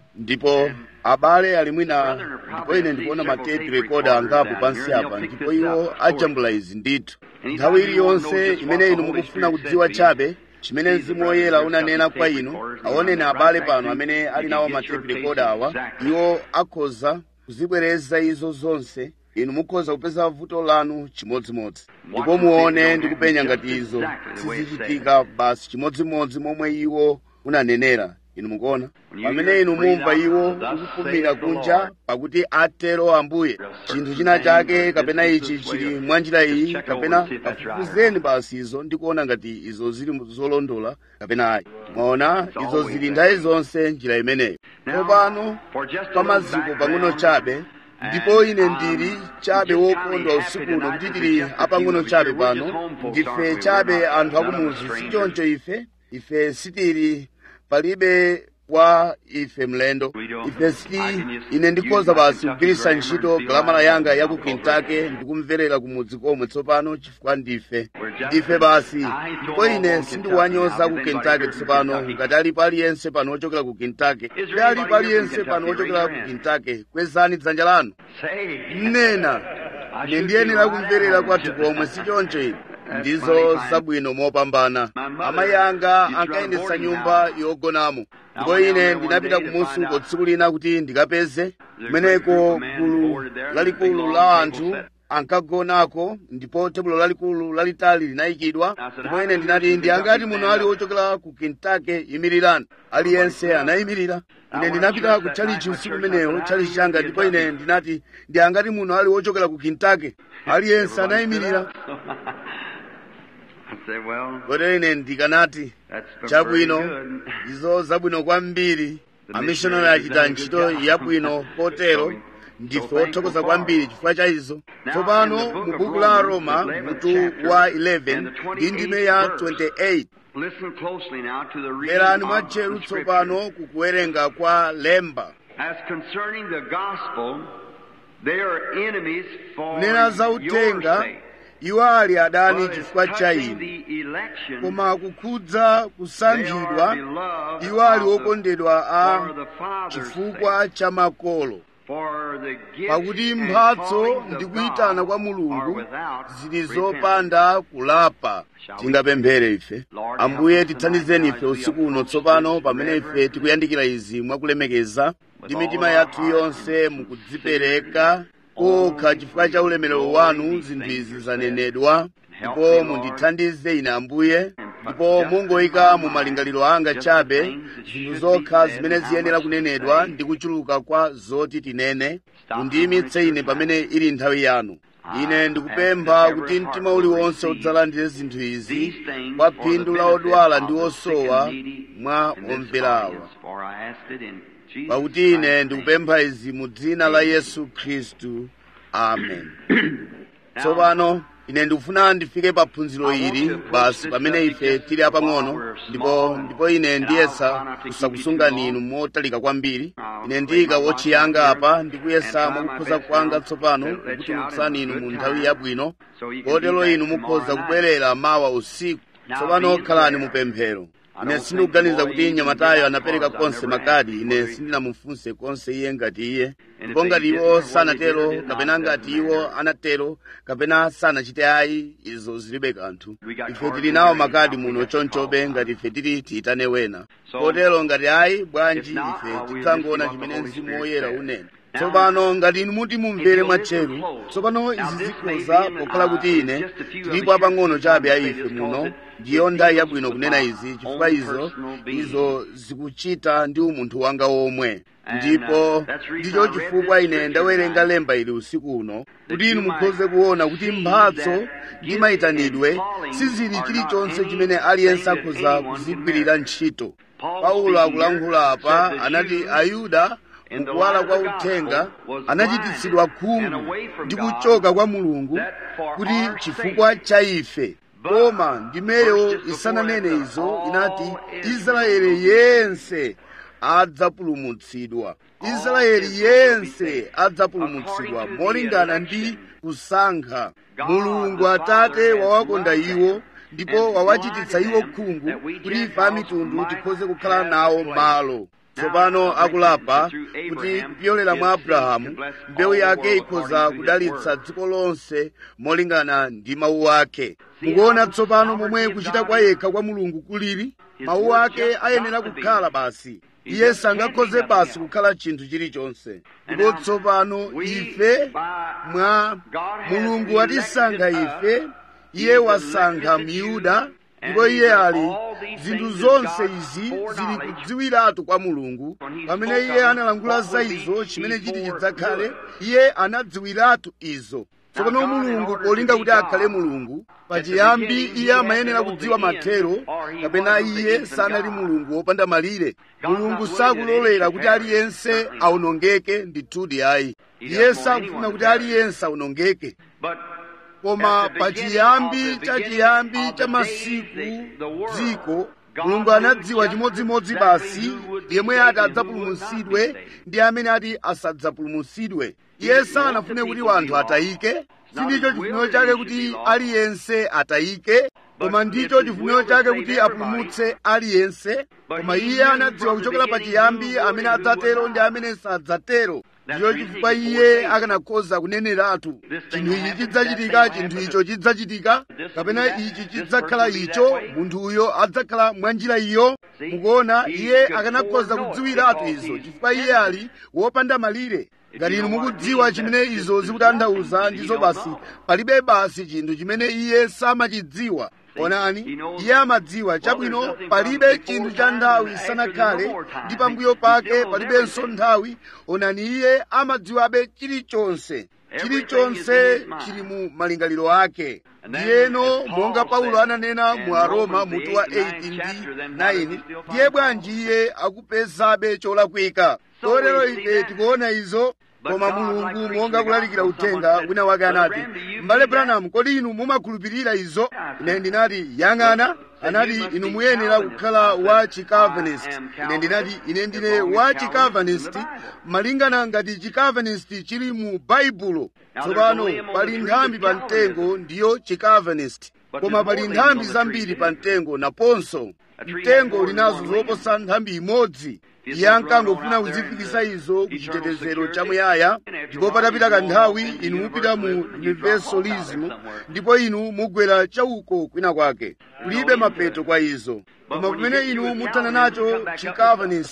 ndipo abale ali mwina ndipo ine ndikuona matepi rekoda angapo pansi apa ndipo iwo ajambula izi ndithu nthawi iliyonse imene inu mukufuna kudziwa chabe chimene mzimu woyera unanena kwa inu aoneni abale pano amene ali nawo matepi rekoda awa iwo akhoza kuzibwereza izo zonse inu mukhoza kupeza vuto lanu chimodzimodzi ndipo muone ndi kupenya ngati izo sizichitika basi chimodzimodzi momwe iwo unanenera inu mukuona pamene inu mumva iwo ukufumira kunja pakuti atero ambuye chinthu china chake kapena ichi chili mwanjira iyi kapena kafufuzeni basi izo ndikuona ngati izo zili zolondola kapena ayi mwaona izo zili nthawi zonse njira imeneyo tsopano pamaziko pang'ono chabe ndipo ine ndili chabe wokondwa usiku uno kuti tili apang'ono chabe pano ndife chabe anthu akumuzi sichoncho ife ife sitili palibe wa ife mlendo ife siti ine ndikhoza basi kugwiritsa ntchito galamala yanga ya ku kentucky ndikumverera kumudzi komwe tsopano chifukwa ndife ndife basi ndipo ine sindikuwanyoza ku kentucky tsopano ngati alipo aliyense pano wochokera ku kentucky ndi alipo aliyense pano wochokera ku kentucky kwezani dzanja lanu mnena ine ndiyenera kumverera kwathu komwe sichoncho ine ndizo zabwino mopambana amayi anga ankayendetsa nyumba yogonamo ndipo ine ndinapita kumusi uko tsiku lina kuti ndikapeze kumeneko gulu lalikulu la anthu ankagonako ndipo tebulo lalikulu lalitali linayikidwa ndipo ine ndinati ndi angati muno ali wochokera ku kentucky imirirani aliyense anayimirira ine ndinapita ku chalichi usiku umenewo chalichi changa ndipo ine ndinati ndi angati muno ali wochokera ku kentucky aliyense anayimirira kotero ine ndikanati chabwino izo zabwino kwambiri amishonari achita ntchito yabwino kotero ndife othokoza kwambiri chifukwa cha izo tsopano mu buku la roma mutu wa 11 ndi ndime ya 28 lerani mwatcheru tsopano kukuwerenga kwa lemba As concerning the gospel, they are enemies for nena za your utenga sake. iwo ali adani But as chifukwa cha touching inu the election, koma kukhudza kusankhidwa they are beloved iwo ali of the- okondedwa a for the Father's chifukwa cha makolo For the gifts pakuti and mphatso callings ndi of kuyitana God kwa are mulungu without zili repentance. zopanda kulapa tingapemphere ife Lord, ambuye help us tithandizeni tonight ife as we usiku uno approach tsopano this pamene ife reverent tikuyandikira izi mwakulemekeza ndi all mitima our yathu hearts yonse and mukudzipereka kokha chifukwa cha ulemerero wanu zinthu izi zanenedwa ndipo mundithandize ine ambuye ndipo mungoyika mu malingaliro anga chabe zinthu zokha zimene ziyenera kunenedwa ndi kuchuluka kwa zoti tinene mundiyimitse ine pamene ili nthawi yanu ine ndikupempha kuti mtima uliwonse udzalandire zinthu izi kwa phindu la odwala ndi osowa mwa omverawa For I asked it in Jesus' pakuti ine name. ndikupempha izi mu dzina la yesu khristu amen tsopano ine ndikufuna ndifike pa phunziro ili basi pamene ife tili apang'ono ndipo ndipo ine ndiyesa kusakusungani inu motalika kwambiri ine ndiyika wochiyanga apa ndikuyesa mwakukhoza kwanga tsopano kukutulutsani inu mu nthawi yabwino kotero inu mukhoza kubwerera mawa usiku tsopano khalani mupemphero ine sindikuganiza kuti nyamatayo anapereka konse makadi ine sindinamufunse konse iye ngati iye ndipo ngati iwo sanatero kapena ngati iwo anatero kapena sanachite ayi izo zilibe kanthu ife tili nawo makadi muno chonchobe ngati ife tili tiyitane wena kotero ngati ayi bwanji ife tidzangoona chimene mzimu woyera unena tsopano ngati inu muti mumvere mwatcheru tsopano izi zikhoza pokhala kuti ine tilipo apang'ono chabe a ife muno ndiyo nthawi yabwino kunena izi chifukwa izo izo zikuchita ndi umunthu wanga womwe ndipo ndicho chifukwa ine ndawerenga lemba ili usiku uno kuti inu mukhoze kuona kuti mphatso ndi mayitanidwe sizili chilichonse chimene aliyense akhoza kuzigwirira ntchito paulo akulankhula apa anati ayuda mukuwala kwa uthenga anachititsidwa khungu ndi kuchoka kwa mulungu kuti chifukwa cha ife koma ndimeyo isananene izo inati israeli yense adzapulumutsidwa israeli yense adzapulumutsidwa molingana ndi kusankha mulungu atate wawakonda iwo ndipo wawachititsa iwo khungu kuti ife amitundu tikhoze kukhala nawo malo tsopano akulapa kuti kupyolera mwa abrahamu mbewu yake ikhoza kudalitsa dziko lonse molingana ndi mawu ake mukuona tsopano momwe kuchita kwa yekha kwa mulungu kuliri mawu ake ayenera kukhala basi iye sangakhoze basi kukhala chinthu chilichonse ndipo tsopano ife mwa mulungu watisankha ife iye wasankha myuda ndipo iye ali zinthu zonse izi zili kudziwiratu kwa mulungu pamene iye analangula za izo chimene chiti chidzakhale iye anadziwiratu izo tsopano mulungu polinga kuti akhale mulungu pachiyambi iye amayenera kudziwa mathero kapena iye sanali mulungu wopanda malire mulungu sakulolera kuti aliyense awonongeke ndithudi ayi iye sakufuna kuti aliyense awonongeke koma pachiyambi cha chiyambi cha masiku dziko mulungu anadziwa chimodzimodzi basi yemwe ati adzapulumutsidwe ndi amene ati asadzapulumutsidwe iye sanafune kuti wanthu atayike sindicho chifuniro chake kuti aliyense atayike koma ndicho chifuniro chake kuti apulumutse aliyense koma iye anadziwa kuchokera pachiyambi amene adzatero ndi amene sadzatero ndicho chifukwa iye akanakhoza kuneneratu chinthu ichi chidzachitika chinthu icho chidzachitika kapena ichi chidzakhala icho munthu uyo adzakhala mwa njira iyo mukuona iye akanakhoza kudziwiratu izo chifukwa iye ali wopanda malire ngati inu mukudziwa chimene izo zikutanthauza ndizo basi palibe basi chinthu chimene iye samachidziwa onani iye amadziwa chabwino palibe chinthu cha nthawi sanakhale ndi pambuyo pake palibenso nthawi onani iye amadziwabe chilichonse chilichonse chili mu malingaliro ake ndiyeno monga paulo ananena mu aroma mutu wa 8 ndi 9 ndiye bwanji iye akupezabe cholakwika kotero ife tikuona izo koma mulungu monga kulalikira uthenga wina wake anati m'bale branham kodi inu mumakhulupirira izo ine ndinati yang'ana anati inu muyenera kukhala wa chicavanist ine ndinati ine ndine wa chicavanist malingana ngati chicavanist chili mu baibulo tsopano pali nthambi pa mtengo ndiyo chicavanist koma pali nthambi zambiri pa mtengo naponso mtengo linazo zoposa nthambi imodzi iye ankangofuna kuzifikisa izo ku chitetezero chamuyaya ndipo patapita kanthawi inu mupita mu universalism ndipo inu mugwera chauko kwina kwake kulibe mapeto kwa izo koma pamene inu muthana nacho chicavanist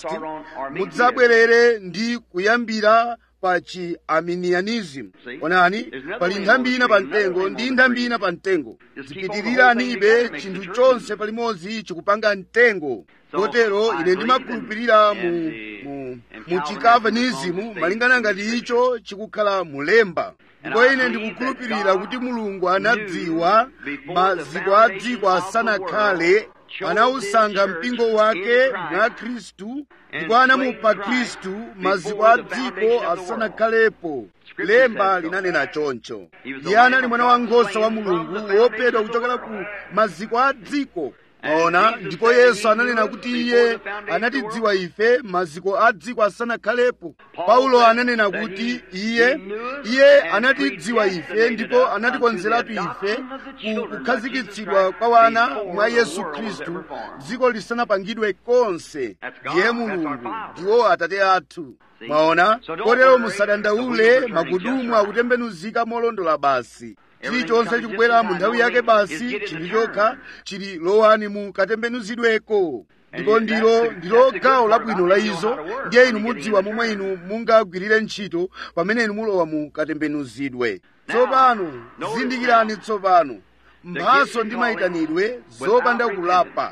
mudzabwerere ndi kuyambira pa chi-arminianism onani pali nthambi ina pa mtengo ndi nthambi ina pa mtengo zipitiriranibe chinthu chonse palimodzi chikupanga mtengo kotero ine ndimakhulupirira mu, mu, mu chicavanisimu malingana ngati icho chikukhala mulemba ndipo ine ndikukhulupirira kuti mulungu anadziwa maziko a dziko asanakhale anawusankha mpingo wake mwa khristu ndipo anamupha khristu maziko a dziko asanakhalepo lemba linanena choncho iye anali mwana wankhosa wa mulungu wophedwa kuchokera ku maziko a dziko maona ndipo yesu ananena kuti iye anatidziwa ife maziko a dziko asanakhalepo paulo ananena kuti iye iye anatidziwa ife ndipo anatikonzeratu ife ku kukhazikitsidwa kwa wana mwa yesu khristu dziko lisanapangidwe konse ndiye mulungu ndiwo atate athu mwaona kotero musadandaule magudumu akutembenuzika molondola basi chilichonse chikubwera mu nthawi yake basi chinthu chokha chili lowani mu katembenuzidweko ndipo ndilo ndilo gawo labwino la izo ndiye inu mudziwa momwe inu mungagwirire ntchito pamene inu mulowa mu katembenuzidwe tsopano zindikirani tsopano mphaso ndi mayitanidwe zopanda kulapa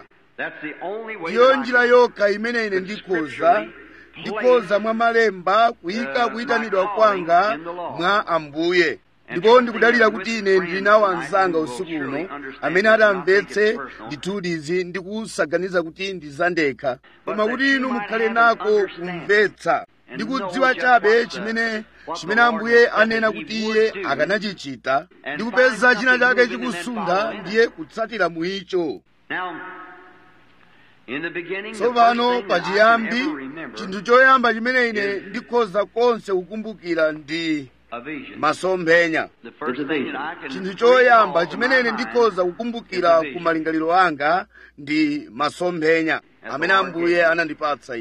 ndiyo njira yokha imene ine ndikhoza ndikhoza mwa malemba kuyika kuyitanidwa kwanga mwa ambuye ndipo ndikudalira kuti ine ndili nawo anzanga usiku uno amene atamvetse ndithudizi ndi kusaganiza kuti ndizandekha koma kuti inu mukhale nako kumvetsa ndi kudziwa chabe chimene chimene ambuye anena kuti iye akanachichita ndi kupeza china chake chikusuntha ndiye kutsatira mu icho tsopano pachiyambi chinthu choyamba chimene ine ndikhoza konse kukumbukira ndi masomphenya chinthu choyamba chimene ine ndikhoza kukumbukira ku malingaliro anga ndi masomphenya amene ambuye anandipatsa ine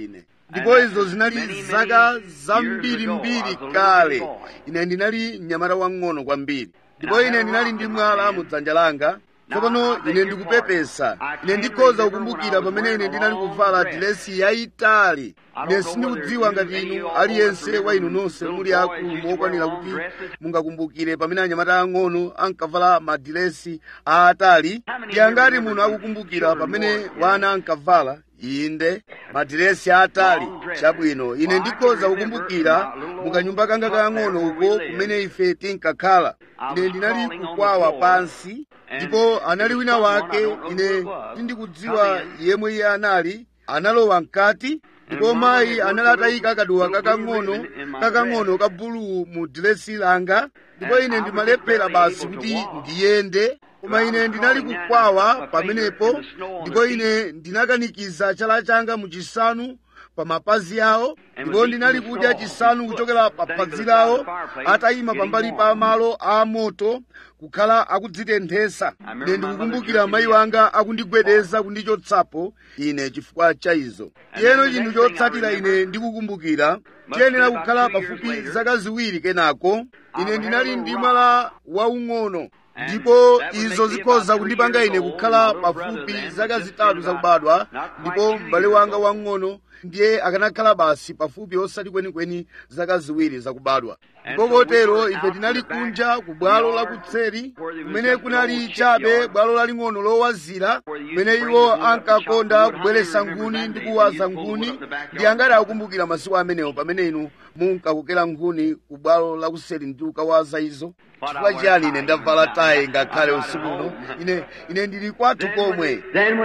ndipo izo zinali zaka zambirimbiri kale ine ndinali mnyamata wang'ono kwambiri ndipo ine ndinali ndi mwala mu dzanja langa tsopano ine ndikupepesa ine ndikhoza kukumbukira pamene ine ndinali kuvala dilesi yayitali ine sindikudziwa ngati inu aliyense wa inu nonse muli akulu mokwanira kuti mungakumbukire pamene anyamata ang'ono ankavala madilesi aatali ndi angati munthu akukumbukira pamene wana ankavala inde madiresi atali chabwino ine ndikhoza kukumbukira mukanyumba kanga kang'ono uko kumene ife tinkakhala ine ndinali kukwawa pansi ndipo anali wina wake ine sindikudziwa yemwe iye anali analowa mkati ndipo mayi anali atayika kaduwa kakang'ono kakang'ono ka buluwu mu dilesi langa ndipo ine ndimalephera basi kuti ndiyende koma ine ndinali kukwawa pamenepo ndipo ine ndinakanikiza chala changa mu chisanu pa mapazi awo ndipo ndinali kudya chisanu kuchokera pa phazi lawo atayima pambali pa malo a moto kukhala akudzitenthesa ine ndikukumbukira mayi wanga akundigwedeza kundichotsapo ine chifukwa cha izo tiyeno chinthu chotsatira ine ndikukumbukira tiyenera kukhala pafupi zaka ziwiri kenako ine ndinali ndi mwala waung'ono ndipo izo zikhoza kundipanga ine kukhala pafupi zaka zitatu zakubadwa ndipo m'bale wanga wang'ono ndiye akanakhala basi pafupi osati kwenikweni zaka ziwiri zakubadwa ndipo kotero ife tinali kunja ku bwalo lakutseri kumene kunali chabe bwalo laling'ono lowazira kumene iwo ankakonda kubweretsa nkhuni ndi kuwaza nkhuni ndi angati akukumbukira masiku amenewo pamene inu munkakokera nkhuni ku bwalo lakuseri ndi kukawaza izo chifukwa chiyani ine ndavala tayi ngakhale usiku uno ine ine ndili kwathu komwe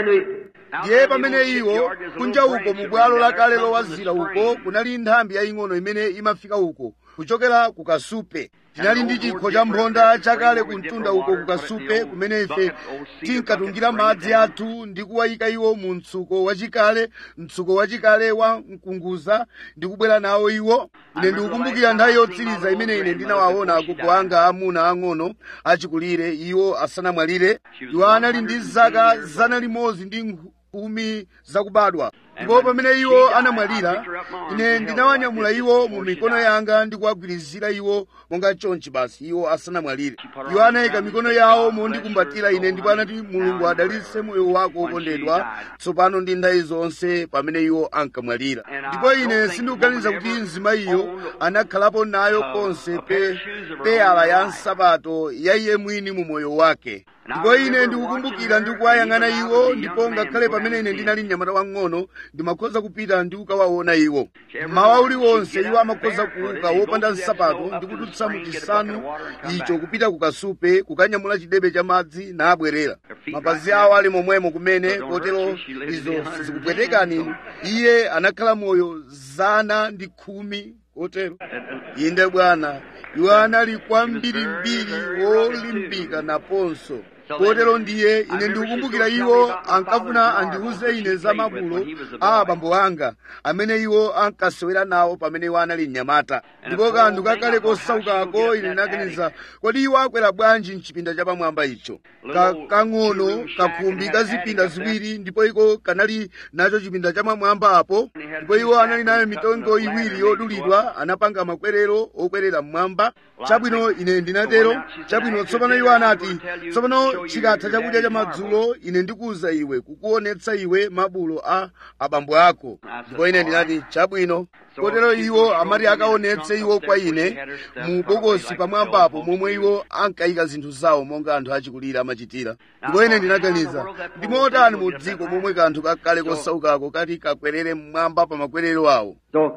ndiye pamene iwo kunja uko mu bwalo lakale lowazira uko kunali nthambi yaying'ono imene imafika uko kuchokera ku kasupe tinali ndi chikho cha mphonda chakale kumtunda uko ku kasupe kumene ife tinkatungira madzi athu ndi kuwayika iwo mu mtsuko wachikale mtsuko wachikale wa mkunguza ndi kubwera nawo iwo ine ndikukumbukira nthawi yotsiriza imene ine ndinawaona agogo anga amuna ang'ono achikulire iwo asanamwalire iwo anali ndi zaka zana limodzi ndi khumi zakubadwa ndipo pamene iwo anamwalira ine ndinawanyamula iwo mu mikono yanga ndi kuwagwirizira iwo monga chonchi basi iwo asanamwalire iwo anayika mikono yawo mondikumbatira ine ndipo anati mulungu adalitse moyo wako wokondedwa tsopano ndi nthawi zonse pamene iwo ankamwalira ndipo ine sindikuganiza kuti mzimayiyo anakhalapo nayo konse pe peyala ya nsapato ya iye mwini mu moyo wake ndipo ine ndikukumbukira ndi kuwayang'ana iwo ndipo ngakhale pamene ine ndinali mnyamata wang'ono ndimakhoza kupita ndi kukawaona iwo mmawa uliwonse iwo amakhoza kuuka wopanda nsapato ndi kudutsa mu chisanu icho kupita ku kasupe kukanyamula chidebe cha madzi nabwerera mapazi awo ali momwemo kumene kotero izo sizikupwetekani iye anakhala moyo zana ndi khumi kotero inde bwana iwo anali kwambirimbiri wolimbika naponso kotero ndiye ine ndikukumbukira iwo ankafuna andiuze ine za mabulo a abambo anga amene iwo ankasewera nawo pamene iwo anali mnyamata ndipo kanthu kakale kosaukako ine ndinaganiza kodi iwo akwera bwanji mchipinda chapamwamba icho kang'ono kakhumbi ka zipinda ziwiri ndipo iko kanali nacho chipinda chamamwamba apo ndipo iwo anali nayo mitengo iwiri yodulidwa anapanga makwerero okwerera mmwamba chabwino ine ndinatero chabwino tsopano iwo anati tsopano chikatha chakudya cha madzulo ine ndikuwuza iwe kukuonetsa iwe mabulo a abambo ako ndipo ine ndinati chabwino kotero iwo amati akaonetse iwo kwa ine mu bokosi pamwambapo momwe iwo ankayika zinthu zawo monga anthu achikulira amachitira ndipo ine ndinaganiza ndimotani mu dziko momwe kanthu kakale kosaukako kati kakwerere mmwamba pa makwerero awo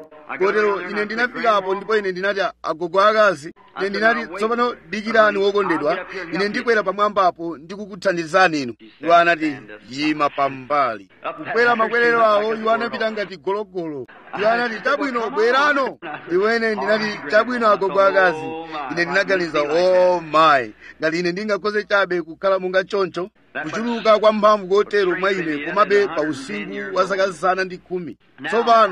kotero ine ndinafikapo ndipo ine ndinati agogo akazi ine ndinati tsopano dikirani wokondedwa ine ndikwera pamwambapo ndikukuthandizani inu iwo anati yima pambali kukwera makwerero awo iwo anapita ngati gologolo iwo anati chabwino bwerano iwo ine ndinati chabwino agogo akazi ine ndinaganiza o oh mayi ngati ine ndingakhoze chabe kukhala monga choncho kuchuluka kwa mphamvu kotero mwa ine komabe pa usinkhu wa zaka zana ndi khumi tsopano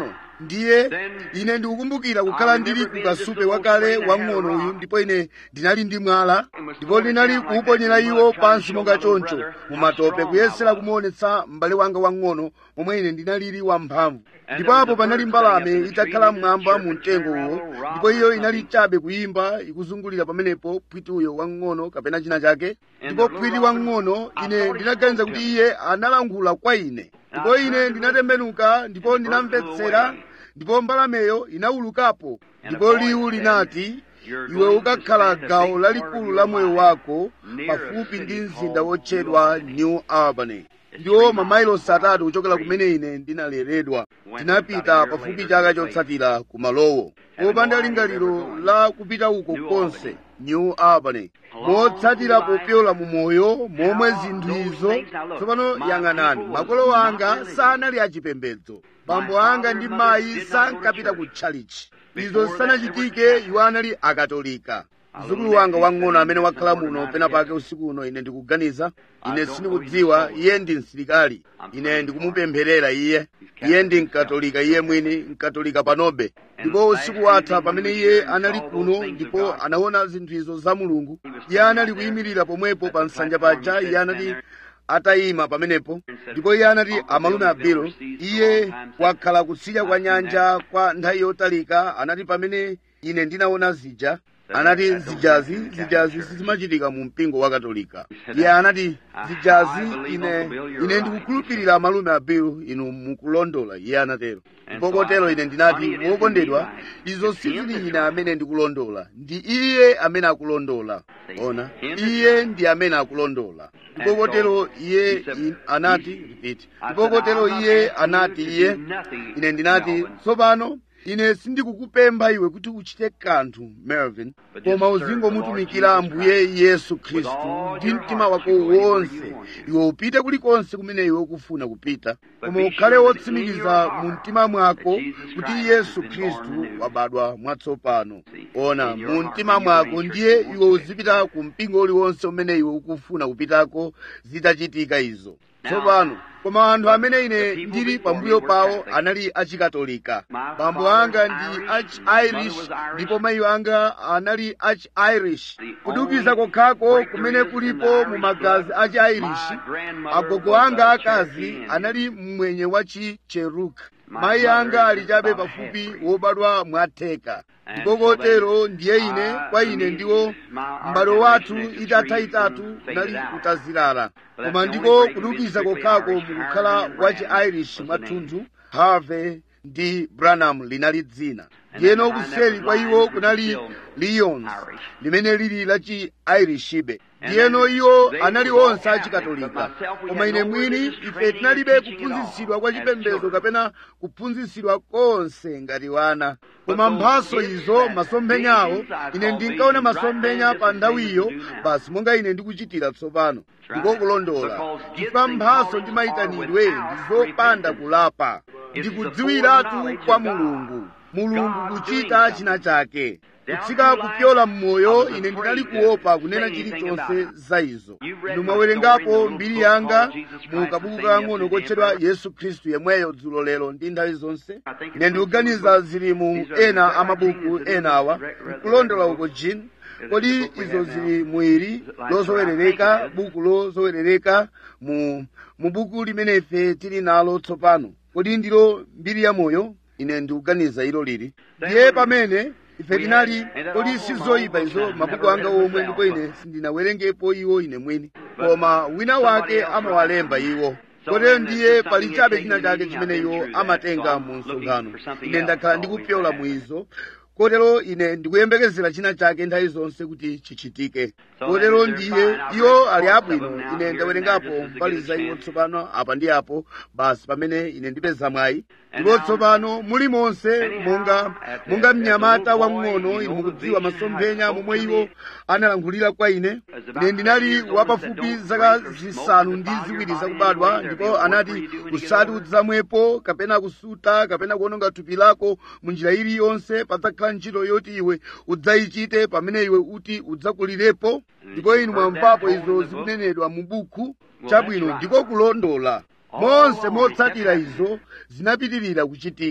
ndiye ine ndikukumbukira kukhala ndili ku kasupe wakale wang'ono uyu ndipo ine ndinali ndi mwala ndipo ndinali kuuponyera iwo pansi monga choncho mumatope kuyesera kumuonetsa m'bale wanga wang'ono momwe ine ndinalili wamphamvu ndipo apo panali mbalame itakhala mmwamba mu mtengo uwo ndipo iyo inali chabe kuyimba ikuzungulira pamenepo phwiti uyo wang'ono kapena china chake ndipo phwiti wang'ono ine ndinaganiza kuti iye analankhula kwa ine ndipo ine ndinatembenuka ndipo ndinamvetsera ndipo mbalameyo inawulukapo ndipo liwu linati iwe ukakhala gawo lalikulu la moyo wako pafupi ndi mzinda wotchedwa new albany ndiwo mamayilosi atatu kuchokera kumene ine ndinaleredwa tinapita pafupi chaka chotsatira ku malowo popanda lingaliro la kupita uko konse new albany motsatira popyola mu moyo momwe zinthu izo tsopano yang'anani makolo anga sanali achipembedzo bambo anga ndi mayi sankapita ku tchalichi izo sanachitike iwo anali akatolika mzukulu wanga wang'ono amene wakhala muno pena pake usiku uno ine ndikuganiza ine sindikudziwa iye ndi msilikali ine ndikumupempherera iye iye ndi mkatolika iye mwini mkatolika panobe ndipo usiku watha pamene iye anali kuno ndipo anaona zinthu izo za mulungu iye anali kuyimirira pomwepo pa nsanja paja iye anati atayima pamenepo ndipo iye anati amalume abelo iye wakhala kutsidya kwa nyanja kwa nthawi yotalika anati pamene ine ndinaona zija anati zijazi zijazi sizimachitika mu mpingo wa katolika iye anati zijazi ine ine ndikukhulupirira amalume abiru inu mukulondola iye anatero ndipo kotero ine ndinati wokondedwa izo sizili ine amene ndikulondola ndi iye amene akulondola ona iye ndi amene akulondola ndipo kotero iye in- anati repeat ndipo kotero iye anati iye ine ndinati tsopano ine sindikukupempha iwe kuti uchite kanthu melvin koma uzingomutumikira ambuye yesu khristu ndi mtima wako wonse iwe upite kulikonse kumene iwe ukufuna kupita koma ukhale wotsimikiza mu mtima mwako kuti yesu khristu wabadwa mwatsopano ona mu mtima mwako ndiye iwe uzipita ku mpingo uliwonse umene iwe ukufuna kupitako zitachitika izo tsopano koma anthu amene ine ndili pambuyo pawo anali achikatolika bambo anga ndi achi-irish ndipo mayi anga anali achi-irish kudukiza kokhako kumene kulipo mu magazi achi-irish agogo anga akazi anali mmwenye wa chi-cheruk mayi anga ali chabe pafupi wobadwa mwatheka ndipo kotero ndiye ine kwa ine ndiwo m'bado wathu itatha itatu nali utazilala koma ndiko kudukiza kokhako mukukhala wa chi-irish mwathunthu harvey ndi branham linali dzina ndiyeno kuseri kwa iwo kunali lyons limene lili la chi-irishibe ndiyeno iwo anali onse achikatolika koma ine mwini ife tinalibe kuphunzitsidwa kwa chipembedzo kapena kuphunzitsidwa konse ngati wana koma mphaso izo masomphenyawo ine ndinkaona masomphenya pa nthawiyo basi monga ine ndikuchitira tsopano ndiko kulondola chifukwa mphaso ndi mayitanidwe ndi zopanda kulapa ndikudziwiratu kwa mulungu mulungu kuchita china chake kutsika kupyola mmoyo ine ndinali kuopa kunena chilichonse za izo inu mwawerengapo mbiri yanga mu kabuku kang'ono kotchedwa yesu khristu yemweyo dzulo lero ndi nthawi zonse ine ndikuganiza zili mu ena amabuku enawa nkulondola uko jini kodi izo zili mwiri lozowerereka buku lozowerereka mu mu buku limene ife tili nalo tsopano kodi ndilo mbiri ya moyo ine ndikuganiza ilo lili ndiye pamene ife tinali kodi sizoyipa izo mabuku anga omwe ndipo ine sindinawerengepo iwo ine mwini koma wina wake amawalemba iwo kotero ndiye pali chabe china chake chimene iwo amatenga mu msonkhano ine ndakhala ndikupyola mu izo kotero ine ndikuyembekezera china chake nthawi zonse kuti chichitike kotero ndiye iwo ali abwino ine ndawerengapo mbali za iwo tsopano apa ndi apo basi pamene ine ndipeza mwayi ndipo tsopano muli monse monga monga mnyamata wamng'ono ine mukudziwa masomphenya momwe iwo analankhulira kwa ine ine ndinali wapafupi zaka zisanu ndi ziwiri zakubadwa ndipo anati usati udzamwepo kapena kusuta kapena kuononga thupi lako mu njira iliyonse padzakhala ntchito yoti iwe udzayichite pamene iwe uti udzakulirepo ndipo inu mwamvapo izo zikunenedwa mu buku chabwino ndiko kulondola monse motsatira izo zinapitirira kuchitika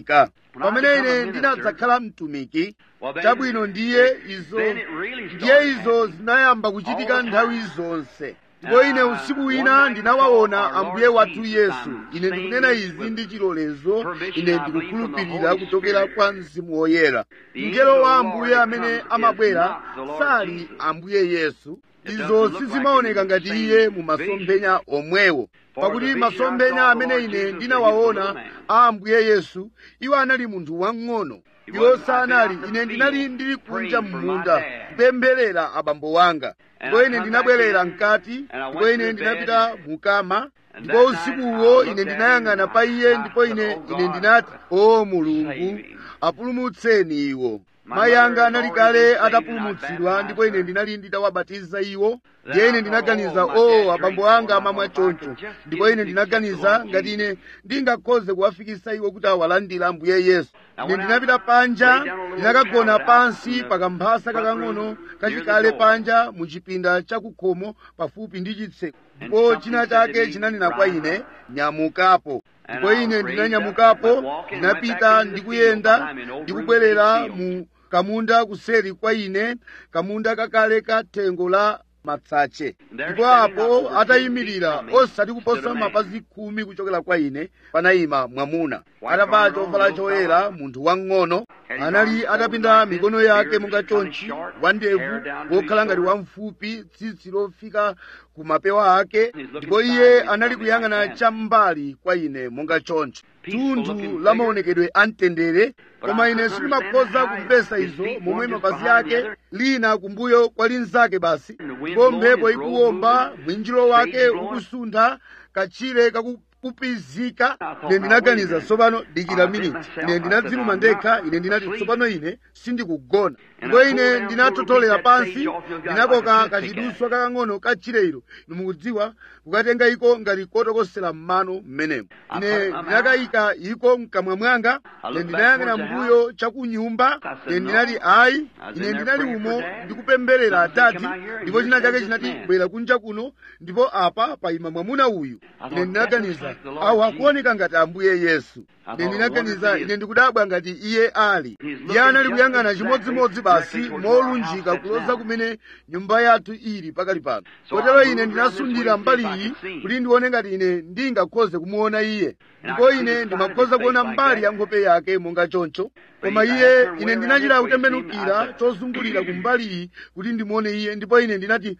pamene ine ndinadzakhala mtumiki chabwino ndiye izo ndiye izo zinayamba kuchitika nthawi zonse ndipo ine usiku wina ndinawaona ambuye wathu yesu ine ndikunena izi ndi chilolezo ine ndikukhulupirira kuchokera kwa mzimu woyera mngelo wa ambuye amene amabwera sali ambuye yesu izo sizimaoneka ngati iye mu masomphenya omwewo pakuti masomphenya amene ine ndinawaona a ambuye yesu iwo anali munthu wang'ono iwo sanali ine ndinali ndili kunja m'munda kupempherera abambo wanga ndipo ine ndinabwerera mkati ndipo ine ndinapita mukama ndipo usikuwo ine ndinayang'ana pa iye ndipo ine ine ndinati o mulungu apulumutseni iwo mayi anga anali kale atapulumutsidwa ndipo ine ndinali nditawabatiza iwo ndiye ine ndinaganiza o abambo anga amamwa choncho ndipo ine ndinaganiza ngati ine ndingakhoze kuwafikisa iwo kuti awalandire ambuye yesu ine ndinapita panja ndinakagona pansi pakamphasa kakang'ono kachikale panja mu chipinda chakukhomo pafupi ndi chitseko ndipo china chake chinanena kwa ine nyamukapo ndipo ine ndinanyamukapo ndinapita ndikuyenda ndikubwerera mu kamunda kuseri kwa ine kamunda kakale ka thengo la matsache ndipo apo atayimirira osati kuposa mapazi khumi kuchokera kwa ine panayima mwamuna atavala chovala choyera munthu wang'ono anali atapinda mikono yake monga chonchi wandevu wokhala ngati wamfupi tsitsi lofika ku mapewa ake ndipo iye anali kuyang'ana cham'mbali kwa ine monga chonchi thunthu la maonekedwe amtendere koma ine sindimakhoza kumvesa izo momwe mapazi ake lina kumbuyo kwa linzake basi ndipo mphepo ikuwomba mwinjiro wake ukusuntha kachire kakupizika ine ndinaganiza tsopano dikira miniti ine ndinadziluma ndekha ine ndinati tsopano ine sindikugona ndipo ine ndinathotholera pansi ndinakoka kachiduswa kakang'ono kachire ilo inu mukudziwa kukatenga iko ngati kotokosera m'mano m'menemo ine ndinakayika iko mkamwa mwanga ine ndinayang'ana mbuyo chakunyumba ine ndinati ayi ine ndinali umo ndikupemberera atati ndipo china chake chinati bwera kunja kuno ndipo apa payima mwamuna uyu ine ndinaganiza awu akuoneka ngati ambuye yesu ine ndinaganiza ine ndikudabwa ngati iye ali iye anali kuyang'ana chimodzimodzi basi molunjika kuloza kumene nyumba yathu ili pakali pano kotero ine ndinasundira mbali iyi kuti ndione ngati ine ndingakhoze kumuona iye ndipo ine ndimakhoza kuona mbali ya nkhope yake monga choncho koma iye ine ndinachita kutembenukira chozungulira ku mbali iyi kuti ndimuone iye ndipo ine ndinati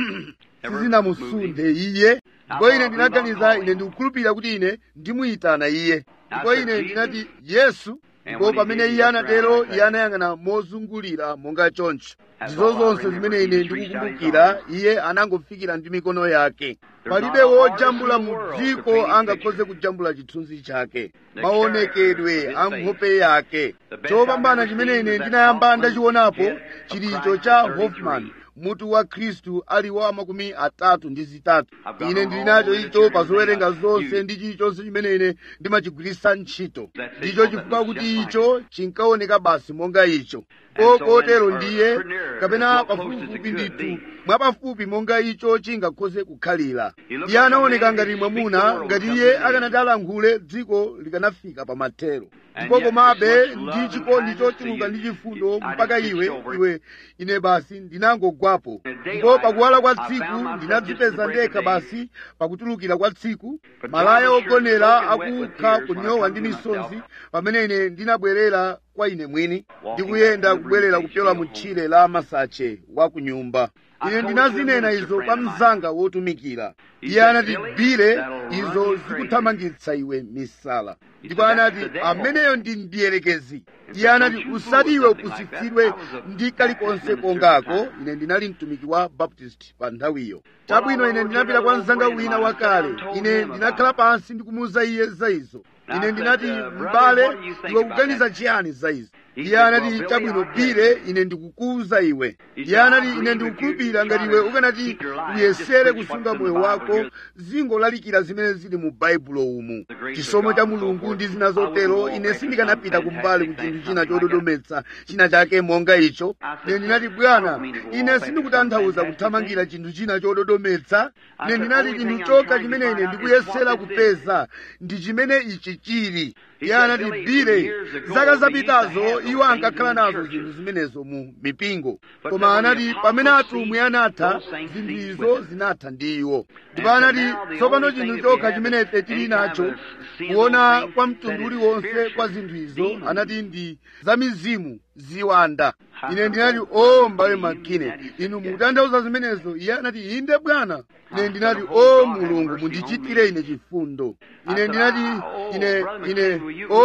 sizinamusunde iye ndipo ine ndinaganiza ine ndikukhulupirira kuti ine ndimuyitana iye ndipo ine ndinati yesu ndipo pamene iye anatero iye anayang'ana mozungulira monga choncho ndizo zonse zimene ine ndikukumbukira iye anangofikira ndi mikono yake palibe wojambula mu dziko angakhoze kujambula chithunzi chake maonekedwe a nkhope yake chopambana chimene ine ndinayamba ndachionapo chilicho cha hoffman mutu wa khristu ali wa makumi atatu ndi zitatu ine ndili nacho icho pa zowerenga zonse ndi chilichonse chimene ine ndimachigwiritsa ntchito ndicho chifukwa kuti icho chinkaoneka basi monga icho kotero ndiye kapena pafupifupi ndithu mwapafupi monga icho chingakhoze kukhalira iye anaoneka ngati mwamuna ngati iye akanati alankhule dziko likanafika pa mathero ndipo komabe ndi chikondi chochuluka ndi chifundo mpaka iwe iwe ine basi ndinangogwapo ndipo pakuwala kwa tsiku ndinadzipeza ndekha basi pakutulukira kwa tsiku malaya ogonera akukha kunyowa ndi misonzi pamene ine ndinabwerera kwa ine mwini ndikuyenda kubwerera kupyola mu tchire la masache wa ku nyumba ine ndinazinena izo kwa mzanga wotumikira iye anati bile izo zikuthamangitsa iwe misala ndipo anati ameneyo ndi mdierekezi iye anati usati iwe upusitsidwe ndi kalikonse kongako ine ndinali mtumiki wa baptist pa nthawiyo chabwino ine ndinapita kwa mzanga wina wakale ine ndinakhala pansi ndikumuwuza iye za izo ine ndinati m'bale iwe kuganiza chiyani za izo iye anati chabwino bire ine ndikukuwuza iwe iye anati ine ndikukhulupirira ngati iwe ukanati uyesere kusunga moyo wako zingolalikira zimene zili mu baibulo umu chisomo cha mulungu ndi zina zotero ine sindikanapita kumbali ku chinthu china chododometsa china chake monga icho ine ndinati bwana ine sindikutanthauza kuthamangira chinthu china chododometsa ine ndinati chinthu chokha chimene ine ndikuyesera kupeza ndi chimene ichi chili iye anati bire zaka zapitazo iwo ankakhala nazo zinthu zimenezo mu mipingo koma anati pamene atumwi anatha zinthu izo zinatha ndi iwo ndipo anati tsopano chinthu chokha chimene ife tili nacho kuona kwa mtundu uliwonse kwa zinthu izo anati ndi za mizimu ziwanda ine ndinati o mbale makine inu mukutanthauza zimenezo iye anati inde bwana ine ndinati o mulungu mundichitire ine chifundo ine ndinati ine ine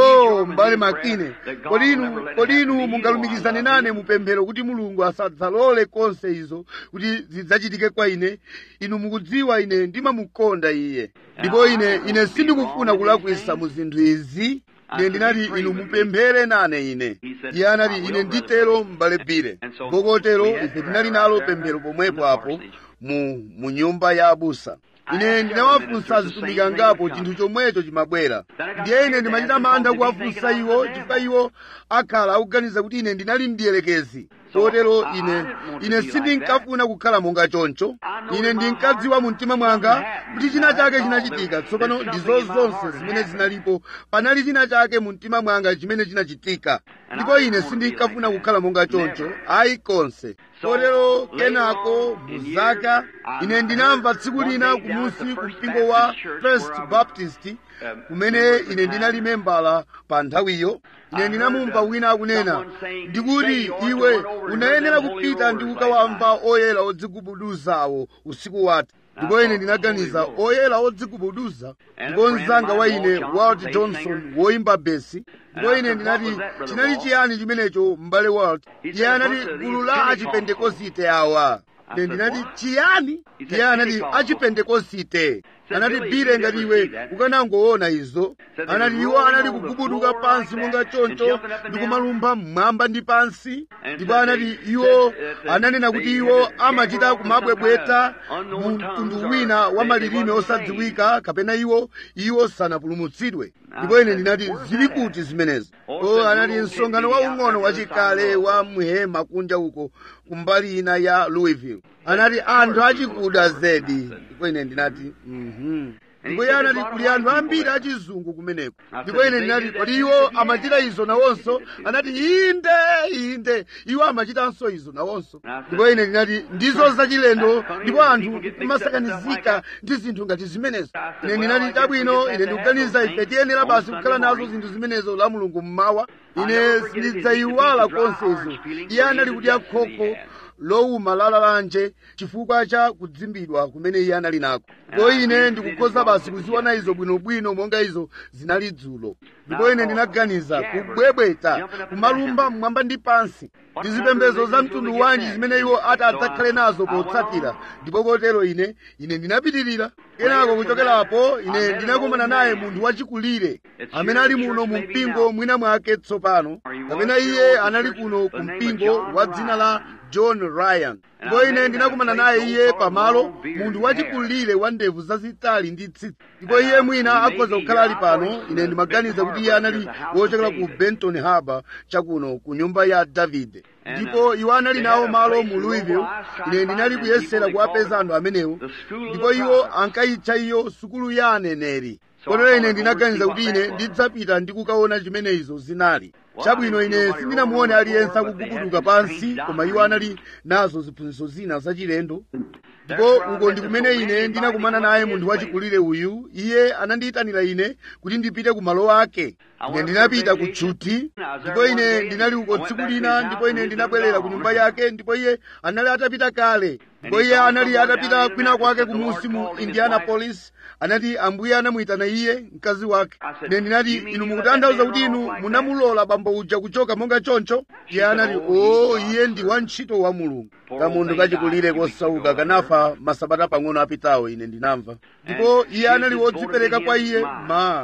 o mbale makine kodi inu kodi inu mungalumikizane nane mupemphero kuti mulungu asadzalole konse izo kuti zidzachitike kwa ine inu mukudziwa ine ndimamukonda iye ndipo ine ine sindikufuna kulakwisa mu zinthu izi ine ndinati inu mupemphere nane ine iye anati ine nditero m'bale bire ngokotero ife tinali nalo pemphero pomwepo apo mu mu nyumba ya abusa ine ndinawafunsa azitumiki angapo chinthu chomwecho chimabwera ndiye ine ndimachita mantha kuwafunsa iwo chifukwa iwo akhala akuganiza kuti ine ndinali mdiyelekezi kotero ine ine sindinkafuna kukhala monga choncho ine ndinkadziwa mu mtima mwanga kuti china chake chinachitika tsopano ndizo zonse zimene zinalipo panali china chake mu mtima mwanga chimene chinachitika ndipo ine sindinkafuna kukhala monga choncho ayi konse kotero kenako muzaka ine ndinamva tsiku lina kumusi ku mpingo wa first baptist kumene ine ndinali membala pa nthawiyo ine ndinamumva wina akunena ndikuti iwe unayenera kupita ndi kukawamva oyera odzigubuduzawo usiku wathu ndipo ine ndinaganiza oyera odzigubuduza ndipo mzanga wa ine walt johnson woimba besi ndipo ine ndinati chinali chiyani chimenecho m'bale walt iye anati gulu la achipentekosite awa ine ndinati chiyani iye anati achipentekosite anati bire ngati iwe ukanangoona izo anati iwo anali kugubuduka pansi monga choncho ndi kumalumpha mmwamba ndi pansi ndipo anati iwo ananena kuti iwo amachita kumabwebweta mu mtundu wina wa malilime osadziwika kapena iwo iwo sanapulumutsidwe ndipo ine ndinati zili kuti zimenezi o anati msonkhano waung'ono wachikale wa mhema kunja uko kumbali ina ya louisville anati anthu achikuda zedi ndipo ine ndinati mhm ndipo iye anati kuli anthu ambiri achizungu kumeneko ndipo ine ndinati kodi iwo amachita izo nawonso anati inde inde iwo amachitanso izo nawonso ndipo ine ndinati ndizo zachilendo ndipo anthu kumasakanizika ndi zinthu ngati zimenezo ine ndinati chabwino ine ndikuganiza ife tiyenera basi kukhala nazo zinthu zimenezo la mulungu mmawa ine sindidzayiwala konse izo iye anali kudya khokho lowuma lalalanje chifukwa cha kudzimbidwa kumene iye anali nako ndipo ine ndikukhoza basi kuziona izo bwinobwino monga izo zinali dzulo ndipo ine ndinaganiza kubwebweta kumalumba mmwamba ndi pansi ndi zipembedzo za mtundu wanji zimene iwo ati adzakhale nazo potsatira ndipo kotero ine ine ndinapitirira kenako kuchokerapo ine ndinakumana naye munthu wachikulire amene ali muno mu mpingo mwina mwake tsopano kapena iye anali kuno ku mpingo wa dzina la john ryan ndipo ine ndinakumana naye iye pamalo munthu wachikulire wa ndevu zazitali ndi tsitsi ndipo iye mwina akhoza kukhala ali pano ine ndimaganiza kuti iye anali wochokera ku benton harbor chakuno ku nyumba ya davide ndipo iwo anali nawo malo mu louisville ine ndinali kuyesera kuwapeza anthu amenewo ndipo iwo ankayitcha iyo sukulu ya aneneri kotero ine ndinaganiza kuti ine ndidzapita ndi kukaona chimene izo zinali chabwino ine sindinamuone aliyense akugubuduka pansi koma iwo anali nazo ziphunzitso zina zachilendo ndipo uko ndi kumene ine ndinakumana naye munthu wachikulire uyu iye anandiyitanira ine kuti ndipite ku malo ake ine ndinapita ku tchuti ndipo ine ndinali uko tsiku lina ndipo ine ndinabwerera ku nyumba yake ndipo iye anali atapita kale ndipo iye anali atapita kwina kwake kumusi mu indianapolis anati ambuye anamuyitana iye mkazi wake ine ndinati inu mukutanthauza kuti inu munamulola bambo uja kuchoka monga choncho iye anati o iye ndi wantchito wa mulungu kamunthu kachikulire kosauka kanafa masabata pang'ono apitawo ine ndinamva ndipo iye anali wodzipereka kwa iye mayi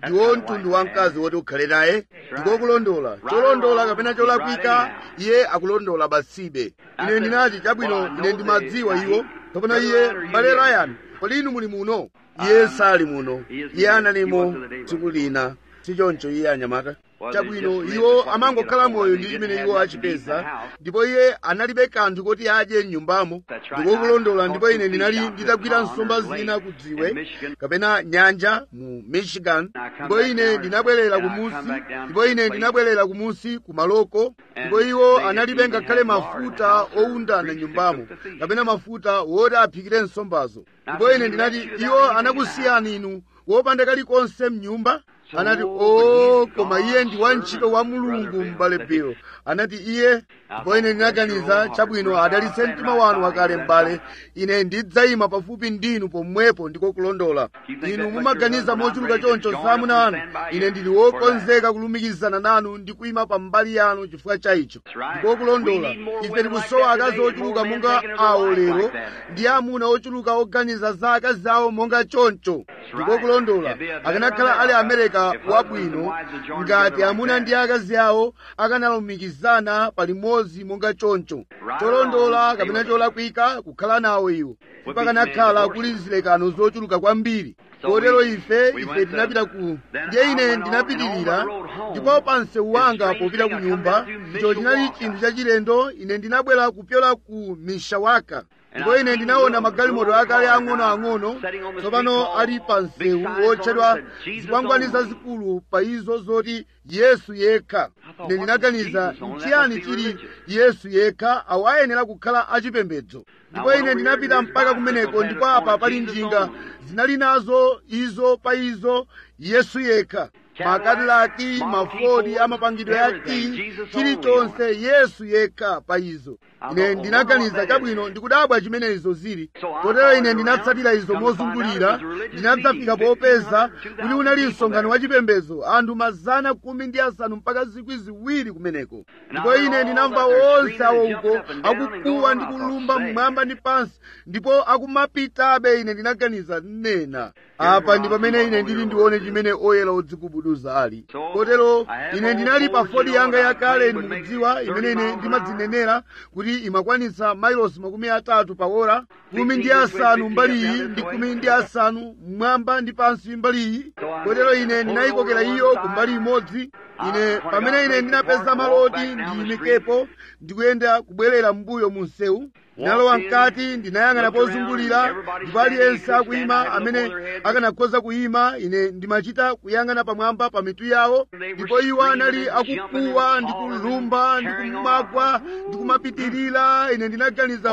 ndiwo mtundu wa mkazi woti ukhale naye ndiko kulondola cholondola kapena cholakwika iye akulondola basibe ine ndinati chabwino ine ndimadziwa iwo kapena iye m'bale ryan kodi inu muli muno iye sali muno iye analimo tsiku lina sichoncho iye anyamata chabwino iwo amangokhala moyo ndi chimene iwo achipeza ndipo iye analibe kanthu koti adye m'nyumbamo ndiko kulondola ndipo ine ndinali nditagwira nsomba zina ku dziwe kapena nyanja mu michigan ndipo ine ndinabwerera kumusi ndipo ine ndinabwerera kumusi ku maloko ndipo iwo analibe ngakhale mafuta owundana nyumbamo kapena mafuta woti aphikire nsombazo ndipo ine ndinati iwo anakusiyani inu wopanda kalikonse mnyumba anati o koma iye ndi wantchito wa mulungu m'bale Bill anati iye ndipo ine ndinaganiza chabwino adalitse mtima wanu wakale m'bale ine ndidzayima pafupi ndinu pomwepo ndiko kulondola inu mumaganiza mochuluka choncho zamuna anu ine ndili wokonzeka kulumikizana nanu ndi kuyima pa mbali yanu chifukwa cha icho ndiko kulondola ife tikusowa akazi ochuluka monga awo lero ndi amuna ochuluka oganiza za akazi awo monga choncho ndiko kulondola akanakhala ali amerika wabwino ngati amuna ndi akazi awo akanalumikizana palimodzi monga choncho cholondola kapena cholakwika kukhala nawo iwo pakanakhala kuli zilekano zochuluka kwambiri kotero ife ife tinapita ku ndiye ine ndinapitirira ndipo pa msewu wanga popita ku nyumba icho chinali chinthu chachilendo ine ndinabwera kupyola ku mishawaka ndipo ine ndinaona magalimoto akale ang'onoang'ono tsopano ali pa msewu wotchedwa zikwangwani zazikulu pa izo zoti yesu yekha ine ndinaganiza nchiyani chili yesu yekha awo ayenera kukhala achipembedzo ndipo ine ndinapita mpaka kumeneko ndipo apa pali njinga zinali nazo izo pa izo yesu yekha makadilaki mafodi amapangidwe ya ti chilichonse yesu yekha pa izo ine ndinaganiza chabwino ndikudabwa chimene izo zili kotero ine ndinatsatira izo mozungulira ndinadzafika popeza kuti unali msonkhano wa chipembedzo anthu mazana khumi ndi asanu mpaka zikwi ziwiri kumeneko ndipo ine ndinamva onse awo uko akukuwa ndi kulumba mmwamba ndi pansi ndipo akumapitabe ine ndinaganiza nena apa ndi pamene ine ndili ndione chimene oyera odzikubuduza ali kotero ine ndinali pa fodi yanga yakale ndikudziwa imene ine ndimadzinenera kuti imakwanitsa mailosi makumi atatu pa ora kumi ndi asanu mbali iyi ndi kumi ndi asanu mmwamba ndi pansi mbali iyi kotero ine ndinayikokera iyo ku mbali imodzi ine pamene ine ndinapeza maloti ndiyimikepo ndikuyenda kubwerera mbuyo mu msewu ndinalowa mkati ndinayang'ana pozungulira ndipo aliyense akuyima amene akanakhoza kuyima ine ndimachita kuyang'ana pamwamba pa mitu yawo ndipo iwo anali akukuwa ndi kulumba ndi kumagwa ndi kumapitirira ine ndinaganiza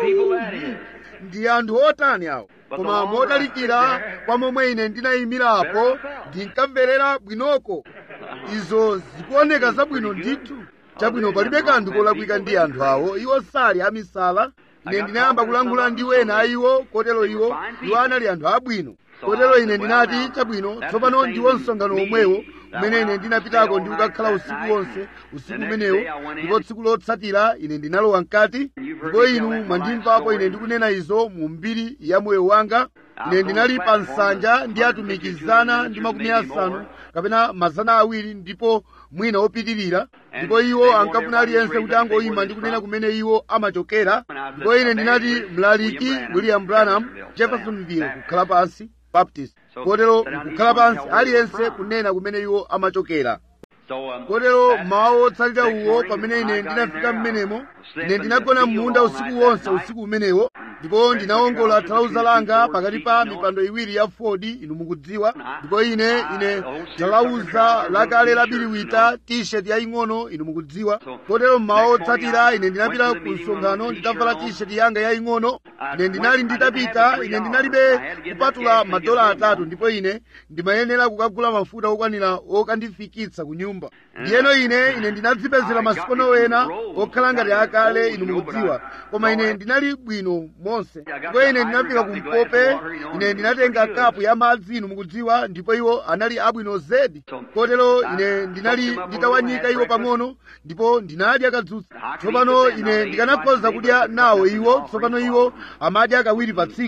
ndi anthu otani awo koma modalikira kwa momwe ine ndinayimirapo ndinkamverera bwinoko izo zikuoneka zabwino ndithu chabwino palibe kanthu kolakwika ndi anthu awo iwo sali amisala ine ndinayamba kulankhula ndi wena a iwo kotero iwo iwo anali anthu abwino kotero ine ndinati chabwino tsopano ndiwo msonkhano omwewo umene ine ndinapitako ndi kukakhala usiku wonse usiku umenewo ndipo tsiku lotsatira ine ndinalowa mkati ndipo inu mwandimvapo ine ndikunena izo mu mbiri ya moyo wanga ine ndinali pa nsanja ndi atumikizana ndi makumi asanu kapena mazana awiri ndipo mwina opitirira ndipo iwo ankafuna aliyense kuti angoyima ndi kunena kumene iwo amachokera ndipo ine ndinati mlaliki william branham jeffersonville kukhala pansi baptist kotero kukhala pansi aliyense kunena kumene iwo amachokera kotero mawu otsalira uwo pamene ine ndinafika mmenemo ine ndinagona m'munda usiku wonse usiku umenewo ndipo ndinawongola thalauza langa pakati pa mipando iwiri ya fodi inu mukudziwa ndipo ine ine thalauza lakale labiriwita t-shirt yaying'ono inu mukudziwa kotero mmawa otsatira ine ndinapita ku msonkhano nditavala t-shirt yanga yaying'ono ine ndinali nditapita ine ndinalibe kupatula madola atatu ndipo ine ndimayenera kukagula mafuta okwanira okandifikitsa ku nyumba ndiyeno ine ine ndinadzipezera masikono wena okhala ngati akale inu mukudziwa koma ine ndinali bwino monse ndipo ine ndinafika kumpope ine ndinatenga kapu ya madzi inu mukudziwa ndipo iwo anali abwino zedi kotero ine ndinali nditawanyika iwo pang'ono ndipo ndinadya kadzutsa tsopano ine ndikanakhoza kudya nawo iwo tsopano iwo amadya kawiri pa tsiku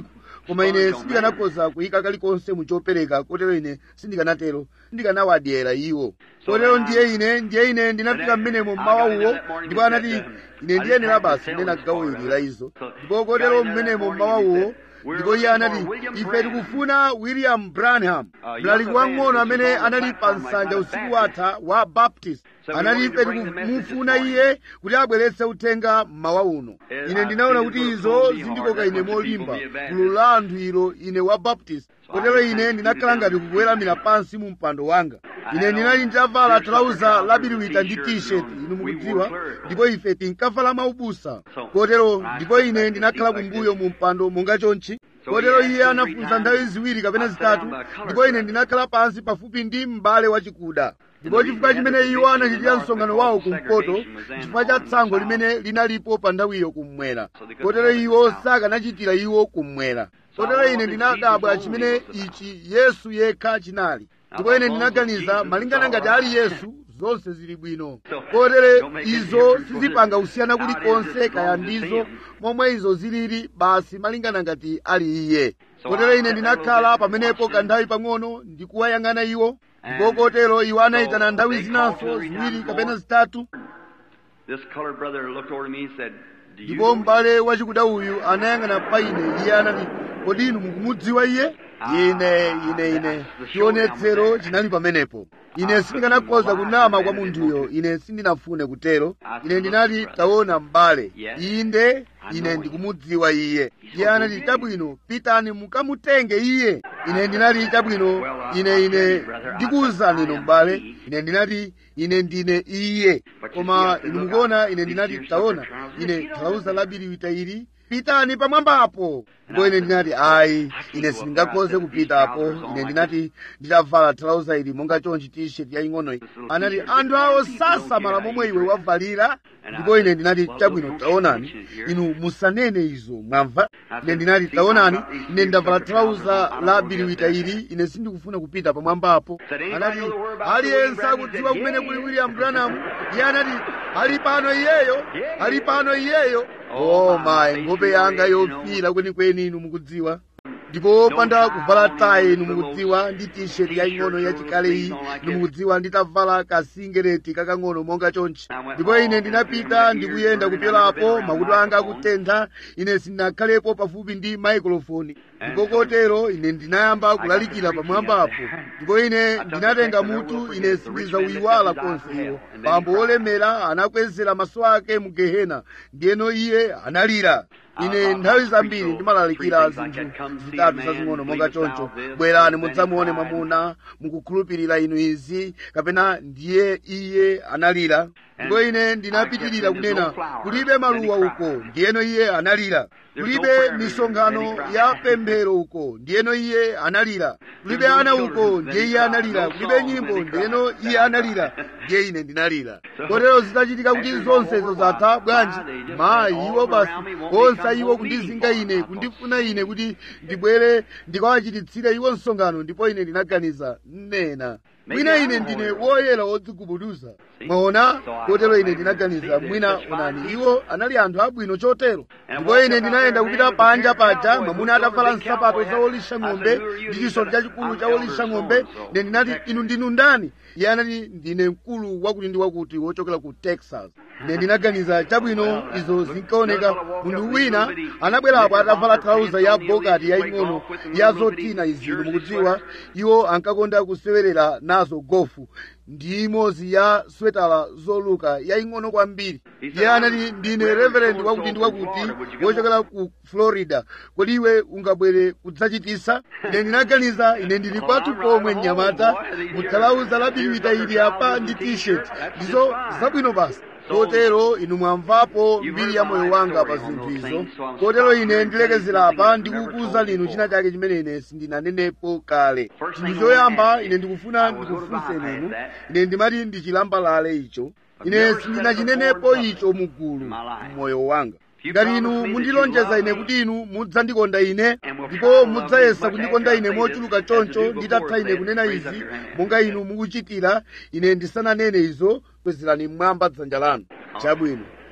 koma ine sindikanakhoza kuyika kalikonse mu chopereka kotero ine sindikanatero ndikanawadyera iwo kotero ndiye ine ndiye ine ndinafika mmenemo mmawa uwo ndipo anati ine ndiyenera basi ndena gawo ili la izo ndipo kotero mmenemo mmawa uwo ndipo iye anati ife tikufuna william branham mlaliki wang'ono amene anali pa nsanja usiku watha wa baptist anati ife tikumufuna iye kuti abweretse uthenga mmawa uno ine ndinaona kuti izo zindikoka ine molimba gulu la anthu ilo ine wa baptist kotero ine ndinakhala ngati kukuweramira pansi mu mpando wanga ine ndinali nditavala talauza labiriwita ndi t-shirt inu mukudziwa ndipo ife tinkavala maubusa kotero ndipo ine ndinakhala kumbuyo mu mpando monga chonchi kotero iye anafunsa nthawi ziwiri kapena zitatu ndipo ine ndinakhala pansi pafupi ndi m'bale wachikuda ndipo chifukwa chimene iwo anachitira msonkhano wawo kumpoto chifukwa cha tsango limene linalipo pa nthawiyo kummwera kotero iwo sakanachitira iwo kummwera kotero ine ndinadabwa chimene ichi yesu yekha chinali ndipo ine ndinaganiza malingana ngati ali yesu zonse zili bwino kotere izo sizipanga kusiyana kulikonse kaya ndizo momwe izo zilili basi malingana ngati ali iye kotero ine ndinakhala pamenepo kanthawi pang'ono ndikuwayang'ana iwo ndipo kotero iwo anayitana nthawi zinanso ziwiri kapena zitatu This colored brother looked over to me and said, Do you ndipo m'bale wachikuda uyu anayang'ana pa ine iye anati kodi inu mukumudziwa iye ine ine ine chionetsero chinali pamenepo ine sindikanakonza kunama kwa munthuyo ine sindinafune kutero ine ndinati taona m'bale inde ine ndikumudziwa iye iye anati chabwino pitani mukamutenge iye ine ndinati chabwino ine ine ndikuwuzani inu m'bale ine ndinati ine ndine iye koma inu mukuona ine ndinati taona ine talauza labiriwita ili pitani pamwambapo ndipo ine ndinati ayi ine sindingakhoze kupitapo ine ndinati nditavala talauza ili monga chonchi t-shirt yaying'onoyi anati anthu awo sasamala momwe iwe wavalira ndipo ine ndinati chabwino taonani inu musanene izo mwamva ine ndinati taonani ine ndavala talauza la biriwita ili ine sindikufuna kupita pamwambapo anati aliyense akudziwa kumene kuli william branham iye anati ali pano iyeyo ali pano iyeyo oh my nkhope yanga yofira kwenikweni inu mukudziwa ndipo opanda kuvala tayi inu mukudziwa ndi t-shirt yaying'ono yachikale iyi inu mukudziwa nditavala kasingereti kakang'ono monga chonchi ndipo ine ndinapita ndikuyenda kupyolapo makutu anga akutentha ine sindinakhalepo pafupi ndi maikrofoni ndipo kotero ine ndinayamba kulalikira pamwambapo ndipo ine ndinatenga mutu ine sindizauyiwala konse iwo bambo wolemera anakwezera maso ake mu gehena ndiyeno iye analira ine nthawi zambiri ndimalalikira zinthu zitatu zazing'ono monga choncho bwerani mudzamuone mwamuna mukukhulupirira inu izi kapena ndiye iye analira ndipo ine ndinapitirira kunena kulibe maluwa uko ndiyeno iye analira kulibe misonkhano ya pemphero uko ndiyeno iye analira kulibe ana uko ndiye iye analira kulibe nyimbo ndiyeno iye analira ndiye ine ndinalira kotero zitachitika kuti zonsezo zatha bwanji mayi iwo basi onse iwo kundizinga ine kundifuna ine kuti ndibwere ndikawachititsire iwo msonkhano ndipo ine ndinaganiza nena mwina ine ndine woyera wodzigubuduza mwaona kotero ine ndinaganiza mwina onani iwo anali anthu abwino chotero ndipo ine ndinayenda kupita panja paja mwamuna atavala nsapato za wolisha ng'ombe ndi chisoti chachikulu cha wolisha ng'ombe ine ndinati inu ndinu ndani iye anati ndine mkulu wakuti ndi wakuti wochokera ku texas ine ndinaganiza chabwino izo zinkaoneka munthu wina anabwerapo atavala talauza ya bogati yaying'ono ya zotina izi mukudziwa iwo ankakonda kusewerera nazo gofu ndi imodzi ya swetala zoluka yaying'ono kwambiri iye anati ndine reverend wakuti ndi wakuti wochokera ku florida kodi iwe ungabwere kudzachitisa ine ndinaganiza ine ndili kwathu pomwe mnyamata muthalauza labiriwita ili apa ndi t-shirt ndizo zabwino basi kotero inu mwamvapo mbiri ya moyo wanga pa zinthu izo kotero ine ndilekezera apa ndikukuza linu china chake chimene ine sindinanenepo kale chinthu choyamba ine ndikufuna ndikufunseni inu ine ndimati ndichilambalale icho ine sindinachinenepo icho mugulu mmoyo wanga ngati inu mundilonjeza ine kuti inu mudzandikonda ine ndipo mudzayesa kundikonda ine mochuluka choncho nditatha ine kunena izi monga inu mukuchitira ine ndisananene izo kwezerani mmwamba dzanja lanu chabwino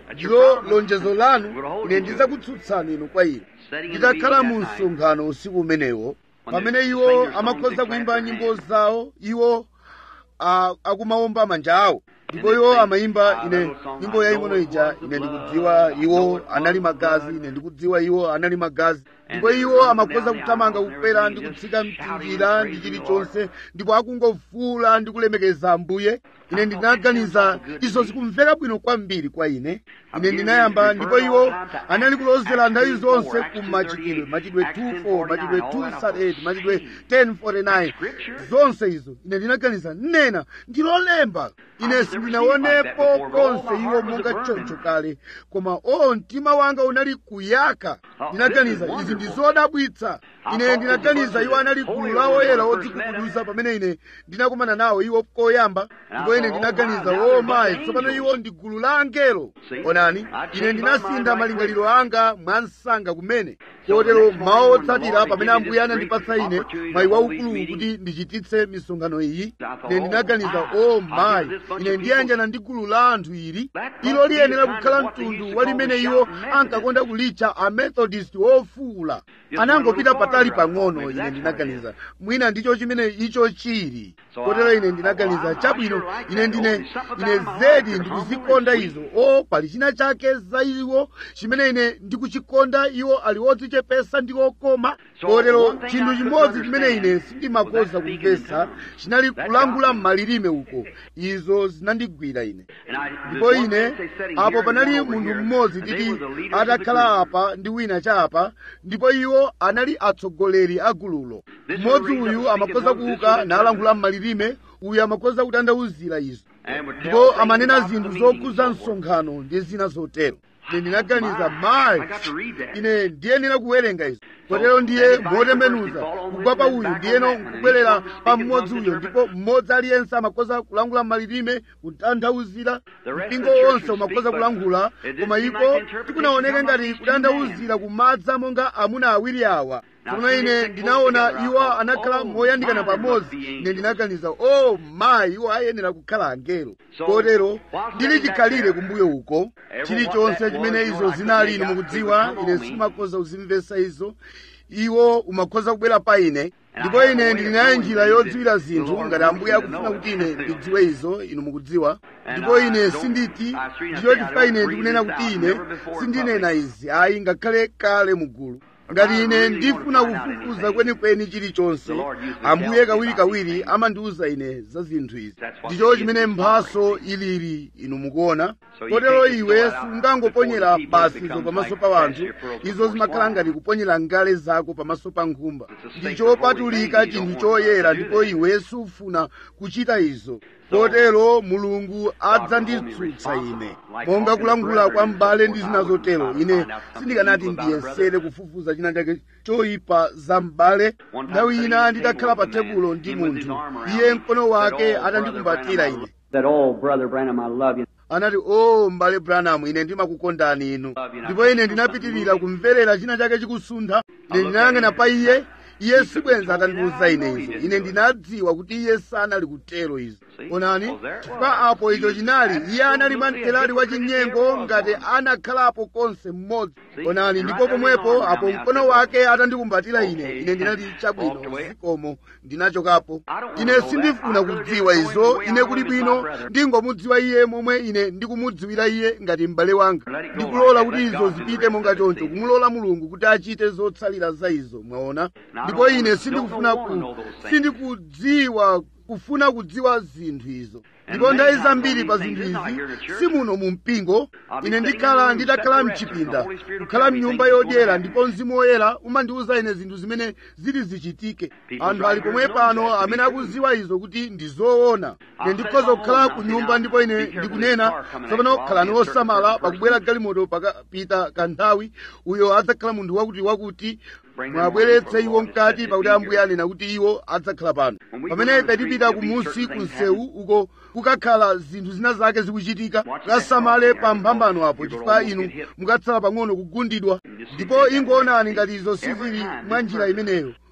ndilo lonjezo lanu ine ndidzakutsutsani inu kwa inu nditakhala mu msonkhano usiku umenewo pamene iwo amakhoza kuimba nyimbo zawo iwo akumawomba manja awo ndipo iwo amayimba ine nyimbo yaying'ono ija ine ndikudziwa iwo anali magazi ine ndikudziwa iwo anali magazi ndipo iwo amakhoza kuthamanga kukwera ndi kutsika mtinjira ndi chilichonse ndipo akungofuula ndi kulemekeza ambuye ine ndinaganiza izo zikumveka bwino kwambiri kwa ine ine ndinayamba ndipo iwo anali kulozera nthawi zonse ku machitidwe machitidwe 24 machitidwe 238 machitidwe 1049 zonse izo ine ndinaganiza nena ndilolemba ine sindinaonepo konse iwo monga choncho kale koma o mtima wanga unali kuyaka ndinaganiza izi ndi zodabwitsa ine ndinaganiza iwo anali gulu la oyera odzikubuduza pamene ine ndinakumana nawo iwo koyamba ndipo ine ndinaganiza o mayi tsopano iwo ndi gulu la angelo onani ine ndinasintha malingaliro anga mwa msanga kumene kotero mawu otsatira pamene ambuye anandipatsa ine mayi waukulu kuti ndichititse misonkhano iyi ine ndinaganiza o mayi ine ndiyanjana ndi gulu la anthu ili ilo liyenera kukhala mtundu wa limene iwo ankakonda kulitcha amethodist ofuula anangopita patali pang'ono ine ndinaganiza mwina ndicho chimene icho chili kotero ine ndinaganiza chabwino ine ndine ine zedi ndikuzikonda izo o pali china chake za iwo chimene ine ndikuchikonda iwo ali odzichepesa ndi okoma kotero chinthu chimodzi chimene ine sindimakoza kumvesa chinali kulangula m'malilime uko izo zinandigwira ine ndipo ine apo panali munthu mmodzi titi atakhala apa ndi wina cha apa ndipo iwo anali atsogoleri a gululo mmodzi uyu amakhoza kuuka nalangula m'malilime uyu amakhoza kutanthauzira izo ndipo amanena zinthu zokhuza msonkhano ndi zina zotero ine ndinaganiza mayi ine ndiyenera kuwerenga izo kotero ndiye motembenuza kugwa pa uyu ndiyeno nkubwerera pa mmodzi uyo ndipo mmodzi aliyense amakhoza kulangula m'malilime kutanthauzira mpingo wonse umakhoza kulangula koma iko tikunaoneka ngati kutanthauzira kumadza monga amuna awiri awa tsono ine ndinaona iwo anakhala moyandikana pamodzi ine ndinaganiza o mayi iwo ayenera kukhala angelo kotero ndili chikhalire kumbuyo uko chilichonse chimene izo zinali inu mukudziwa ine simakhoza kuzimvesa izo iwo umakhoza kubwera pa ine ndipo ine ndili nayo njira yodziwira zinthu ngati ambuye akufuna kuti ine ndidziwe izo inu mukudziwa ndipo ine sinditi ndicho chifukwa ine ndikunena kuti ine sindinena izi ayi ngakhale kale mugulu ngati ine ndifuna kufufuza kwenikweni chilichonse ambuye kawirikawiri amandiwuza ine za zinthu izi ndicho chimene mphaso ilili inu mukuona kotero iwe sungangoponyera basi izo pamaso pa wanthu izo zimakhala ngati kuponyera ngale zako pamaso pa nkhumba ndichopatulika chinthu choyera ndipo iwe sufuna kuchita izo kotero mulungu adzanditsutsa ine monga kulangula kwa m'bale ndi zina zotero ine sindikanati ndiyesere kufufuza china chake choyipa za m'bale nthawi ina nditakhala pa tebulo ndi munthu iye mkono wake atandikumbatira ine That, oh, Brother Branham, I love you. anati o m'bale branamu ine ndimakukondani inu ndipo ine ndinapitirira kumverera china chake chikusuntha ine ndinayang'ana pa iye iye sibwenza atandiwuza ine izo ine ndinadziwa kuti iye sanali kutero izo onani chifukwa apo icho chinali iye anali mantelali wa chinyengo ngati anakhalapo konse mmodzi onani ndipo pomwepo apo mkono wake atandikumbatira ine ine ndinati chabwino zikomo ndinachokapo ine sindifuna kudziwa izo ine kuli bwino ndingomudziwa iye momwe ine ndikumudziwira iye ngati m'bale wanga ndikulola kuti izo zipite monga choncho kumulola mulungu kuti achite zotsalira za izo mwaona ndipo ine sindikufuna ku sindikudziwa kufuna kudziwa zinthu izo ndipo nthawi zambiri pa zinthu izi simuno mu mpingo ine ndikhala nditakhala mchipinda kukhala mnyumba yodyera ndipo mzimu woyera umandiwuza ine zinthu zimene zili zichitike anthu ali pomwe pano amene akuziwa izo kuti ndi zoona ine ndikhoza kukhala ku nyumba ndipo ine ndikunena tsopano khalani osamala pakubwera galimoto pakapita kanthawi uyo adzakhala munthu wakuti wakuti mwabweretse iwo mkati pakuti ambuye anena kuti iwo adzakhala pano pamene ife tipita kumusi ku msewu uko kukakhala zinthu zina zake zikuchitika kasamale pa mphambano apo chifukwa inu mukatsala pang'ono kugundidwa ndipo ingoonani ngati izo sizili mwa njira imeneyo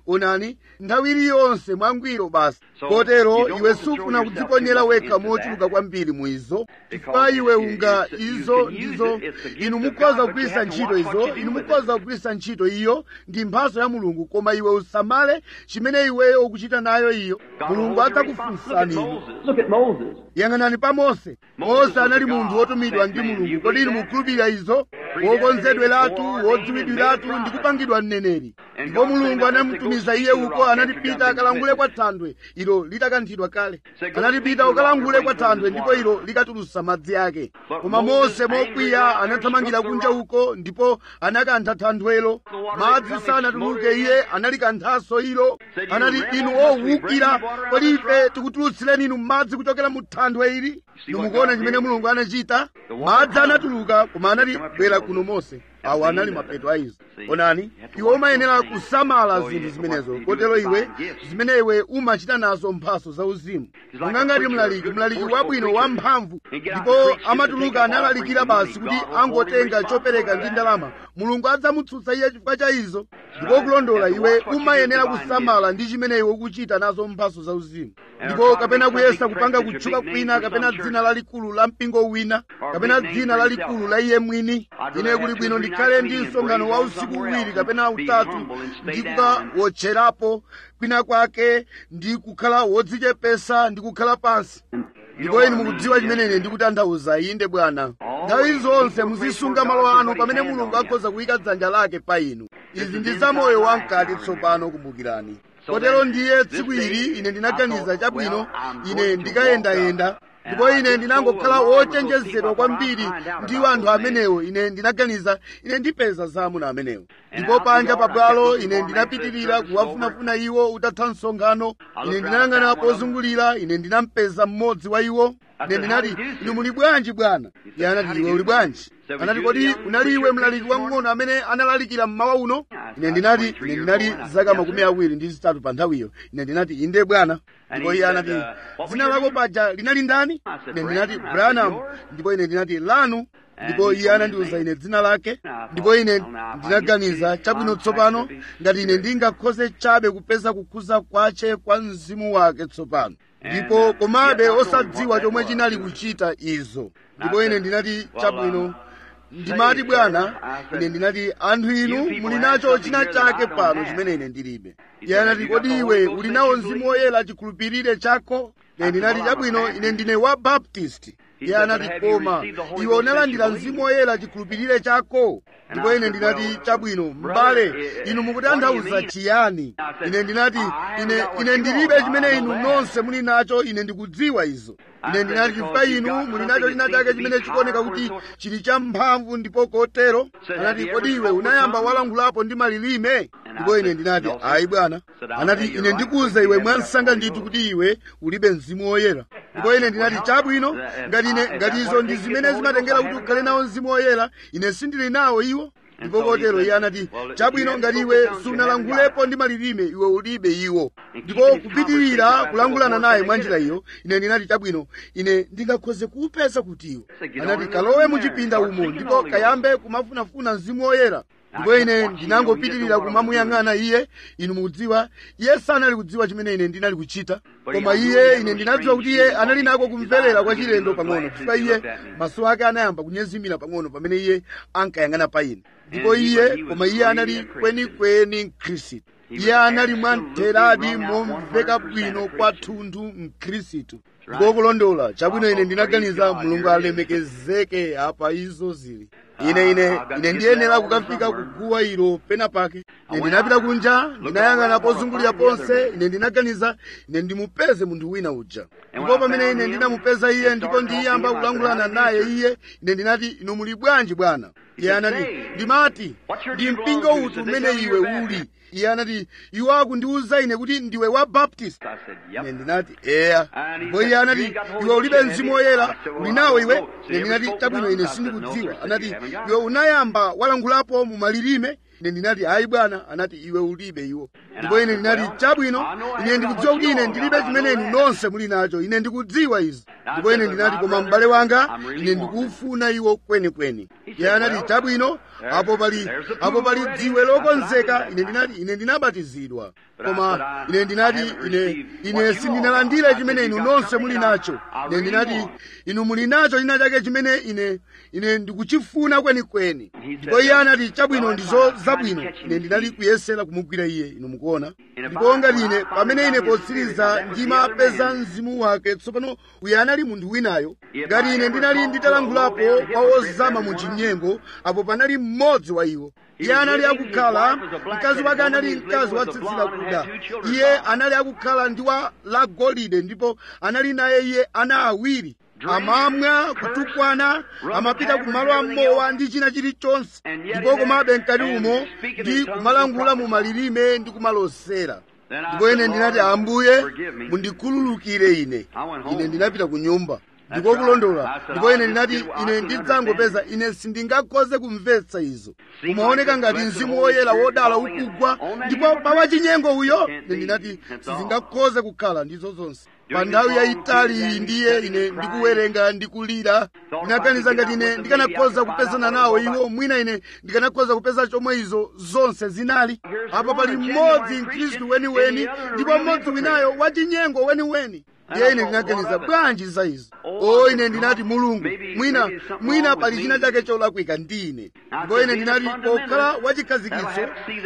onani nthawi iliyonse mwangwiro basi kotero iwe sufuna kudziponyera wekha mochuluka kwambiri mu izo chifukwa iwe unga izo ndizo inu mukhoza kugwiritsa ntchito izo inu mukhoza kugwiritsa ntchito iyo ndi mphatso ya mulungu koma iwe usamale chimene iweyo ukuchita nayo iyo mulungu adzakufunsani inu Look at Moses. yang'anani pa mose mose anali munthu wotumidwa ndi mulungu kodi inu mukhulupirira izo wokonzedweratu wodziwidwiratu ndi kupangidwa mneneri ndipo mulungu anamutumiza iye uko anatipita akalangule kwa thandwe ilo litakanthidwa kale anatipita ukalangule kwa thandwe ndipo ilo likatulutsa madzi ake koma mose mokwiya anathamangira kunja uko ndipo anakantha thandwelo madzi sanatuluke iye analikanthanso ilo anati inu owukira kodi ife tikutulutsireni inu madzi kuchokera mu thandwe ili inu mukuona chimene mulungu anachita madzi anatuluka koma anati bwera kuno mose awo anali mapeto a izo onani iwe umayenera kusamala zinthu zimenezo kotero iwe zimene iwe umachita nazo mphaso zauzimu monga ngati mlaliki mlaliki wabwino wamphamvu ndipo amatuluka analalikira basi kuti angotenga chopereka ndi ndalama mulungu adzamutsutsa iye chifukwa cha izo ndipo kulondola iwe umayenera kusamala ndi chimene iwe ukuchita nazo mphaso zauzimu ndipo kapena kuyesa kupanga kutchuka kwina kapena dzina lalikulu la mpingo wina kapena dzina lalikulu la iye mwini ine kuli bwino ndikhale ndi msonkhano wa usiku uwiri kapena utatu ndi kukawotcherapo kwina kwake ndi kukhala wodzichepesa ndi kukhala pansi ndipo inu mukudziwa chimene ine ndikutanthauza inde bwana nthawi zonse muzisunga malo anu pamene mulungu akhoza kuyika dzanja lake pa inu izi ndi zamoyo wamkati tsopano kumbukirani kotero ndiye tsiku ili ine ndinaganiza chabwino ine ndikayendayenda ndipo ine ndinangokhala wochenjezedwa kwambiri ndi anthu amenewo ine ndinaganiza ine ndipeza za amuna amenewo ndipo panja pabwalo ine ndinapitirira kuwafunafuna iwo utatha msonkhano ine ndinayang'ana pozungulira ine ndinampeza mmodzi wa iwo ine ndinati inu muli bwanji bwana iye anati iwe uli bwanji anati kodi unali iwe mlaliki wamng'ono amene analalikira mmawa uno ine ndinati ine ndinali zaka makumi awiri ndi zitatu pa nthawiyo ine ndinati inde bwana ndipo iye anati dzina lako paja linali ndani ine ndinati branham ndipo ine ndinati lanu ndipo iye anandiwuza ine dzina lake ndipo ine ndinaganiza chabwino tsopano ngati ine ndingakhoze chabe kupeza kukhuza kwace kwa mzimu wake tsopano ndipo komabe osadziwa chomwe chinali kuchita izo ndipo ine ndinati chabwino ndimati bwana ine ndinati anthu inu muli nacho china chake pano chimene ine ndilibe iye anati kodi iwe uli nawo mzimu woyera chikhulupirire chako ine ndinati chabwino ine ndine wa baptist iye anati koma iwe unalandira mzimu woyera chikhulupirire chako ndipo ine ndinati chabwino m'bale inu mukutanthauza chiyani ine ndinati ine ine ndilibe chimene inu nonse muli nacho ine ndikudziwa izo ine ndinati chifukwa inu muli nacho china chake chimene chikuoneka kuti chili champhamvu ndipo kotero anati kodi iwe unayamba walangulapo ndi malilime ndipo ine ndinati ayi bwana anati ine ndikuwuza iwe mwansanga ndithu kuti iwe ulibe mzimu woyera ndipo ine ndinati chabwino ngati ine ngati izo ndi zimene zimatengera kuti ukhale nawo mzimu woyera ine sindili nawo iwo ndipo kotero iye anati chabwino ngati iwe sunalangulepo ndi malilime iwe ulibe iwo ndipo kupitirira kulangulana naye mwa njira iyo ine ndinati chabwino ine ndingakhoze kuupeza kuti iwo anati kalowe muchipinda umo ndipo kayambe kumafunafuna mzimu woyera ndipo ine ndinangopitirira kumamuyang'ana iye inu mukudziwa iye sanali kudziwa chimene ine ndinali kuchita koma iye ine ndinadziwa kuti iye anali nako kumverera kwa chilendo pang'ono chifukwa iye maso ake anayamba kunyezimira pang'ono pamene iye ankayang'ana pa ine ndipo iye koma iye anali kwenikweni mkhristu iye anali mwamtheradi momveka bwino kwathunthu mkhristu ndipo kulondola chabwino ine ndinaganiza mulungu alemekezeke apa izo zili ine ine ine ndiyenera kukafika kuguwa ilo pena pake ine ndinapita kunja ndinayang'ana pozungulira ponse ine ndinaganiza ine ndimupeze munthu wina uja ndipo pamene ine ndinamupeza iye ndipo ndiyamba kulangulana naye iye ine ndinati inu muli bwanji bwana iye anati ndimati ndi mpingo uti umene iwe uli iye anati iwo akundiwuza ine kuti ndiwe wa baptist ine ndinati eya ndipo iye anati iwe ulibe mzimu woyera uli nawo iwe ine ndinati chabwino ine sindikudziwa anati iwe unayamba walangulapo mu malilime ine ndinati ayi bwana anati iwe ulibe iwo ndipo ine ndinati chabwino ine ndikudziwa kuti ine ndilibe chimene inu nonse muli nacho ine ndikudziwa izi ndipo ine ndinati koma m'bale wanga ine ndikufuna iwo kwenikweni iye anati chabwino apo pali apo pali dziwe lokonzeka ine ndinati ine ndinabatizidwa koma ine ndinati ine ine sindinalandire chimene inu nonse muli nacho ine ndinati inu muli nacho china chake chimene ine ine ndikuchifuna kwenikweni ndipo iye anati chabwino ndizo zabwino ine ndinali kuyesera kumugwira iye inu mukuona ndipo ngati ine pamene ine potsiriza ndimapeza mzimu wake tsopano uyu anali munthu winayo ngati ine ndinali nditalankhulapo kwa ozama mu chinyengo apo panali mmodzi wa iwo iye anali akukhala mkazi wake anali mkazi watsitsira kuda iye anali akukhala ndi wa la golide ndipo anali naye iye ana awiri amamwa kutukwana amapita kumalo amowa ndi china chilichonse ndipo komabe mkati umo ndi kumalangula mu malilime ndi kumalosera ndipo ine ndinati ambuye mundikhululukire ine ine ndinapita ku nyumba ndiko kulondola ndipo ine ndinati ine ndidzangopeza ine sindingakhoze kumvetsa izo kumaoneka ngati mzimu woyera wodala ukugwa ndipo pawa chinyengo uyo ine ndinati sizingakhoze kukhala ndizo zonse pa nthawi yayitali iyi ndiye ine ndikuwerenga ndikulira ndinaganiza ngati ine ndikanakhoza kupezana nawo iwo mwina ine ndikanakhoza kupeza chomwe izo zonse zinali apo pali mmodzi mkhristu weniweni ndipo mmodzi winayo wachinyengo weniweni ndiye ine ndinaganiza bwanji za izo o ine ndinati mulungu mwina mwina pali china chake cholakwika ndi ine ndipo ine ndinati pokhala wachikhazikitso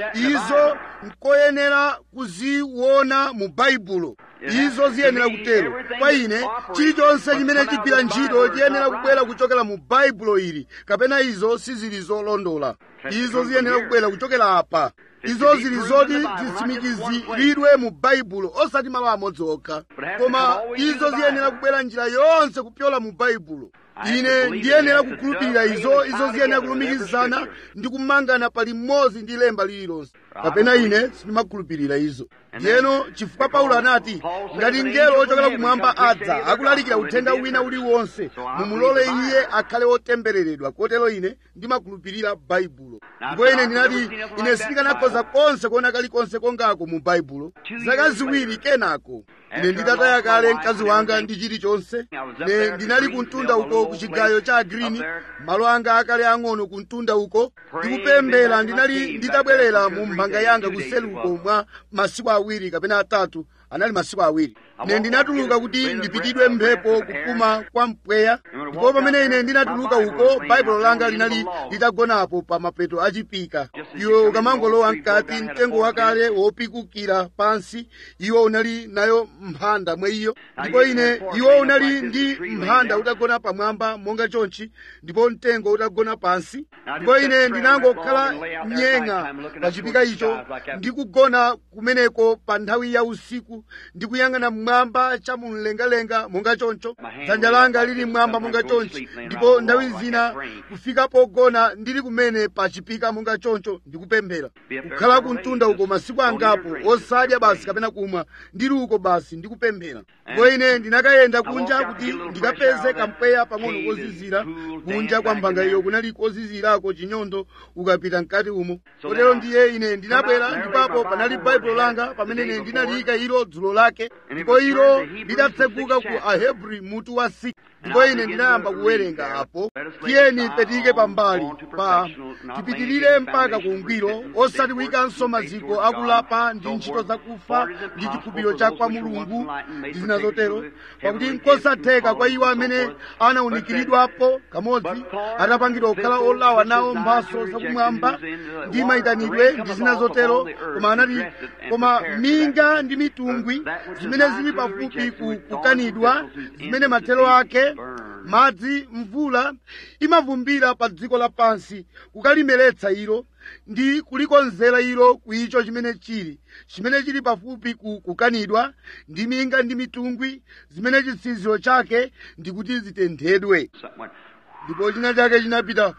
izo nkoyenera kuziona mu baibulo izo ziyenera kutero kwa ine chilichonse chimene chigwira ntchito chiyenera kubwera kuchokera mu baibulo ili kapena izo sizili zolondola izo ziyenera kubwera kuchokera apa izo zili zoti zitsimikiziridwe mu baibulo osati malo amodzi okha koma izo ziyenera kubwera njira yonse kupyola mu baibulo ine ndiyenera kukhulupirira izo izo ziyenera kulumikizana ndi kumangana pali mmodzi ndi lemba lililonse kapena ine sindimakhulupirira izo ndiyeno chifukwa paulo anati ngati mngelo wochokera kumwamba adza akulalikira uthenga wina uliwonse mumulole iye akhale wotembereredwa kotero ine ndimakhulupirira baibulo ndipo ine ndinati ine sindikanakhoza konse kuona kalikonse kongako mu baibulo zaka ziwiri kenako ine nditataya kale mkazi wanga ndi chilichonse ine ndinali kumtunda uko ku chigayo cha green malo anga akale ang'ono kumtunda uko ndikupemphera ndinali nditabwerera mu mphanga yanga kuseli uko mwa masiku awiri kapena atatu anali masiku awiri ine ndinatuluka kuti ndipitidwe mphepo kupuma kwa mpweya ndipo pamene ine ndinatuluka uko baibulo langa linali litagonapo pa mapeto achipika iwe ukamangolowa mkati mtengo wakale wopikukira pansi iwo unali nayo mphanda mwa iyo ndipo ine iwo unali ndi mphanda utagona pamwamba monga chonchi ndipo mtengo utagona pansi ndipo ine ndinangokhala nyenga pa chipika icho ndikugona kumeneko pa nthawi ya usiku ndikuyang'ana mmwamba cha mumlengalenga monga choncho dzanja langa lili mmwamba monga chonchi ndipo nthawi zina kufika pogona ndili kumene pa chipika monga choncho ndikupemphera kukhala kumtunda uko masiku angapo osadya basi kapena kumwa ndili uko basi ndikupemphera ndipo ine ndinakayenda kunja kuti ndikapeze kampweya pang'ono kozizira kunja kwa mphanga iyo kunali kozizirako chinyondo ukapita mkati umo kotero ndiye ine ndinabwera ndipapo panali baibulo langa pamene ine ndinaliyika ilo dzulo lake ndipo ilo lidatseguka ku ahebri mutu wa 6 ndipo ine ndinayamba kuwerenga apo tiyeni petike pambali pa tipitirire mpaka ku ungwiro osati kuyikanso maziko akulapa ndi ntchito zakufa ndi chikhulupiriro cha kwa mulungu ndi zina zotero pakuti nkosatheka kwa iwo amene anawunikiridwapo kamodzi atapangidwa kukhala olawa nawo mphaso zakumwamba ndi mayitanidwe ndi zina zotero koma anati koma minga ndi mitungwi zimene zili pafupi kukanidwa zimene mathero ake madzi mvula imavumbira pa dziko lapansi kukalimeretsa ilo ndi kulikonzera ilo kuicho chimene chili chimene chili pafupi kukanidwa ndi minga ndi mitungwi zimene chitsiziro chake ndikuti zitenthedwe ndipo china chake chinapita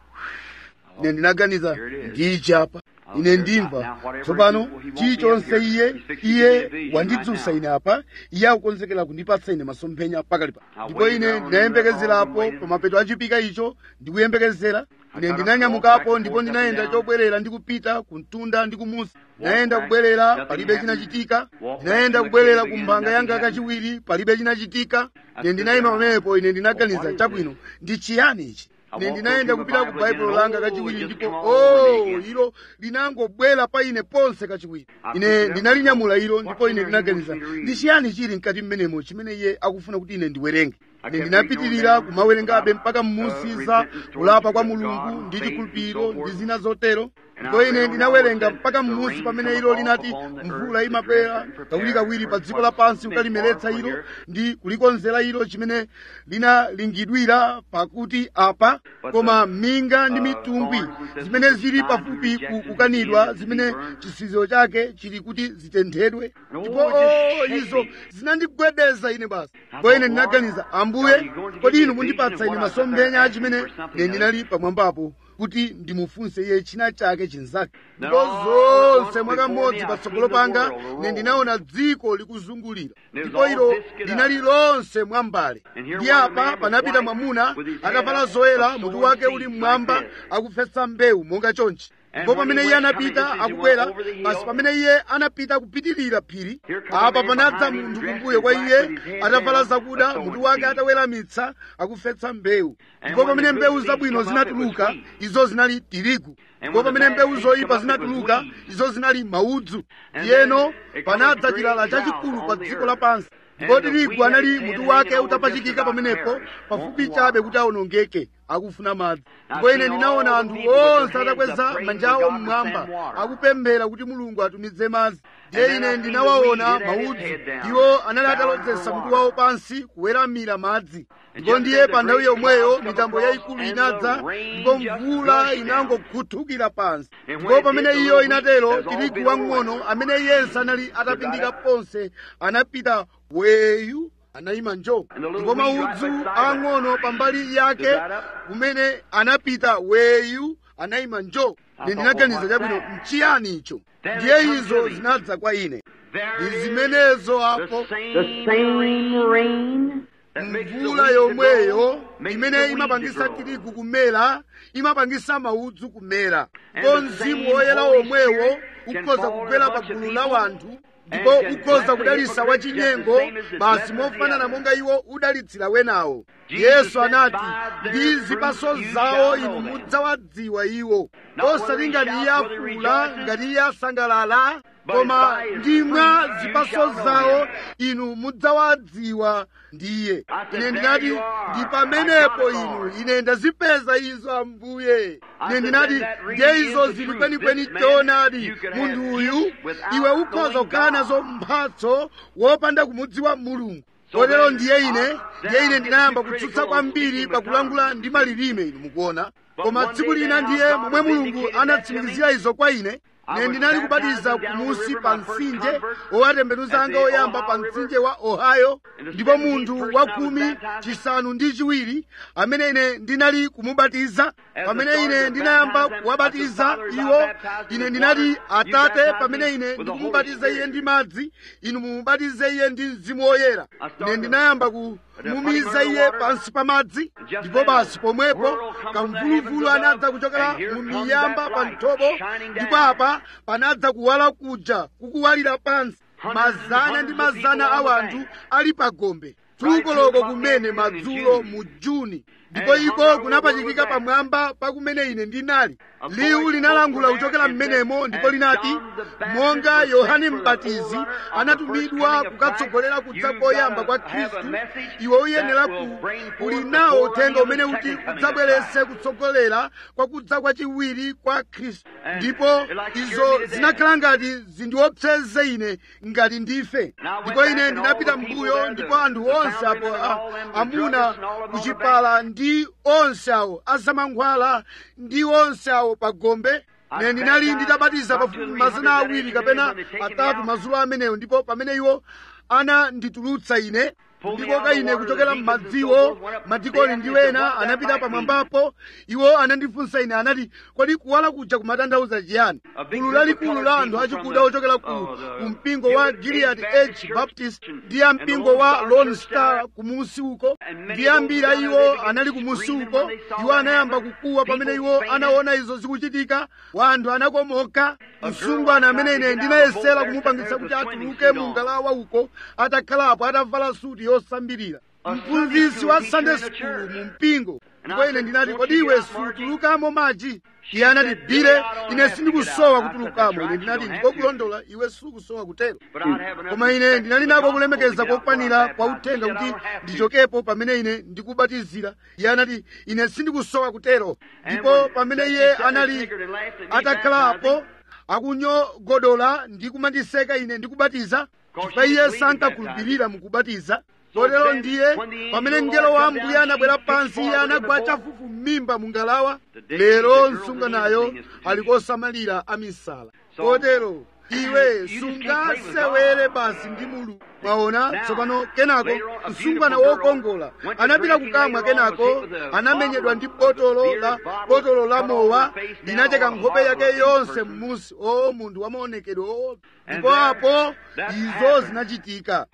ine ndinaganiza ndichapa ine ndimva tsopano chilichonse iye iye wandidzutsa ine apa iye akukonzekera kundipatsa ine masomphenya pakali pa ndipo ine ndinayembekezerapo pa mapeto achipika icho ndikuyembekezera ine ndinanyamukapo ndipo ndinayenda chobwerera ndi kupita kumtunda ndi kumusi ndinayenda kubwerera palibe chinachitika ndinayenda kubwerera ku mphanga yanga kachiwiri palibe chinachitika ine ndinayima pamenepo ine ndinaganiza chabwino ndi chiyani ichi ine ndinayenda kupita ku baibulo langa kachiwiri ndipo o ilo linangobwera pa ine ponse kachiwiri ine ndinalinyamula ilo ndipo ine ndinaganiza ndi chiyani chili mkati mmenemo chimene iye akufuna kuti ine ndiwerenge ine ndinapitirira kumawerengabe mpaka mmusi za kulapa kwa mulungu ndi chikhulupiriro ndi zina zotero ndipo ine ndinawerenga mpaka mmusi pamene ilo linati mvula imapera kawirikawiri pa dziko lapansi kukalimeretsa ilo ndi kulikonzera ilo chimene linalingidwira pakuti apa koma minga ndi mitumbwi zimene zili pafupi kukanidwa zimene chisiziro chake chili kuti zitenthedwe ndipo o izo zinandigwedeza ine basi ndipo ine ndinaganiza ambuye kodi inu mundipatsa ine masomphenya chimene ine ndinali pamwambapo kuti ndimufunse iye china chake chinzake ndipo zonse mwakamodzi patsogolo panga ine ndinaona dziko likuzungulira ndipo ilo linali lonse mwambale ndi apa panapita mwamuna atavala zoyera mutu wake uli mmwamba akufesa mbewu monga chonchi ndipo pamene iye anapita akubwera basi pamene iye anapita kupitirira phiri apa panadza munthu kumbuyo kwa iye atavala zakuda mutu wake ataweramitsa akufesa mbewu ndipo pamene mbewu zabwino zinatuluka izo zinali tirigu ndipo pamene mbewu zoyipa zinatuluka izo zinali maudzu ndiyeno panadza chilala chachikulu pa dziko lapansi ndipo tirigu anali mutu wake utapachikika pamenepo pafupi chabe kuti awonongeke akufuna madzi ndipo ine ndinaona anthu onse atakweza manja awo mmwamba akupemphera kuti mulungu atumize madzi ndiye ine ndinawaona maudzu iwo anali atalodzesa mutu wawo pansi kuweramira madzi ndipo ndiye pa nthawi yomweyo mitambo yayikulu inadza ndipo mvula inangokhuthukira pansi ndipo pamene iyo inatero tirigu wang'ono amene iyense anali atapindika ponse anapita weyu anayima njo ndipo maudzu ang'ono pambali yake kumene anapita weyu anayima njo ine ndinaganiza chabwino mchiyani icho ndiye izo zinadza kwa ine ndi zimenezo apo The same rain mvula yomweyo imene imapangisa tirigu kumera imapangisa maudzu kumera ndipo mzimu woyera womwewo ukhoza kugwera pa gulu la wanthu ndipo ukhoza kudalitsa wachinyengo basi mofanana monga iwo udalitsira wenawo yesu anati ndi zipaso zawo inu mudzawadziwa iwo osati ngati iye afula ngati iye asangalala koma ndimwa zipaso zawo inu mudzawadziwa ndiye ine ndinati ndi pamenepo inu ine ndazipeza izo ambuye ine ndinati ndiye izo zili kwenikweni choonadi munthu uyu iwe ukhoza kukhala nazo mphatso wopanda kumudziwa mulungu kotero ndiye ine ndiye ine ndinayamba kutsutsa kwambiri pakulangula ndi malilime inu mukuona koma tsiku lina ndiye momwe mulungu anatsimikizira izo kwa ine ine ndinali kubatiza kumusi pa mtsinje owatembenuza anga oyamba pa mtsinje wa ohio ndipo munthu wa khumi chisanu ndi chiwiri amene ine ndinali kumubatiza pamene ine ndinayamba kuwabatiza iwo ine ndinati atate pamene ine ndikumubatiza iye ndi madzi inu mumubatize iye ndi mzimu woyera ine ndinayamba kumumiza iye pansi pa madzi ndipo basi pomwepo kamvuluvulu anadza kuchokera mu miyamba pa mthobo ndipo apa panadza kuwala kuja kukuwalira pansi mazana ndi mazana a wanthu ali pa gombe tukoloko kumene madzulo mu juni ndipo iko kunapachikika pamwamba pa kumene ine ndinali liwu linalangula kuchokera mmenemo ndipo linati monga yohane mbatizi anatumidwa kukatsogolera kudza koyamba kwa khristu iwe uyenera kuli nawo uthenga umene uti udzabweretse kutsogolera kwa kudza kwachiwiri kwa khristu ndipo izo zinakhala ngati zindiopseze ine ngati ndife ndipo ine ndinapita mbuyo ndipo anthu onse apo a- amuna kuchipala ndi onse awo azamankhwala ndi onse awo pa gombe ine ndinali nditabatiza pafupi mazana awiri kapena atatu madzulo amenewo ndipo pamene iwo ananditulutsa ine ndikoka ine kuchokera m'madziwo madikoni ndi wena anapita pamwambapo iwo anandifunsa ine anati kodi kuwala kuja kumatanthauza chiyani gulu lalikulu la anthu achikuda ochokera ku ku mpingo wa gilead h baptist ndi ya mpingo wa lone star kumusi uko ndi ambiri a iwo anali kumusi uko iwo anayamba kukuwa pamene iwo anaona izo zikuchitika wanthu anakomoka msungwana amene ine ndinayesera kumupangitsa kuti atuluke mu ngalawa uko atakhalapo atavala suti yosambirira mphunzitsi wa sunday school mu mpingo ndipo ine ndinati kodi iwe sutulukamo madzi iye anati bile ine sindikusowa kutulukamo ine ndinati ndikokulondola iwe sukusowa kutero koma ine ndinali nako kulemekeza kokwanira kwa uthenga kuti ndichokepo pamene ine ndikubatizira iye anati ine sindikusowa kutero ndipo pamene iye anali atakhalapo akunyogodola ndi kumandiseka ine ndikubatiza chifukwa iye sankakhulupirira mukubatiza kotero ndiye pamene mngelo wa ambuye anabwera pansi iye anagwa chafufu m'mimba mu ngalawa lero msunganayo ali kosamalira amisala kotero iwe sungasewere basi ndi mulu mwaona tsopano kenako msungwana wokongola anapita kukamwa kenako anamenyedwa ndi botolo la botolo la mowa linacheka nkhope yake yonse m'musi o munthu wamaonekedwe oo ndipo apo izo zinachitika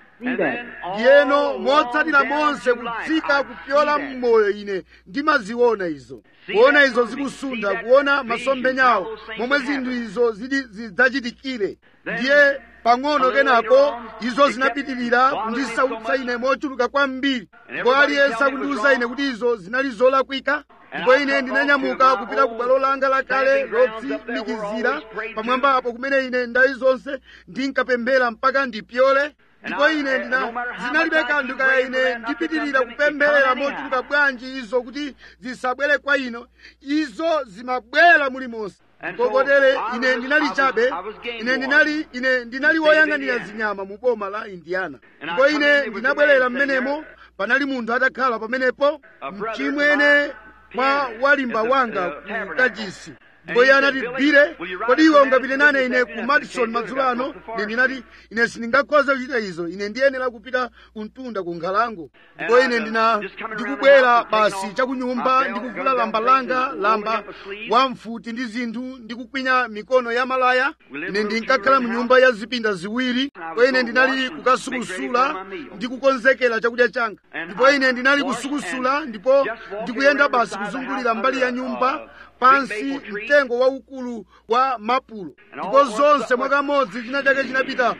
ndiyeno motsatira monse kutsika kupyola mmoyo ine ndimaziona izo kuona izo zikusunda kuona masomphenyawo momwe zinthu izo zidzachitikire ndiye pang'ono kenako izo zinapitirira kundisautsa ine mochuluka kwambiri ndipo aliyense akundiwuza ine kuti izo zinali zolakwika ndipo ine ndinanyamuka kupita ku bwalo langa lakale lotsimikizira pamwamba apo kumene ine ndayi zonse ndinkapemphera mpaka ndipyole ndipo ine ndina zinalibe kanthu kaya ine ndipitirira kupempherera mochuluka bwanji izo kuti zisabwere kwa ino izo zimabwera mulimonse kokotere ine ndinali chabe ine ndinali ine ndinali woyang'anira zinyama mu boma la indiana ndipo ine ndinabwerera mmenemo panali munthu atakhala pamenepo mchimwene mwa walimba wanga ku kachisi ndipo iye anati bile kodi iwe ungapite nane ine ku madison madzulo ano ine ndinati ine sindingakhoza kuchita izo ine ndiyenera kupita kumtunda ku nkhalango ndipo ine ndina ndikubwera basi chakunyumba ndikuvula lamba langa lamba wamfuti ndi zinthu ndikukwinya mikono ya malaya ine ndinkakhala mu nyumba ya zipinda ziwiri ndipo ine ndinali kukasukusula ndikukonzekera chakudya changa ndipo ine ndinali kusukusula ndipo ndikuyenda basi kuzungulira mbali ya nyumba pansi mtengo waukulu wa mapulo ndipo zonse mwakamodzi china chake chinapita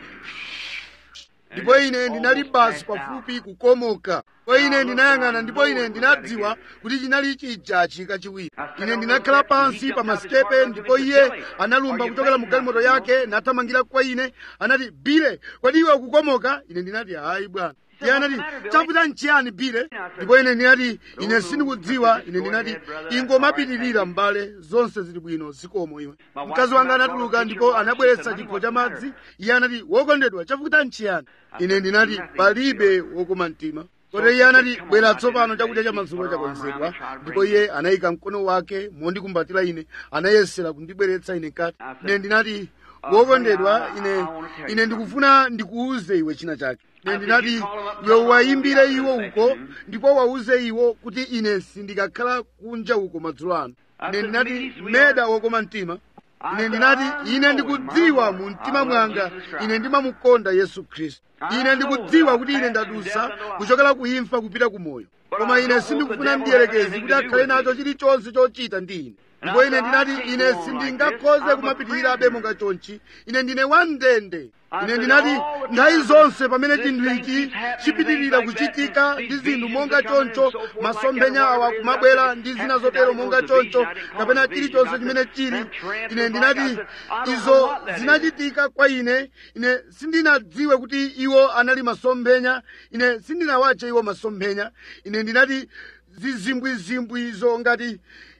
ndipo ine ndinali basi pafupi kukomoka ndipo ine ndinayang'ana ndipo ine ndinadziwa kuti chinali chijachi kachiwiri ine ndinakhala pansi pa masitepe ndipo iye analumba kuchokera mu galimoto yake nathamangira kwa ine anati bile kodi iwe ukukomoka ine ndinati hayi bwana iye anati chavuta nchiyani bile ndipo ine ndinati ine sindikudziwa ine ndinati ingomapitirira m'bale zonse zili bwino zikomo iwe mkazi wanga anatuluka ndipo anabweretsa chikho cha madzi iye anati wokondedwa chavuta nchiyani ine ndinati palibe wokoma mtima kotero iye anati bwera tsopano chakudya cha madzulo chakonzedwa ndipo iye anayika mkono wake mondikumbatira ine anayesera kundibweretsa ine kati ine ndinati wokondedwa ine ine ndikufuna ndikuuze iwe china chake ine ndinati iwe wayimbire iwo uko ndipo wauze iwo kuti ine sindikakhala kunja uko madzulo ano ine ndinati meda wokoma mtima ine ndinati ine ndikudziwa mu mtima mwanga ine ndimamukonda yesu khristu ine ndikudziwa kuti ine ndadusa kuchokera ku imfa kupita ku moyo koma ine sindikufuna mdierekezi kuti akhale nacho chilichonse chochita ndi ine ndipo ine ndinati ine sindingakhoze kumapitirirabe monga chonchi ine ndine wamndende ine ndinati nthawi zonse pamene chinthu ichi chipitirira kuchitika ndi zinthu monga choncho masomphenya awa kumabwera ndi zina zotero monga choncho kapena chilichonse chimene chili ine ndinati izo zinachitika kwa ine ine sindinadziwe kuti iwo anali masomphenya ine sindinawache iwo masomphenya ine ndinati zizimbwizimbwi izo ngati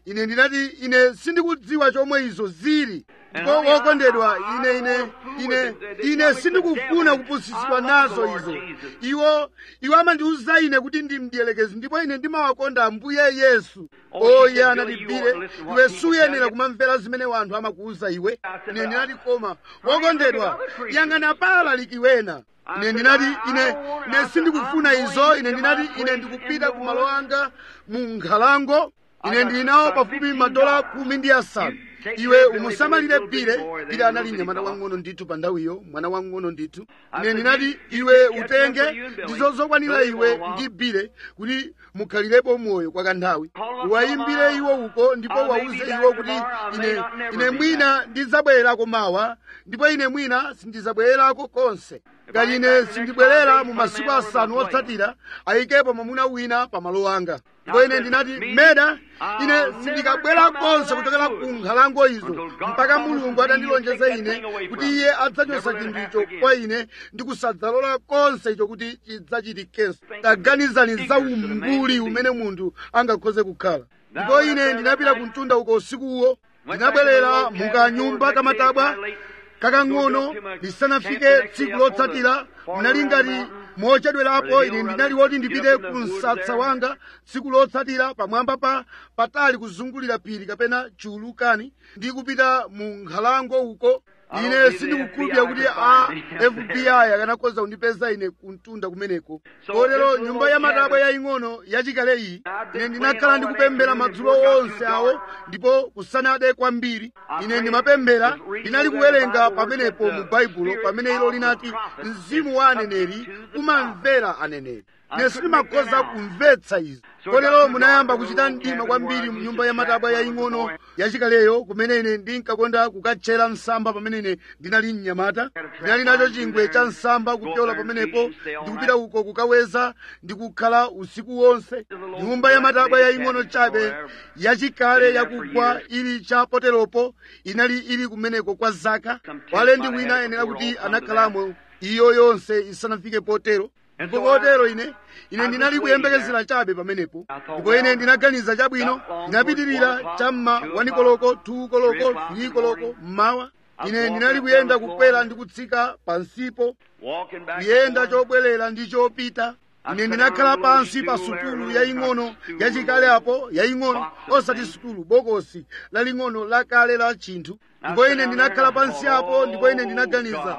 ine ndinati ine sindikudziwa chomwe izo zili ndipo wokondedwa ine ine ine ine sindikufuna kupusitsidwa nazo izo iwo iwo amandiwuza ine kuti ndi mdierekezi ndipo ine ndimawakonda ambuye yesu oye anati bile iwe suyenera kumamvera zimene wanthu amakuwuza iwe ine ndinati koma wokondedwa yang'ana pala likiwena ine ndinati ine ine sindikufuna izo ine ndinati ine ndikupita ku malo anga mu nkhalango ine ndili nawo pafupi madola khumi ndi asanu iwe umusamalire bile bile anali mnyamata wang'ono ndithu pa nthawiyo mwana wang'ono ndithu ine ndinati iwe utenge ndizo zokwanira iwe ndi bile kuti mukhalirepo moyo kwa kanthawi uwayimbire iwo uko ndipo wawuze iwo kuti ine ine mwina ndidzabwererako mawa ndipo ine mwina sindidzabwererako konse ngati ine sindibwerera mu masiku asanu otsatira ayikepo mwamuna wina pa malo anga ndipo ine ndinati meda ine sindikabwera konse kuchokera ku nkhalango izo mpaka mulungu atandilonjeza ine kuti iye adzachotsa chinthu icho kwa ine ndi kusadzalola konse icho kuti chidzachitikenso taganizani za umbuli umene munthu angakhoze kukhala ndipo ine ndinapita ku mtunda uko usikuwo ndinabwerera mukanyumba kamatabwa kakang'ono lisanafike tsiku lotsatira mnali ngati mochedwerapo ine ndinali woti ndipite ku msasa wanga tsiku lotsatira pamwamba pa patali kuzungulira phiri kapena chulukani ndi kupita mu nkhalango uko ine sindikukhulupirira kuti a fbi akanakhoza kundipeza ine kumtunda kumeneko kotero nyumba ya matabwa yaying'ono yachikale iyi ine ndinakhala ndikupemphera madzulo onse awo ndipo kusanade kwambiri ine ndimapemphera ndinali kuwerenga pamenepo mu baibulo pamene ilo linati mzimu wa aneneri umamvera aneneri ine sindimakhoza kumvetsa izi kotero munayamba kuchita mdima kwambiri mu nyumba ya matabwa yaying'ono yachikaleyo kumene ine ndinkakonda kukatchera msamba pamene ine ndinali mnyamata ndinali nacho chingwe cha msamba kupyola pamenepo ndikupita uko kukaweza ndikukhala usiku wonse nyumba ya matabwa yaying'ono chabe yachikale yakugwa ili cha poteropo inali ili kumeneko kwa zaka walendi wina ayenera kuti anakhalamo iyo yonse isanafike potero ndipo kotero ine ine ndinali kuyembekezera chabe pamenepo ndipo ine ndinaganiza chabwino ndinapitirira cham'ma wanikoloko tu koloko three koloko mmawa ine ndinali kuyenda kukwera ndi kutsika pansipo kuyenda chobwerera ndi chopita ine ndinakhala pansi pa sutulu yaying'ono yachikale apo yaying'ono osati sutulu bokosi laling'ono lakale la chinthu ndipo ine ndinakhala pansi apo ndipo ine ndinaganiza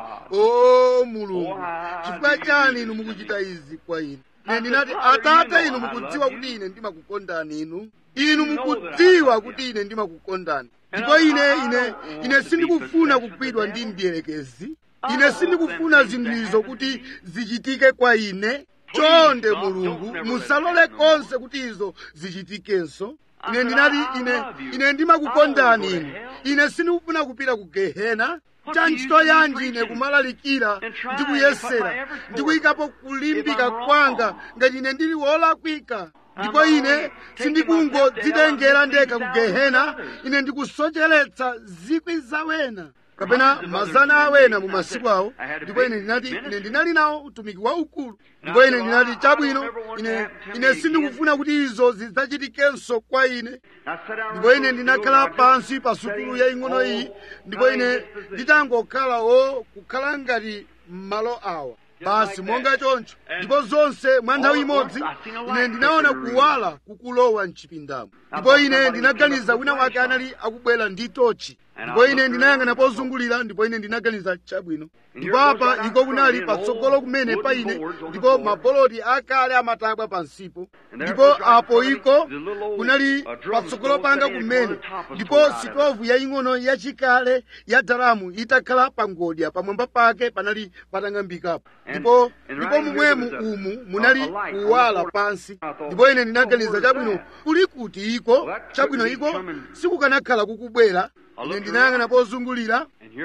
o mulungu chifukwa chani inu mukuchita izi kwa ine ine ndinati atate inu mukudziwa kuti ine ndimakukondani inu inu mukudziwa kuti ine ndimakukondani ndipo ine ine ine sindikufuna kugwidwa ndi mdierekezi ine sindikufuna zinthu izo kuti zichitike kwa ine chonde mulungu musalole konse kuti izo zichitikenso ine ndinati ine ine ndimakukondani inu ine sindikufuna kupita ku gehena cha ntchito yanji ine kumalalikira ndi kuyesera ndi kuyikapo kulimbika kwanga ngati ine ndili wolakwika ndipo ine sindikungodzitengera ndekha ku gehena ine ndikusocheretsa zikwi zawena kapena mazana awena mu masiku awo ndipo ine ndinati ine ndinali nawo utumiki waukulu ndipo ine ndinati chabwino ine ine sindikufuna kuti izo zidzachitikenso kwa ine ndipo ine ndinakhala pansi pa sutulu yaying'ono iyi ndipo ine nditangokhala o kukhala ngati m'malo awa basi monga choncho ndipo zonse mwa nthawi imodzi ine ndinaona kuwala kukulowa mchipindamo ndipo ine ndinaganiza wina wake anali akubwera ndi tochi ndipo ine ndinayang'ana pozungulira ndipo ine ndinaganiza chabwino ndipo apa iko kunali patsogolo kumene pa ine ndipo maboloti akale amatabwa pansipo ndipo apo iko kunali patsogolo panga kumene ndipo sitovu yaying'ono yachikale ya daramu itakhala pa ngodya pamwamba pake panali patang'ambikapo ndipo ndipo momwemu umu munali kuwala pansi ndipo ine ndinaganiza chabwino kuli kuti iko chabwino iko sikukanakhala kukubwera ine ndinayang'ana pozungulira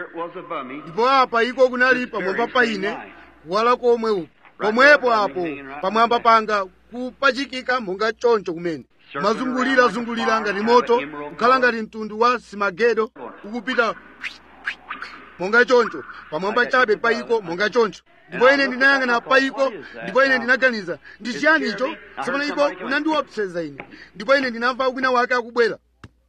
ndipo apa iko kunali pamwamba pa ine kuwala komwe uku pomwepo apo pamwamba panga kupachikika monga choncho kumene mazungulira zungulira ngati moto kukhala ngati mtundu wa simagedo ukupita monga choncho pamwamba chabe pa iko monga choncho ndipo ine ndinayang'ana pa iko ndipo ine ndinaganiza ndi chiyani icho tsopano iko kunandiopseza ine ndipo ine ndinamva wina wake akubwera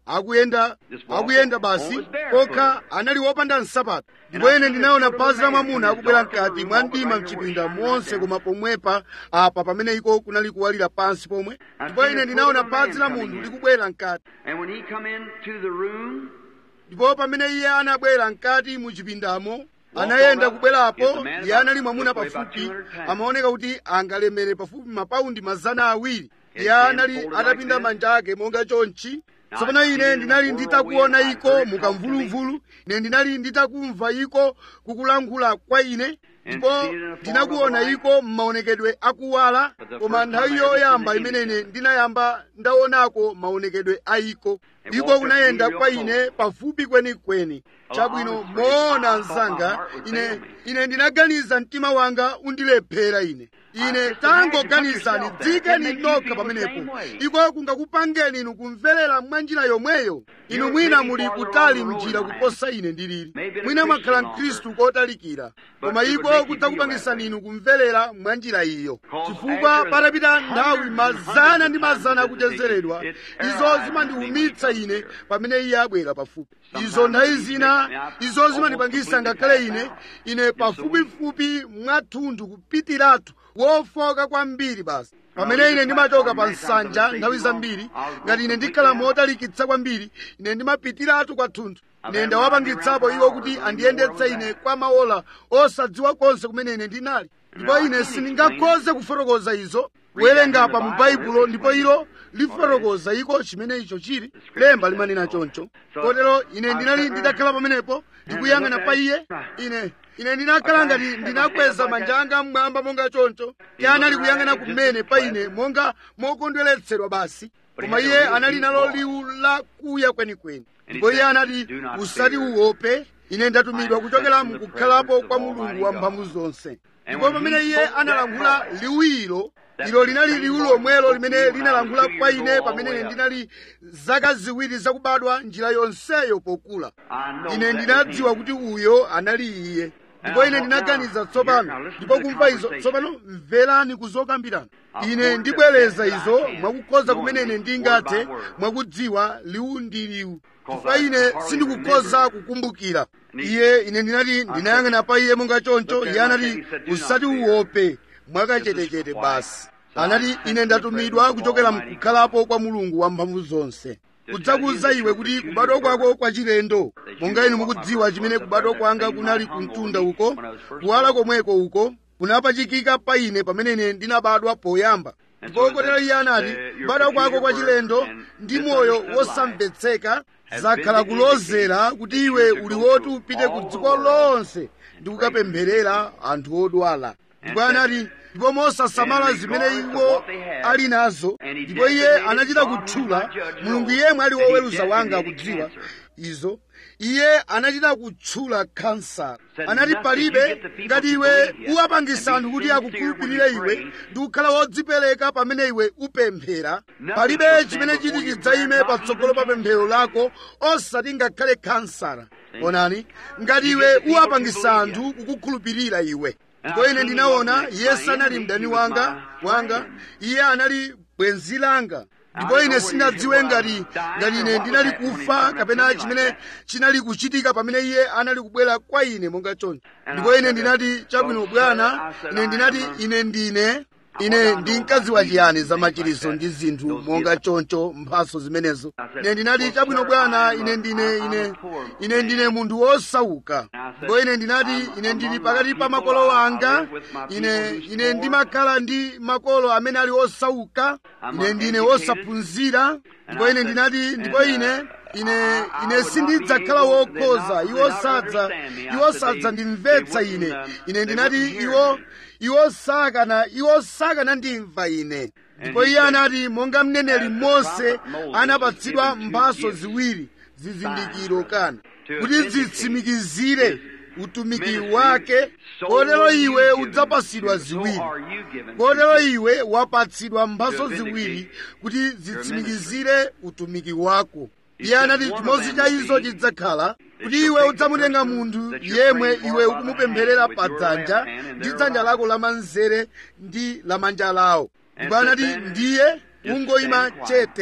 akuyenda akuyenda basi kokha anali wopanda nsapato ndipo ine ndinaona phazi la mwamuna akubwera mkati mwa mdima mchipinda monse koma pomwepa apa pamene iko kunali kuwalira pansi pomwe ndipo ine ndinaona phazi la munthu likubwera mkati And when he come into the room, ndipo pamene iye anabwera mkati mu chipindamo anayenda kubwerapo iye anali mwamuna pafupi amaoneka kuti angalemere pafupi mapaundi mazana awiri iye anali atapinda manja ake monga chonchi tsopano ine ndinali nditakuona iko mukamvuluvulu ine ndinali nditakumva iko kukulankhula kwa ine ndipo ndinakuona iko m'maonekedwe akuwala koma nthawi yoyamba imene ine ndinayamba ndaonako maonekedwe a iko iko kunayenda kwa ine pafupi kwenikweni chabwino moona msanga ine ine ndinaganiza mtima wanga undilephera ine ine tangoganizani dzikeni nokha pamenepo iko kungakupangeni inu kumverera mwa njira yomweyo inu mwina muli kutali mnjira kuposa ine ndilili mwina mwakhala mkhristu kotalikira koma iko kudzakupangisani inu kumverera mwa njira iyo chifukwa patapita nthawi mazana ndi mazana akuchezeredwa izo zimandiwumitsa ine pamene iye abwera pafupi izo nthawi zina izo zimandipangisa ngakhale ine ine pafupifupi mwathunthu kupitiratu wofoka kwambiri basi pamene ine ndimachoka pa nsanja nthawi zambiri ngati ine ndikhala motalikitsa kwambiri ine ndimapitiratu kwathunthu ine ndawapangitsapo iwo kuti andiyendetse ine kwa maola osadziwa konse kumene ine ndinali ndipo ine sindingakhoze kufotokoza izo kuwerengapa mu baibulo ndipo ilo lifotokoza iko chimene icho chili lemba limanena choncho kotero ine ndinali ndidakhala pamenepo ndikuyang'ana pa iye ine ine ndinakhala ngati ndinakweza manja anga mmwamba monga choncho iye anali kuyang'ana kumene pa ine monga mokondweretsedwa basi koma iye anali nalo liwu lakuya kwenikweni ndipo iye anati usati uwope ine ndatumidwa kuchokera mukukhalapo kwa mulungu wamphamvu zonse ndipo pamene iye analankhula liwiro ilo linali liwu lomwelo limene linalankhula kwa ine pamene ine ndinali zaka ziwiri zakubadwa njira yonseyo pokula ine ndinadziwa kuti uyo anali iye ndipo ine ndinaganiza tsopano ndipo kumva izo tsopano mverani kuzokambirana ine ndibwereza izo mwakukhoza kumene ine ndingathe mwakudziwa liwu ndi liwu chifukwa ine sindikukhoza kukumbukira iye ine ndinati ndinayang'ana pa iye monga choncho iye anati usati uwope mwakachetechete basi anati ine ndatumidwa kuchokera mkukhalapo kwa mulungu wamphamvu zonse kudzakuza iwe kuti kubadwa kwako kwa chilendo monga inu mukudziwa chimene kubadwa kwanga kunali kumtunda uko kuwala komweko uko kunapachikika pa ine pamene ine ndinabadwa poyamba ndipo kotero iye anati kubadwa kwako kwa chilendo ndi moyo wosamvetseka zakhala kulozera kuti iwe uli woti upite ku dziko lonse ndi kukapempherera anthu odwala ndipo anati ndipo mosasamala zimene iwo ali nazo ndipo iye anachita kutchula mulungu yemwe ali woweruza wanga akudziwa izo iye anachita kutchula kansa anati palibe ngati iwe uwapangisa anthu kuti akukhulupirire iwe ndi kukhala wodzipereka pamene iwe upemphera palibe chimene chiti chidzayime patsogolo pa pemphero lako osati ngakhale kansara onani ngati iwe uwapangisa anthu kukukhulupirira iwe ndipo ine ndinaona iye sanali mdani wanga wanga iye anali bwenzi langa ndipo ine sinadziwe ngati ngati ine ndinali kufa kapena chimene chinali kuchitika pamene iye anali kubwera kwa ine monga choncho ndipo ine ndinati chabwino bwana ine ndinati ine ndine ine ndinkadziwa chiyani za machiriso ndi zinthu monga choncho mphaso zimenezo ine ndinati chabwino bwana ine ndine ine ine ndine munthu wosauka ndipo ine ndinati ine ndili pakati pa makolo anga ine ine ndimakhala ndi makolo amene ali osauka ine ndine wosaphunzira ndipo ine ndinati ndipo ine ine ine sindidzakhala wokhoza iwo sadza iwo sadza ndimvetsa ine ine ndinati iwo iwo sakana iwo sakana ndimva ine ndipo iye anati monga mneneri mose anapatsidwa mphaso ziwiri zizindikiro kana kuti zitsimikizire utumiki wake kotero iwe udzapasidwa ziwiri kotero iwe wapatsidwa mphaso ziwiri kuti zitsimikizire utumiki wako iye anati chimodzi cha izo chidzakhala kuti iwe udzamutenga munthu yemwe iwe ukumupempherera pa dzanja ndi dzanja lako lamanzere ndi lamanja lawo ndipo anati ndiye ungoyima chete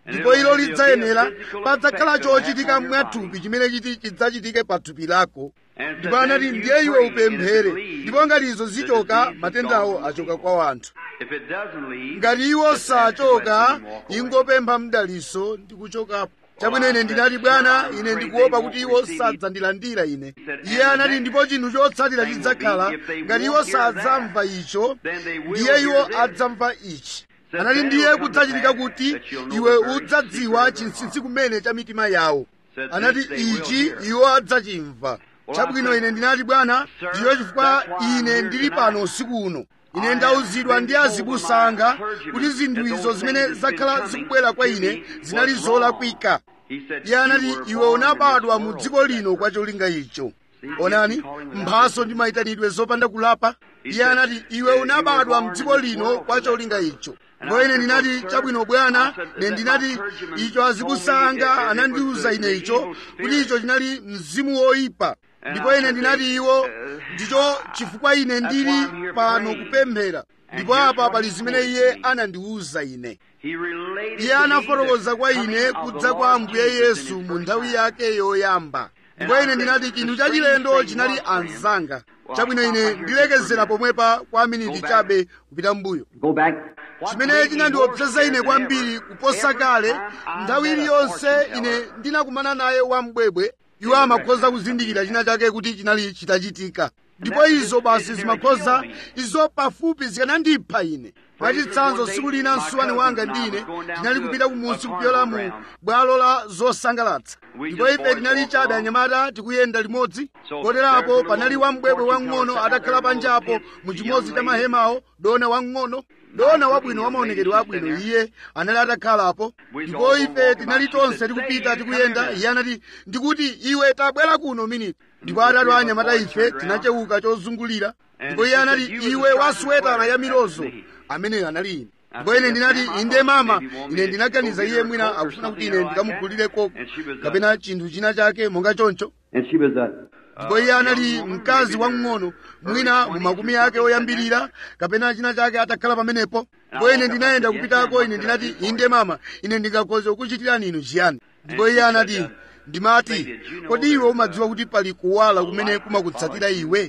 ndipo ilo lidzayenera padzakhala chochitika mwathupi chimene chiti chidzachitike pa thupi lako ndipo anati ndiye iwe upemphere ndipo ngati izo zichoka matendawo achoka kwa anthu ngati iwo sachoka ingopempha mdaliso ndi kuchokapo chabwino ine ndinati bwana ine ndikuopa kuti iwo sadzandilandira ine iye anati ndipo chinthu chotsatira chidzakhala ngati iwo sadzamva icho ndiye iwo adzamva ichi anati ndiye kudzachitika kuti iwe udzadziwa chinsinsi kumene cha mitima yawo anati ichi iwo adzachimva chabwino ine ndinati bwana ndiyo chifukwa ine ndili pano usiku uno ine ndauzidwa ndi azibusa anga kuti zinthu izo zimene zakhala zikubwera kwa ine zinali zolakwika iye anati iwe unabadwa mu dziko lino kwa cholinga icho onani mphaso ndi mayitanidwe zopanda kulapa iye anati iwe unabadwa mu dziko lino kwa cholinga icho ndipo ine ndinati chabwino bwana ine ndinati icho azibusa anga anandiuza ine icho kuti icho chinali mzimu woyipa ndipo ine ndinati iwo ndicho chifukwa ine ndili pano kupemphera ndipo apa pali zimene iye anandiwuza ine iye anafotokoza kwa ine kudza kwa ambuye yesu mu nthawi yake yoyamba ndipo ine ndinati chinthu chachilendo chinali anzanga chabwino ine ndilekezera pomwepa kwa miniti chabe kupita mbuyo chimene chinandiopseza ine kwambiri kuposa kale nthawi iliyonse ine ndinakumana naye wambwebwe iwo amakhoza kuzindikira china chake kuti chinali chitachitika ndipo izo basi zimakhoza izo pafupi zikanandipha ine mwachitsanzo tsiku lina msuwani wanga ndi ine tinali kupita kumunsi kupyola mu bwalo la zosangalatsa ndipo ife tinali chabe anyamata tikuyenda limodzi koterapo panali wambwebwe wang'ono atakhala panjapo mu chimodzi cha mahemawo dona wang'ono dona wabwino wamaonekedwe wabwino iye anali atakhalapo ndipo ife tinali tonse tikupita tikuyenda iye anati ndikuti iwe tabwera kuno miniti ndipo atatu anyamata ife tinachewuka chozungulira ndipo iye anati iwe wasuwetana ya milozo ameneyo anali ine ndipo ine ndinati inde mama ine ndinaganiza iye mwina akufuna kuti ine ndikamugulire koko kapena chinthu china chake monga choncho ndipo iye anali mkazi wamng'ono mwina mu makumi ake oyambirira kapena china chake atakhala pamenepo ndipo ine ndinayenda kupitako ine ndinati inde mama ine ndingakhoza kukuchitirani inu chiyani ndipo iye anati ndimati kodi iwe umadziwa kuti pali kuwala kumene kumakutsatira iwe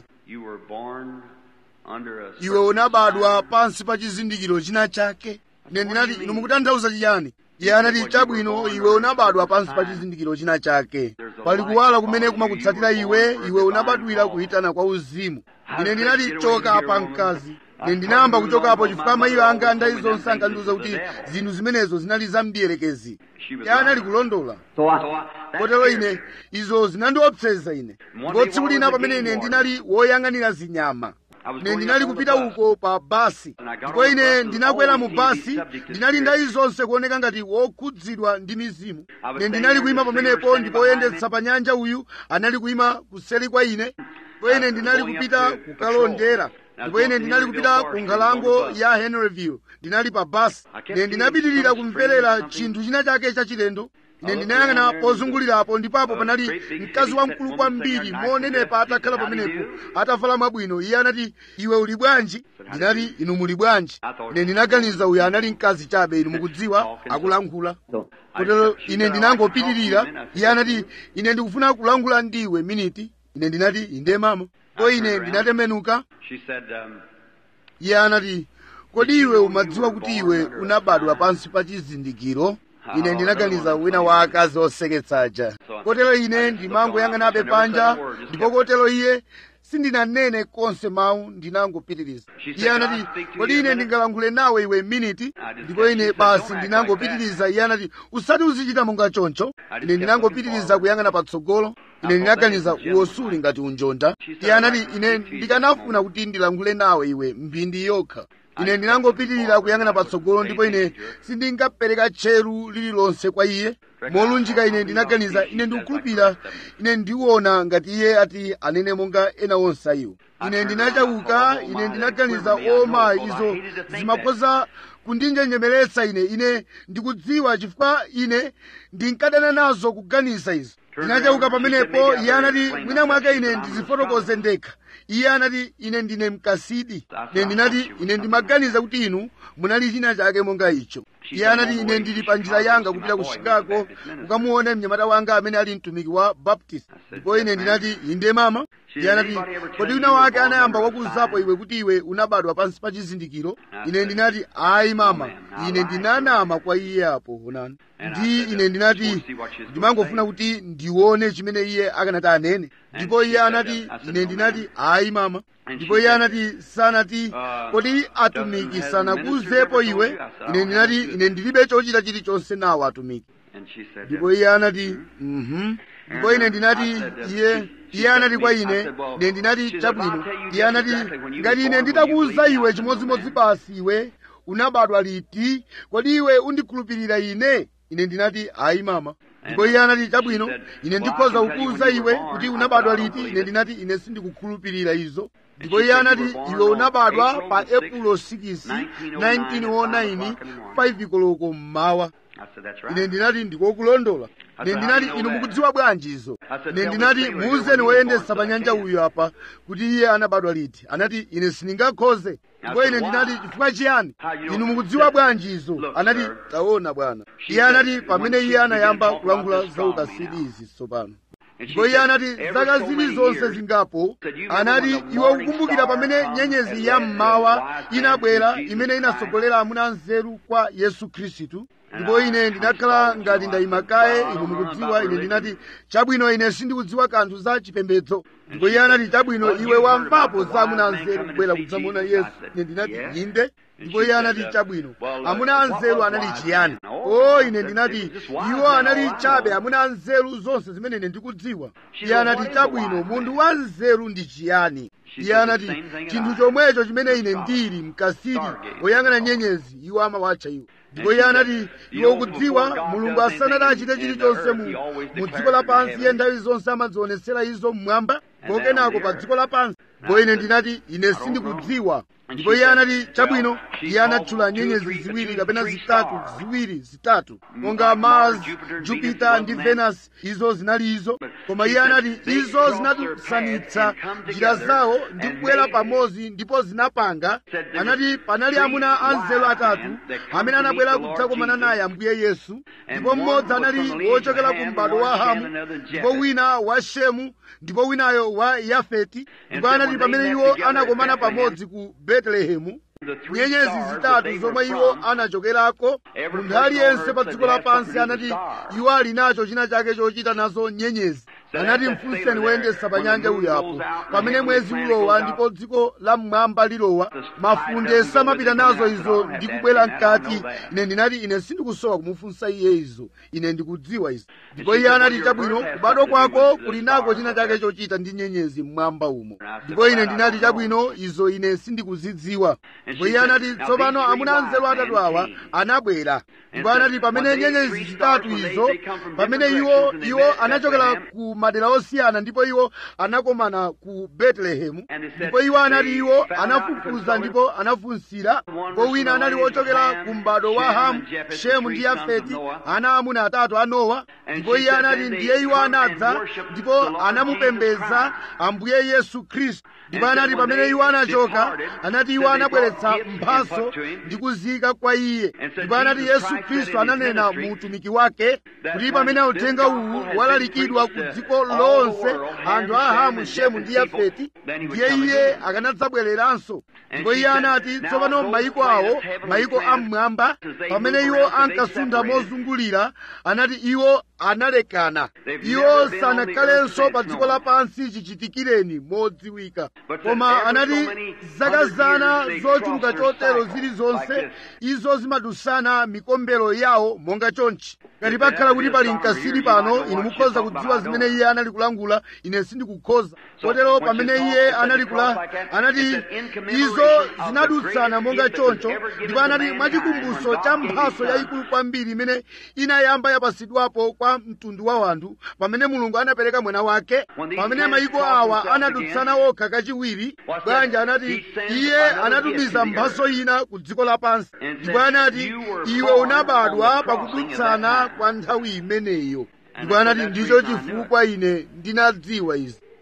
iwe unabadwa pansi pa chizindikiro china chake ine ndinati inu mukutanthauza chiyani iye anati chabwino iwe unabadwa pansi pa chizindikiro china chake pali kuwala kumene kumakutsatira iwe iwe unabadwira kuyitana kwa uzimu ine ndinati choka pa mkazi ine ndinayamba kuchokapo chifukwa amayi anga ndayi zonse ankandiuza kuti zinthu zimenezo zinali za mdierekezi iye anali kulondola kotero ine izo zinandiopseza ine ndipo tsiku lina pamene ine ndinali woyang'anira zinyama ine ndinali kupita uko pa basi ndipo ine ndinakwera mu basi ndinali ndayi zonse kuoneka ngati wokhudzidwa ndi mizimu ine ndinali kuyima pamenepo ndipo woyendetsa pa nyanja uyu anali kuyima kuseri kwa ine ndipo ine ndinali kupita kukalondera ndipo ine ndinali kupita ku nkhalango ya henryville ndinali pa basi ine ndinapitirira kumverera chinthu china chake chachilendo ine ndinayang'ana pozungulirapo ndipapo panali mkazi wamkulu kwambiri monenepa atakhala pamenepo atavala mwabwino iye anati iwe uli bwanji ndinati inu muli bwanji ine ndinaganiza uyu anali mkazi chabe inu mukudziwa akulankhula kotero ine ndinangopitirira iye anati ine ndikufuna kulankhula ndiwe miniti ine ndinati inde mama ko ine ndinatembenuka iye anati kodi iwe umadziwa kuti iwe unabadwa pansi pa chizindikiro ine ndinaganiza wina wa akazi oseketsaja kotero ine ndimangoyang'anabe panja ndipo kotero iye sindinanene konse mawu ndinangopitiriza iye anati kodi ine ndingalankhule nawe iwe miniti ndipo ine basi ndinangopitiriza iye anati usati uzichita monga choncho ine ndinangopitiriza kuyang'ana patsogolo ine ndinaganiza uwo suli ngati unjonda iye anati ine ndikanafuna kuti ndilankhule nawe iwe mphindi yokha ine ndinangopitirira kuyang'ana patsogolo ndipo ine sindingapereka tcheru lililonse kwa iye molunjika ine ndinaganiza ine ndikukhulupirira ine ndiwona ngati iye ati anene monga ena onse ayiwo ine ndinachauka ine ndinaganiza oma izo zimakhoza kundinjenjemeretsa ine ine ndikudziwa chifukwa ine ndinkadana nazo kuganiza izo ndinachauka pamenepo iye anati mwina mwake ine ndizifotokoze ndekha iye anati ine ndine mkasidi ine ndinati ine ndimaganiza kuti inu munali china chake monga icho iye anati ine ndili pa njira yanga kupita ku chicago kukamuona mnyamata wanga amene ali mtumiki wa baptist ndipo ine ndinati inde mama iye anati kodi wina wake anayamba wakuzapo iwe kuti iwe unabadwa pansi pa chizindikiro ine ndinati ayi mama ine ndinanama kwa iye apo onani ndi ine ndinati ndimangofuna kuti ndione chimene iye akanati anene ndipo iye anati ine ndinati ayi mama ndipo iye anati sanati kodi atumiki sanakuzepo iwe ine ndinati ine ndilibe chochita chilichonse nawo atumiki ndipo iye anati mhm ndipo ine ndinati iye iye anati kwa ine ine ndinati chabwino iye anati ngati ine nditakuwuza iwe chimodzimodzi basi iwe unabadwa liti kodi iwe undikhulupirira ine ine ndinati ayi mama ndipo iye anati chabwino ine ndikhoza kukuwuza iwe kuti unabadwa liti ine ndinati ine sindikukhulupirira izo ndipo iye anati iwe unabadwa pa epulo 6 1909 5 koloko mmawa ine ndinati ndikokulondola ine ndinati inu mukudziwa bwanji izo ine ndinati muuzeni woyendesa pa nyanja uyu apa kuti iye anabadwa liti anati ine sindingakhoze ndipo ine ndinati chifukwa chiyani inu mukudziwa bwanji izo anati taona bwana iye anati pamene iye anayamba kulankhula za ukasidi izi tsopano ndipo iye anati zaka zilizonse zingapo anati iwe ukukumbukira pamene nyenyezi ya mmawa inabwera imene inatsogolera amuna anzeru kwa yesu khristu ndipo ine ndinakhala ngati ndayima kaye inu mukudziwa ine ndinati chabwino ine sindikudziwa kanthu za chipembedzo ndipo iye anati chabwino iwe wamvapo za amuna anzeru kubwera kudzamuona yesu ine ndinati inde ndipo iye anati chabwino amuna anzeru anali chiyani o ine ndinati iwo anali chabe amuna anzeru zonse zimene ine ndikudziwa iye anati chabwino munthu wa nzeru ndi chiyani iye anati chinthu chomwecho chimene ine ndili mkasiri woyang'ana nyenyezi iwo amawatcha iwo ndipo iye anati iwe ukudziwa mulungu asanati achite chilichonse mu mu dziko lapansi iye nthawi zonse amadzionetsera izo mmwamba kokenako pa dziko lapansi ndipo ine ndinati ine sindikudziwa ndipo iye anati chabwino iye anatchula nyenyezi ziwiri kapena zitatu ziwiri zitatu monga mars jupiter ndi venus izo zinali izo koma iye anati izo zinadutsanitsa njira zawo ndi kubwera pamodzi ndipo zinapanga anati panali amuna anzeru atatu amene anabwera kudzakomana naye ambuye yesu ndipo mmodzi anali wochokera ku m'bado wa hamu ndipo wina wa shemu ndipo winayo wa yafeti ndipo anati pamene iwo anakomana pamodzi ku betelehemu nyenyezi zitatu zomwe iwo anachokerako munthu aliyense pa dziko lapansi anati iwo ali nacho china chake chochita nazo nyenyezi anati mfunseni woyendesa pa nyanja uyo apo pamene mwezi ulowa ndipo dziko la mmwamba lilowa mafunde samapita nazo izo ndi kubwera mkati ine ndinati ine sindikusowa kumufunsa iye izo ine ndikudziwa izo ndipo iye anati chabwino kubadwa kwako kuli nako china chake chochita ndi nyenyezi mmwamba umo ndipo ine ndinati chabwino izo ine sindikuzidziwa ndipo iye anati tsopano amuna anzeru atatu awa anabwera ndipo anati pamene nyenyezi zitatu izo pamene iwo iwo anachokera ku madera osiyana ndipo iwo anakomana ku betelehemu ndipo iwo anati iwo anafufuza ndipo anafunsira ndipo wina anali wochokera ku m'bado wa hamu shemu ndi yafeti ana amuna atatu a nowa ndipo iye anati ndiye iwo anadza ndipo anamupembedza ambuye yesu khristu ndipo anati pamene iwo anachoka anati iwo anabweretsa mphaso ndi kuzika kwa iye ndipo anati yesu khristu ananena mu utumiki wake kuti pamene uthenga uwu walalikidwa ku dziko lonse anthu a hamu shemu ndi yafeti ndiye iye akanadzabwereranso ndipo iye anati tsopano mayiko awo mayiko am'mwamba pamene iwo ankasuntha mozungulira anati iwo analekana iwo sanakhalenso pa dziko lapansi chichitikireni modziwika koma anati zaka zana zochuluka chotero zilizonse izo zimadusana mikombero yawo monga chonchi ngati pakhala kuti pali mkasiri pano inu mukhoza kudziwa zimene iye anali kulangula ine sindikukhoza kotero pamene iye anali kula anati izo zinadutsana monga choncho ndipo anati mwachikumbutso cha mphaso yayikulu kwambiri imene inayamba yapasidwapo kwa mtundu wa wanthu pamene mulungu anapereka mwana wake pamene mayiko awa anadutsana okha kachiwiri bwanja anati iye anatumiza mphaso ina ku dziko lapansi ndipo anati iwe unabadwa pakudutsana kwa nthawi imeneyo ndipo anati ndicho chifukwa ine ndinadziwa izi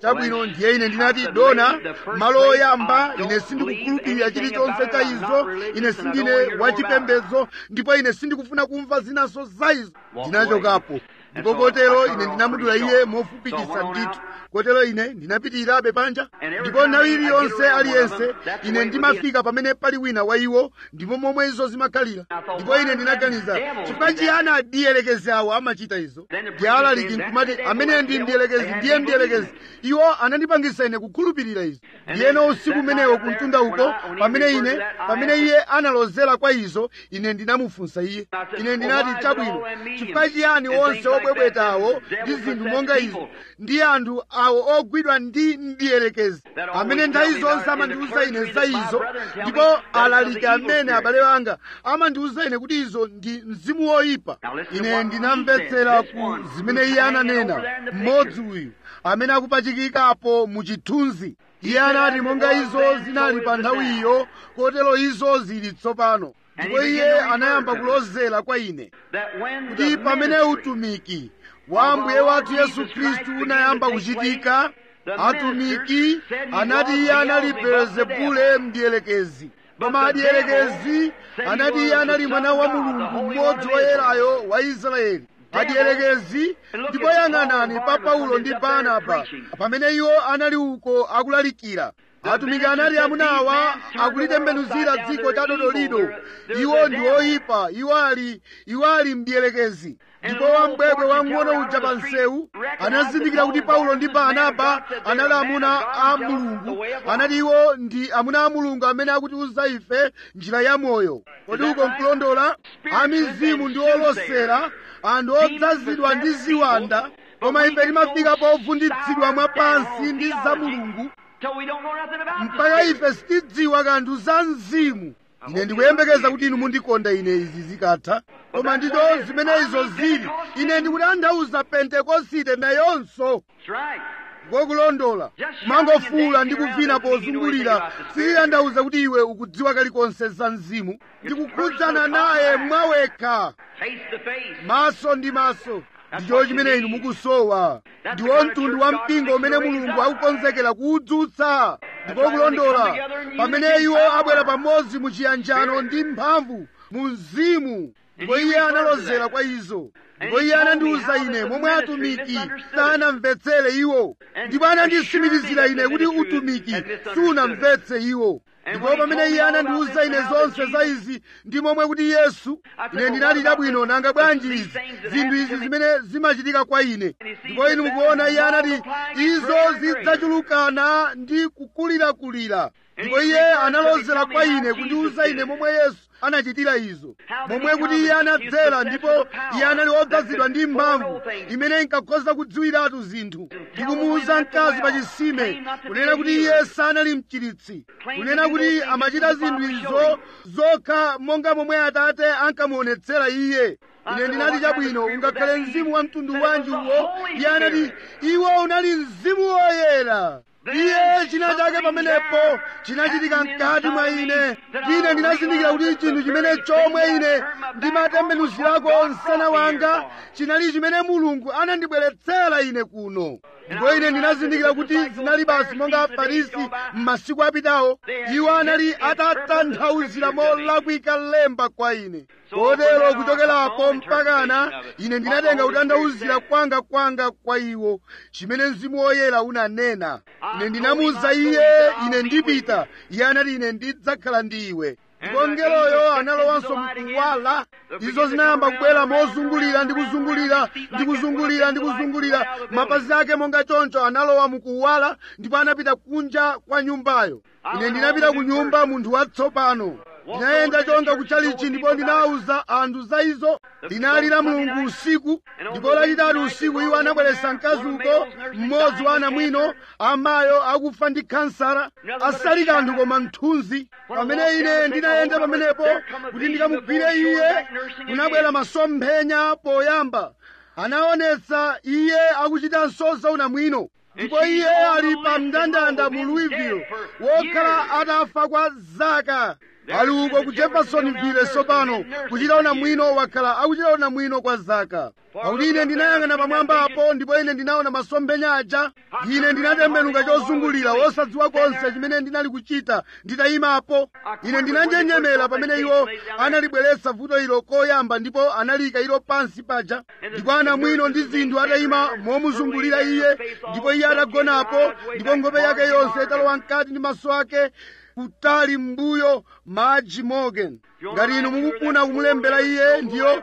chabwino ndiye ine ndinati dona malo oyamba ine sindikukhulupirira chilichonse cha izo ine sindine wachipembedzo ndipo ine sindikufuna kumva zinanso za izo ndinachokapo ndipo kotero ine ndinamudula iye mofupikisa ndithu kotero ine ndinapitirirabe panja ndipo nthawi iliyonse aliyense ine ndimafika pamene pali wina wa iwo ndipo momwe izo zimakhalira ndipo ine ndinaganiza chifukwa chiyani adiyelekezi awo amachita izo ndialaliki nkumati amene ndi ndiyelekezi ndiye ndiyelekezi iwo anandipangisa ine kukhulupirira izo ndiyeno usiku umenewo kumtunda uko pamene ine pamene iye analozera kwa izo ine ndinamufunsa iye ine ndinati chabwino chifukwa chiyani onse obwebwetawo ndi zinthu monga izo ndi anthu awo ogwidwa ndi ndiyelekezi amene nthawi zonse amandiwuza ine za izo ndipo alaliki amene abale anga amandiwuza ine kuti izo ndi mzimu woyipa ine ndinamvetsera ku zimene iye ananena mmodzi uyu amene akupachikikapo mu chithunzi iye anati monga izo zinali pa nthawiyo kotero izo zili tsopano ndipo iye anayamba kulozera kwa ine kuti pamene utumiki wa ambuye wathu yesu khristu unayamba kuchitika atumiki anati iye anali belezebule mdiyelekezi koma adiyelekezi anati iye anali mwana wa mulungu mmodzi woyerayo wa israeli adiyelekezi ndipo yang'anani pa paulo ndi barnaba pamene iwo anali uko akulalikira atumiki anati amunawa akulitembenuzira dziko cha dodolido iwo ndi oyipa iwo ali iwo ali mdiyelekezi ndipo wambwebwe wang'ono uja pa nsewu anazindikira kuti paulo ndi barnaba anali amuna a mulungu anati iwo ndi amuna a mulungu amene akutiuza ife njira ya moyo kodi uko nkulondola amizimu ndi olosera anthu odzazidwa ndi ziwanda koma ife timafika povunditsidwa mwapansi ndi za mulungu mpaka ife sitidziwa kanthu za mzimu ine ndikuyembekeza kuti inu mundikonda ine izi zikatha koma ndizo zimene izo zili ine ndikutanthauza pentekosite nayonso ngokulondola kumangofuula ndi kuvina pozungulira sikitanthauza kuti iwe ukudziwa kalikonse za mzimu ndikukhudzana naye mwawekha maso ndi maso ndicho chimene inu mukusowa ndiwo mtundu wa mpingo umene mulungu akukonzekera kuwudzutsa ndipo kulondola pamene iwo abwera pamodzi mu chiyanjano ndi mphamvu mu mzimu ndipo iye analozera kwa izo ndipo iye anandiwuza ine momwe atumiki sanamvetsere iwo ndipo anandisimitizira ine kuti utumiki sunamvetse iwo ndipo pamene iye anandiwuza ine zonse za izi ndi momwe kuti yesu ine ndinali chabwino nanga bwanji izi zinthu izi zimene zimachitika kwa ine ndipo inu mukuona iye anati izo zidzachulukana ndi kukulirakulira ndipo iye analozera kwa ine kundiwuza ine momwe yesu anachitira izo momwe kuti iye anadzera ndipo iye anali odzazidwa ndi mphamvu imene inkakhoza kudziwiratu zinthu ndikumuwuza mkazi pa chisime kunena kuti iye sanali mchiritsi kunena kuti amachita zinthu izo zokha monga momwe atate ankamuonetsera iye ine ndinati chabwino ungakhale mzimu wa mtundu wanji uwo iye anati iwo unali mzimu woyera iye china chake pamenepo chinachitika mkati mwa ine ine ndinazindikira kuti chinthu chimene chomwe ine ndimatembenuzirako msana wanga chinali chimene mulungu anandibweretsera ine kuno ndipo ine ndinazindikira kuti zinali basi monga afarisi m'masiku apitawo iwo anali atatanthauzira molakwika lemba kwa ine kotero kuchokerapo mpakana ine ndinatenga kutanthauzira kwanga kwanga kwa iwo chimene mzimu woyera unanena ine ndinamuwuza iye ine ndipita iye anati ine ndidzakhala ndi iwe ndipo mngeloyo analowanso mkuwala izo zinayamba kubwera mozungulira ndi kuzungulira ndi kuzungulira ndi kuzungulira mapazi ake monga choncho analowa mukuwala ndipo anapita kunja kwa nyumbayo ine ndinapita ku nyumba munthu watsopano ndinayenda chonga kuchalichi ndipo ndinawuza anthu za izo linali la mulungu usiku ndipo lachitatu usiku iwo anabweretsa mkazi uko mmodzi wa anamwino amayo akufa ndi kansara asali kanthu koma mthunzi pamene ine ndinayenda pamenepo kuti ndikamugwire iye kunabwera masomphenya poyamba anaonetsa iye akuchita nsoza unamwino ndipo iye ali pa mndandanda mu louisville wokhala atafa kwa zaka ali uko ku jeffersonville tsopano kuchita unamwino wakhala akuchita unamwino kwa zaka pakuti ine ndinayang'ana pamwamba apo ndipo ine ndinaona masomphenya aja ine ndinatembenuka chozungulira wosadziwa konse chimene ndinali kuchita nditayimapo ine ndinanjenjemera pamene iwo analibweretsa vuto ilo koyamba ndipo analiyika ilo pansi paja ndipo anamwino ndi zinthu atayima momuzungulira iye ndipo iye atagonapo ndipo nkhope yake yonse italowa mkati ndi maso ake kutali mbuyo madzi morgan ngati inu mukufuna kumulembera iye ndiyo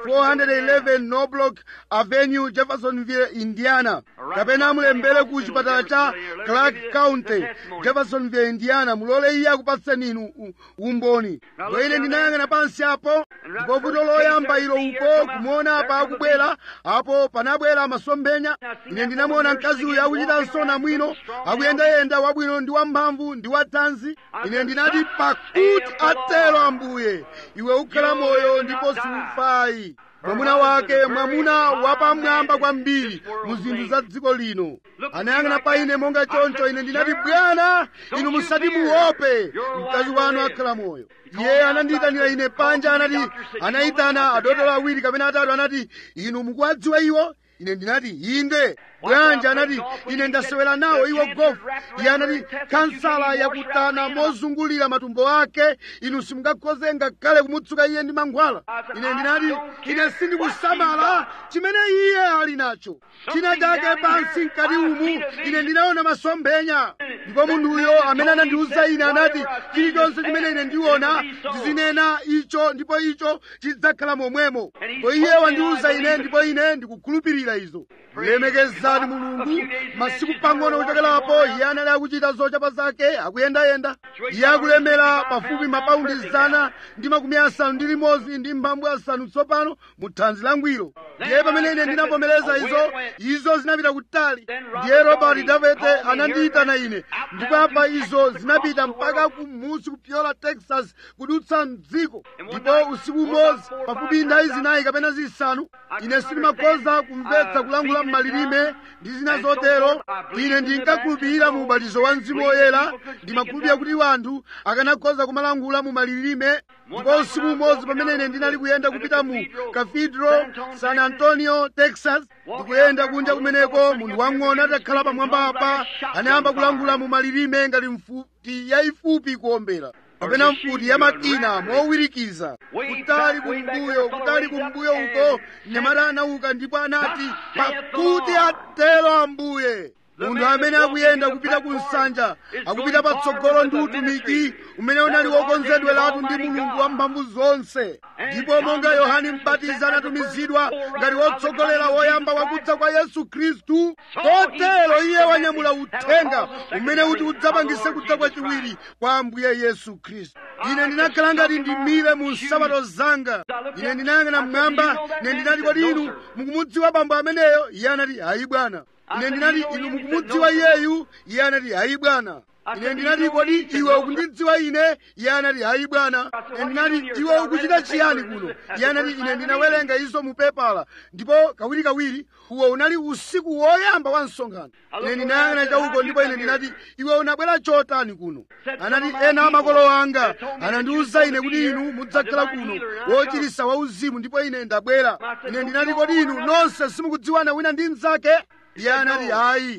411 noblock avenue jeffersonville indiana kapena mulembere ku chipatala cha clark county jeffersonville indiana mulole iye akupatseni inu u- umboni ndipo ine ndinayang'ana pansi apo ndipo vuto loyamba ilo uko kumuona apa akubwera apo panabwera masomphenya ine ndinamuona mkazi uyu akuchitanso namwino akuyendayenda wabwino ndi wamphamvu ndi wathanzi ine ndinati pakuti atero ambuye iwe ukhala moyo ndipo siufayi mwamuna wake mwamuna wapamwamba kwambiri mu zinthu za dziko lino anayang'ana pa ine monga choncho ine ndinati bwana inu musati muope mkazi wanu akhala moyo iye anandiyitanira ine panja anati anayitana adotolo awiri kapena atatu anati inu mukuwadziwa iwo ine ndinati inde bwanji anati ine ndasewera nawo iwo gofu iye anati kansala yakutana mozungulira matumbo ake inu simungakhoze ngakhale kumutsuka iye ndi mankhwala ine ndinati ine sindikusamala chimene iye ali nacho china chake pansi mkati umu ine ndinaona masomphenya ndipo munthuyo amene anandiwuza ine anati chilichonse chimene ine ndiona ndizinena icho ndipo icho chidzakhala momwemo ndipo iye wandiwuza ine ndipo ine ndikukhulupirira izo lemekezani mulungu masiku pang'ono kuchokerapo iye anali akuchita zochapa zake akuyendayenda iye akulemera pafupi mapaundi zana ndi makumi asanu ndi limodzi ndi mphambu asanu tsopano mu thanzi langwiro ndiye pamene ine ndinavomereza izo izo zinapita kutali ndiye robert davete anandiyitana ine ndipo apa izo zinapita mpaka kumusi kupyola texas kudutsa mdziko ndipo usiku umodzi pafupi nthawi zinayi kapena zisanu ine sindimakhoza kumvetsa kulangula m'malilime ndi zina zotero ine ndinkakhulupirira mu ubatizo wa mzimu woyera ndimakhulupirira kuti wanthu akanakhoza kumalangula mu malilime ndipo usiku umodzi pamene ine ndinali kuyenda kupita mu cathedral san antonio texas ndikuyenda kunja kumeneko munthu wang'ono atakhala pamwamba apa anayamba kulangula mu malilime ngati mfuti yayifupi kuombera kapena mfuti ya makina mowirikiza kutali kumbuyo kutali kumbuyo uko mnyamata anauka ndipo anati pakuti atero ambuye munthu amene akuyenda kupita ku nsanja akupita patsogolo ndi utumiki umene unali wokonzedweratu ndi mulungu wamphamvu zonse ndipo monga yohane mbatizi anatumizidwa ngati wotsogolera woyamba wakudza kwa yesu khristu kotero iye wanyamula uthenga umene uti udzapangise kudza kwachiwiri kwa ambuye yesu khristu ine ndinakhala ngati ndimire mu nsapato zanga ine ndinayang'ana mmwamba ine ndinati kodi inu mukumudziwa bambo ameneyo iye anati ayi bwana ine ndinati inu mukumudziwa iyeyu iye anati hayi bwana ine ndinati kodi iwe ukundidziwa ine iye anati hayi bwana ine ndinati iwe ukuchita chiyani kuno iye anati ine ndinawerenga izo mu pepala ndipo kawirikawiri uwo unali usiku woyamba wa msonkhano ine ndinayang'ana chauko ndipo ine ndinati iwe unabwera chotani kuno anati ena amakolo anga anandiwuza ine kuti inu mudzakhala kuno wochirisa wauzimu ndipo ine ndabwera ine ndinati kodi inu nonse simukudziwana wina ndi mnzake iye anati hayi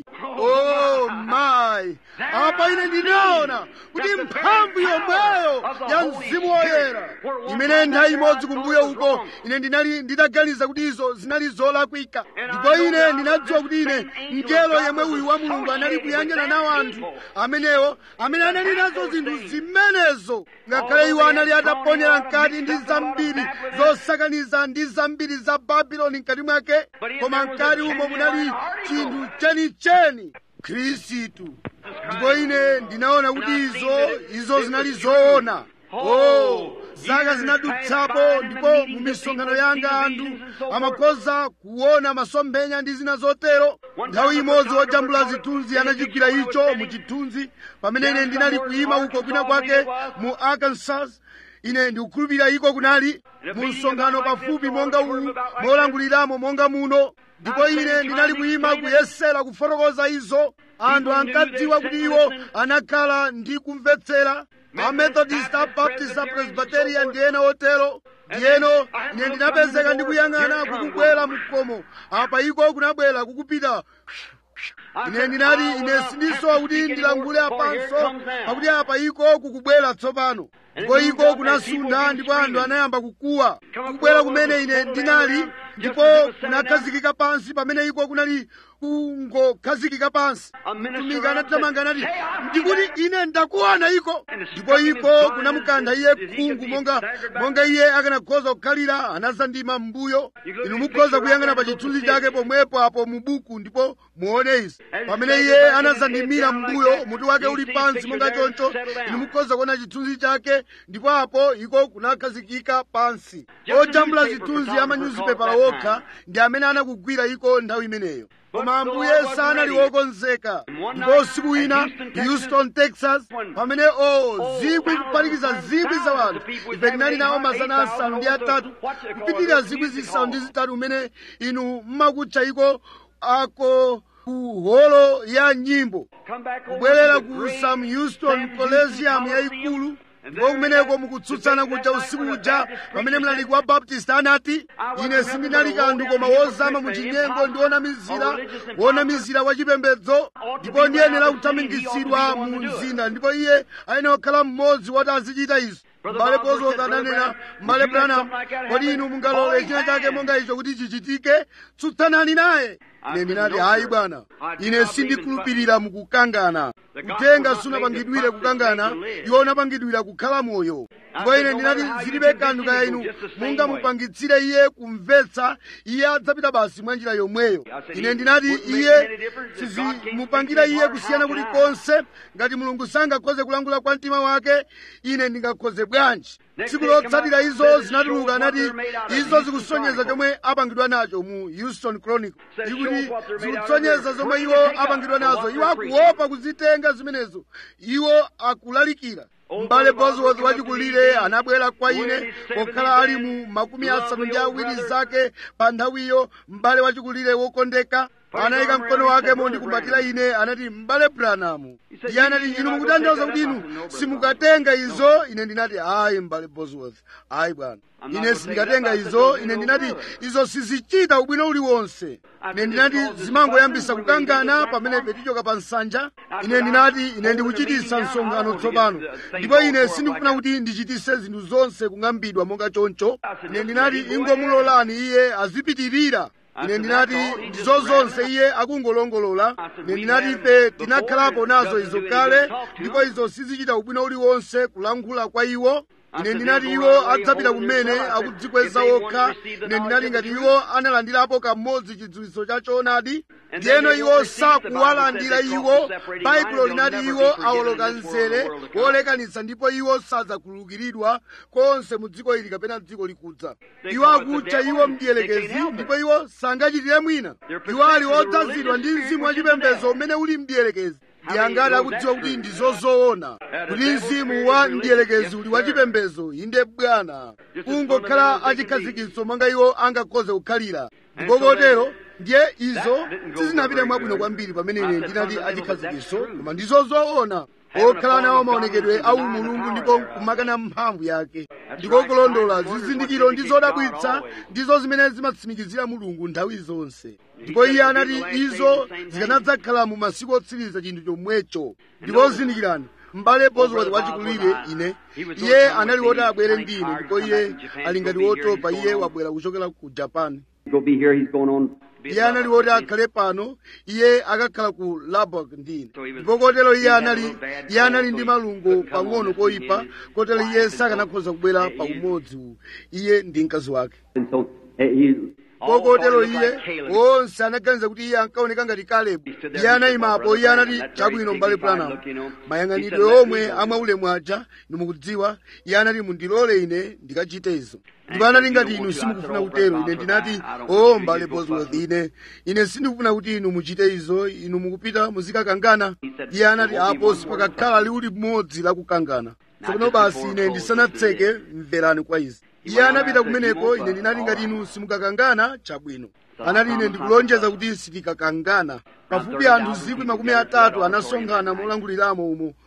oh my apa ine ndinaona kuti mphamvu yomweyo ya mzimu woyera imene nthawi imodzi kumbuyo uko ine ndinali nditaganiza kuti izo zinali zolakwika ndipo ine ndinadziwa kuti ine mngelo yemwe uyu wa mulungu anali kuyanjana nawo anthu amenewo amene anali nazo zinthu zimenezo ngakhale iwo anali ataponyera mkati ndi zambiri zosakaniza ndi zambiri za babuloni mkati mwake koma mkati umo munali chinthu chenicheni khristu ndipo ine ndinaona kuti izo izo zinali zoona oh zaka zinadutsapo ndipo mu misonkhano yanga anthu amakhoza kuona masomphenya ndi zina zotero nthawi imodzi wojambula zithunzi anachigwira icho mu chithunzi pamene ine ndinali kuyima uko kwina kwake mu arkansas ine ndikukhulupirira iko kunali mu msonkhano pafupi monga uwu molanguliramo monga muno ndipo ine ndinali kuyima kuyesera kufotokoza izo anthu ankadziwa kuti iwo anakhala ndi kumvetsera amethodist abaptist apresbyterian ndi ena otero ndiyeno ine ndinapezeka ndikuyang'ana kukubwera mkomo apa iko kunabwera kukupita ine ndinati ine sindisowa kuti ndilankhule apanso pakuti apa iko kukubwera tsopano ndipo iko kunasunda ndipo anthu anayamba kukuwa kukubwera kumene ine ndinali ndipo kunakhazikika pansi pamene iko kunali kungokhazikika pansi mtumiki anathamanga anati ndikuti ine ndakuona iko ndipo iko kunamukantha iye khungu monga monga iye akanakhoza kukhalira anazandima m'mbuyo inu mukhoza kuyang'ana pa chithunzi chake pomwepo apo mu buku ndipo muone izi pamene iye anazandimira m'mbuyo mutu wake uli pansi monga choncho inu mukhoza kuona chithunzi chake ndipo apo iko kunakhazikika pansi ojambula zithunzi amanyuzipepala wokha ndi amene anakugwira iko nthawi imeneyo koma ambuye sanali wokonzeka ndipo usiku wina houston texas pamene o zikwi kupanikiza zikwi za wanthu ife tinali nawo mazana asanu ndi atatu kupitirira zikwi zisanu ndi zitatu umene inu mmakutcha iko ako ku holo ya nyimbo kubwerera ku sam houston coliseum yayikulu ndipo kumeneko mukutsutsana kuja usiku uja pamene mlaliki wa baptist anati ine sindinali kanthu koma wozama mu chinyengo ndi wonamizira wonamizira wachipembedzo ndipo ndiyenera kuthamangitsidwa mu mzinda ndipo iye ayenera kukhala mmodzi woti azichita izo m'bale bozoza ananena m'bale branham kodi inu mungalole china chake monga icho kuti chichitike tsutsanani naye ine ndinati hayi bwana ine sindikhulupirira mukukangana kutenga sunapangidwire kukangana iwo unapangidwira kukhala moyo ndipo ine ndinati zilibe kanthu kaya inu mungamupangitsire iye kumvetsa iye adzapita basi mwa njira yomweyo ine ndinati iye sizimupangira iye kusiyana kulikonse ngati mulungu sangakhoze kulankhula kwa mtima wake ine ndingakhoze bwanji tsiku lotsatira izo zinatuluka anati izo zikusonyeza chomwe apangidwa nacho mu houston chronicle ikuti zikusonyeza zomwe iwo apangidwa nazo iwo akuopa kuzitenga zimenezo iwo akulalikira m'bale bosworth wachikulire anabwera kwa ine pokhala ali mu makumi asanu ndi awiri zake pa nthawiyo m'bale wachikulire wokondeka anayika mkono wake mondikumbatira ine anati m'bale branamu iye anati inu mukutanthauza kuti inu simukatenga izo ine ndinati ayi m'bale bosworth ayi bwana ine sindikatenga izo ine ndinati izo sizichita ubwino uliwonse ine ndinati zimangoyambisa kukangana pamene petichoka pa nsanja ine ndinati ine ndikuchititsa msonkhano tsopano ndipo ine sindikufuna kuti ndichitise zinthu zonse kung'ambidwa monga choncho ine ndinati ingomulolani iye azipitirira ine ndinati ndizo zonse iye akungolongolola ine ndinati ife tinakhalapo nazo izo kale ndipo izo sizichita ubwino uliwonse kulankhula kwa iwo ine ndinati iwo adzapita kumene akudzikweza okha ine ndinati ngati iwo analandirapo kamodzi chidziwitso cha choonadi ndiyeno iwo sakuwalandira iwo baibulo linati iwo awoloka mzere wolekanitsa ndipo iwo sadzakhululukiridwa konse mu dziko ili kapena dziko likudza iwo akutcha iwo mdierekezi ndipo iwo sangachitire mwina iwo ali odzazidwa ndi mzimu wachipembedzo umene uli mdierekezi ndi angati akudziwa kuti ndi zozoona kuti mzimu wa mdierekezi uli wachipembedzo inde bwana kungokhala achikhazikitso monga iwo angakhoze kukhalira ndipo kotero ndiye izo sizinapite mwabwino kwambiri pamene ine ndinati achikhazikitso koma ndizo zoona okhala nawo maonekedwe a umulungu ndipo kumakana mphamvu yake ndiko kulondola zizindikiro ndi zodabwitsa ndizo zimene zimatsimikizira mulungu nthawi zonse ndipo iye anati izo zikanadzakhala mu masiku otsiriza chinthu chomwecho ndipo zindikirani m'bale bosworth wachikulire ine iye anali woti abwere ndi ine ndipo iye ali ngati wotopa iye wabwera kuchokera ku japan He'll be here. He's going on. iye anali woti akhale pano iye akakhala ku labok ndine ndipo kotero iye anali iye anali ndi malungo pang'ono koyipa kotero iye sakanakhoza kubwera pa umodzi uwu iye ndi mkazi wake And so eh, he. kokotero iye onse anaganiza kuti iye ankaoneka ngati kalebu iye anayimapo iye anati chabwino m'bale branham mayang'anidwe omwe amwaulemu aja ndimukudziwa iye anati mundilole ine ndikachite izo ndipo anati ngati inu simukufuna kutero ine ndinati o m'bale bosworth ine ine sindikufuna kuti inu muchite izo inu mukupita muzikakangana iye anati apo sipakakhala liwu limodzi lakukangana tsopano basi ine ndisanatseke mverani kwa izi iye anapita kumeneko ine ndinati ngati inu simukakangana chabwino anati ine ndikulonjeza kuti sitikakangana pafupi anthu zikwi makumi atatu anasonkhana molanguliramo umo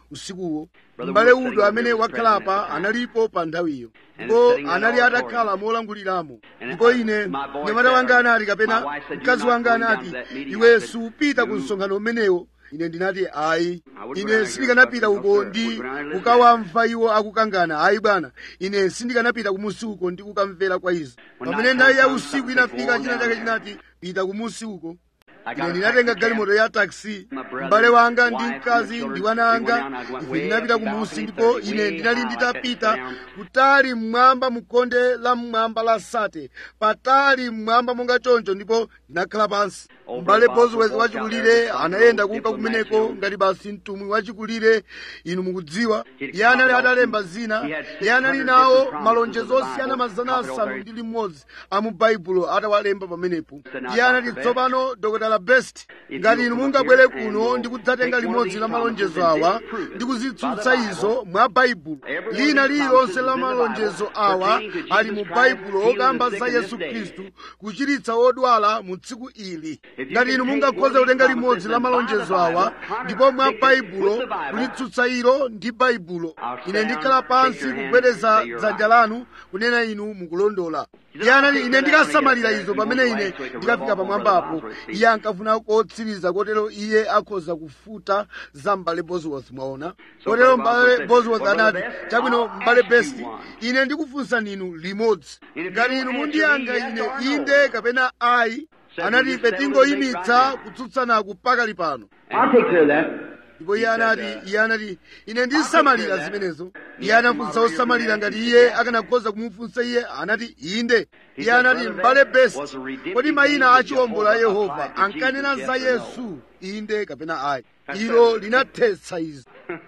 usikuwo m'bale udo amene wakhalapa analipo pa nthawiyo ndipo anali atakhala molanguliramo ndipo ine mnyamata wanga anati kapena mkazi wanga anati iwe supita ku msonkhano umenewo ine ndinati ayi ine sindikanapita uko ndi kukawamva iwo akukangana ayi bwana ine sindikanapita kumusi uko ndi kukamvera kwa izo pamene nthawi ya usiku inafika china chake chinati pita kumusi uko ine ndinatenga galimoto ya taxi m'bale wanga ndi mkazi ndi wana anga ife ndinapita kumusi ndipo ine ndinali nditapita kutali mmwamba mukonde la mmwamba la sate patali mmwamba monga choncho ndipo ndinakhala pansi m'bale bosworth wachikulire anayenda kunka kumeneko ngati basi mtumwi wachikulire inu mukudziwa iye anali atalemba zina iye anali nawo malonjezo osiyana mazana asanu ndi limodzi a mu baibulo atawalemba pamenepo iye anati tsopano dr best ngati inu mungabwere kuno ndi kudzatenga limodzi la malonjezo awa ndi kuzitsutsa izo mwa baibulo lina lililonse la malonjezo awa ali mu baibulo okamba za yesu khristu kuchiritsa odwala mu tsiku ili ngati inu mungakhoza kutenga limodzi la malonjezo awa ndipo mwa baibulo kulitsutsa ilo ndi baibulo ine ndikhala pansi kugwedeza dzanja lanu kunena inu mukulondola iye anati ine ndikasamalira izo pamene ine ndikafika pamwambapo iye ankafuna kotsiriza kotero iye akhoza kufuta za m'bale bosworth mwaona kotero m'bale bosworth anati chabwino m'bale best ine ndikufunsa ninu limodzi ngati inu mundiyankha ine inde kapena ayi anati ife tingoyimitsa kutsutsanaku pakali pano I'll take care of that. ndipo iye anati iye anati ine ndisamalira zimenezo iye anafunsa osamalira ngati iye akanakhoza kumufunsa iye anati inde iye anati m'bale best kodi mayina a chiwombola a yehova ankanena za yesu inde kapena ayi ilo linathetsa izo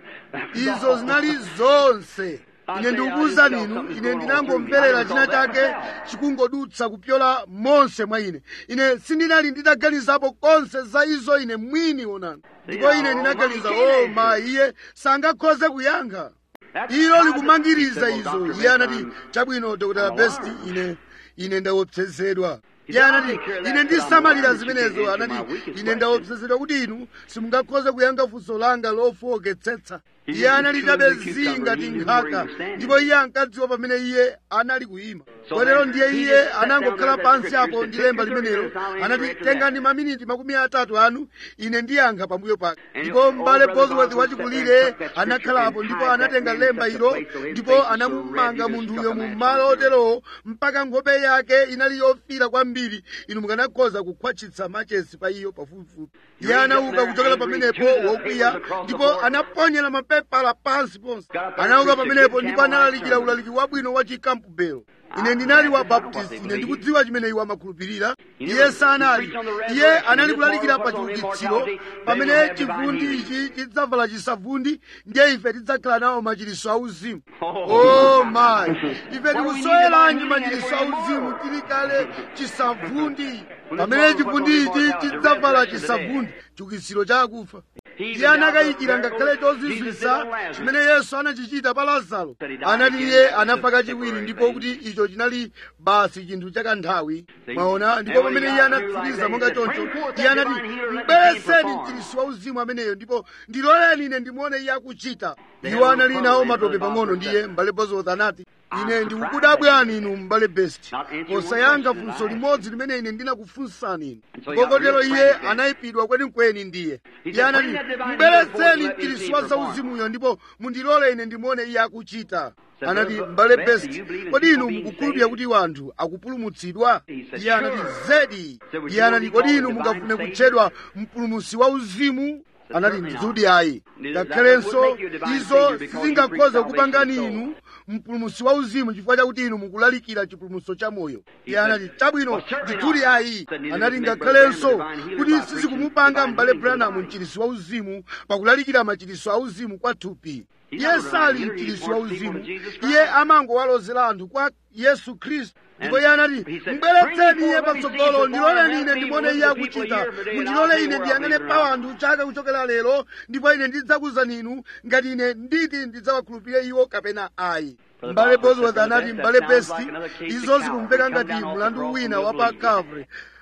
izo zinali zonse ine ndikukuwuza ninu ine ndinangomverera china chake chikungodutsa kupyola monse mwa ine ine sindinali nditaganizapo konse za izo ine mwini onani ndipo ine ndinaganiza o ma iye sangakhoze kuyankha ilo likumangiriza izo iye anati chabwino dr best ine ine ndaopsezedwa iye anati ine ndisamalira zimenezo anati ine ndaopsezedwa kuti inu simungakhoze kuyankha funso langa lofowoketsetsa iye anali chabe ngati nkhaka ndipo iye ankadziwa pamene iye anali kuyima kotero ndiye iye anangokhala pansi apo ndi lemba limenelo anati tengani maminiti makumi atatu anu ine ndiyankha pambuyo pake ndipo m'bale bosworth wachikulire anakhalapo ndipo anatenga lemba ilo ndipo anamumanga munthuyo mu malo oterowo mpaka nkhope yake inali yofira kwambiri inu mukanakhoza kukhwatchitsa machesi pa iyo pafupifupi iye anauka kuchokera pamenepo wokwiya ndipo anaponyera mapepala pansi ponse anauka pamenepo ndipo analalikira ulaliki wabwino wa chikampubelo ine ndinali wa baptist ine ndikudziwa chimene iwo amakhulupirira iye sanali iye anali kulalikira pa chiukitsiro pamene chivundi ichi chidzavala chisavundi ndiye ife tidzakhala nawo machiriso auzimu o mayi ife tikusoweranji machiriso auzimu tili kale chisavundi pamene chivundi ichi chidzavala chisavundi chiukitsiro cha akufa iye anakayikira ngakhale chozizwisa chimene yesu anachichita pa lazaro anati iye anafa kachiwiri ndipo kuti icho chinali basi chinthu chakanthawi mwaona ndipo pamene iye anatsiriza monga choncho iye anati mbwereseni mchirisi wa uzimu ameneyo ndipo ndiloleni ine ndimuone iye akuchita iwo anali nawo matope pang'ono ndiye m'bale bosworth anati ine ndikukudabwani inu m'bale best posayankha funso limodzi limene ine ndinakufunsani inu kokotero iye anayipidwa kwenikweni ndiye iye anati mbweretseni mchirisi wa zauzimuyo ndipo mundilole ine ndimuone iye akuchita anati m'bale best kodi inu mukukhulupirira kuti wanthu akupulumutsidwa iye anati zedi iye anati kodi inu mungafune kutchedwa mpulumutsi wa uzimu anati ndizudi ayi ngakhalenso izo sizingakhoza kupangani inu mpulumutsi wa uzimu chifukwa chakuti inu mukulalikira chipulumutso cha moyo iye anati chabwino ndithudi ayi anati ngakhalenso kuti sizikumupanga m'bale branham mchirisi wa uzimu pakulalikira machiriso a uzimu kwa thupi iye sali mchirisi wa uzimu iye amangowalozera anthu kwa yesu khristu ndipo iye anati mbweretseni iye patsogolo ndiloleni ine ndimuone iye akuchita mundilole ine ndiyang'ane pa anthu chaka kuchokera lero ndipo ine ndidzakuwuzani inu ngati ine nditi ndidzawakhulupirire iwo kapena ayi m'bale bosworth anati m'bale best izo zikumveka ngati mlandu wina wa pa calvary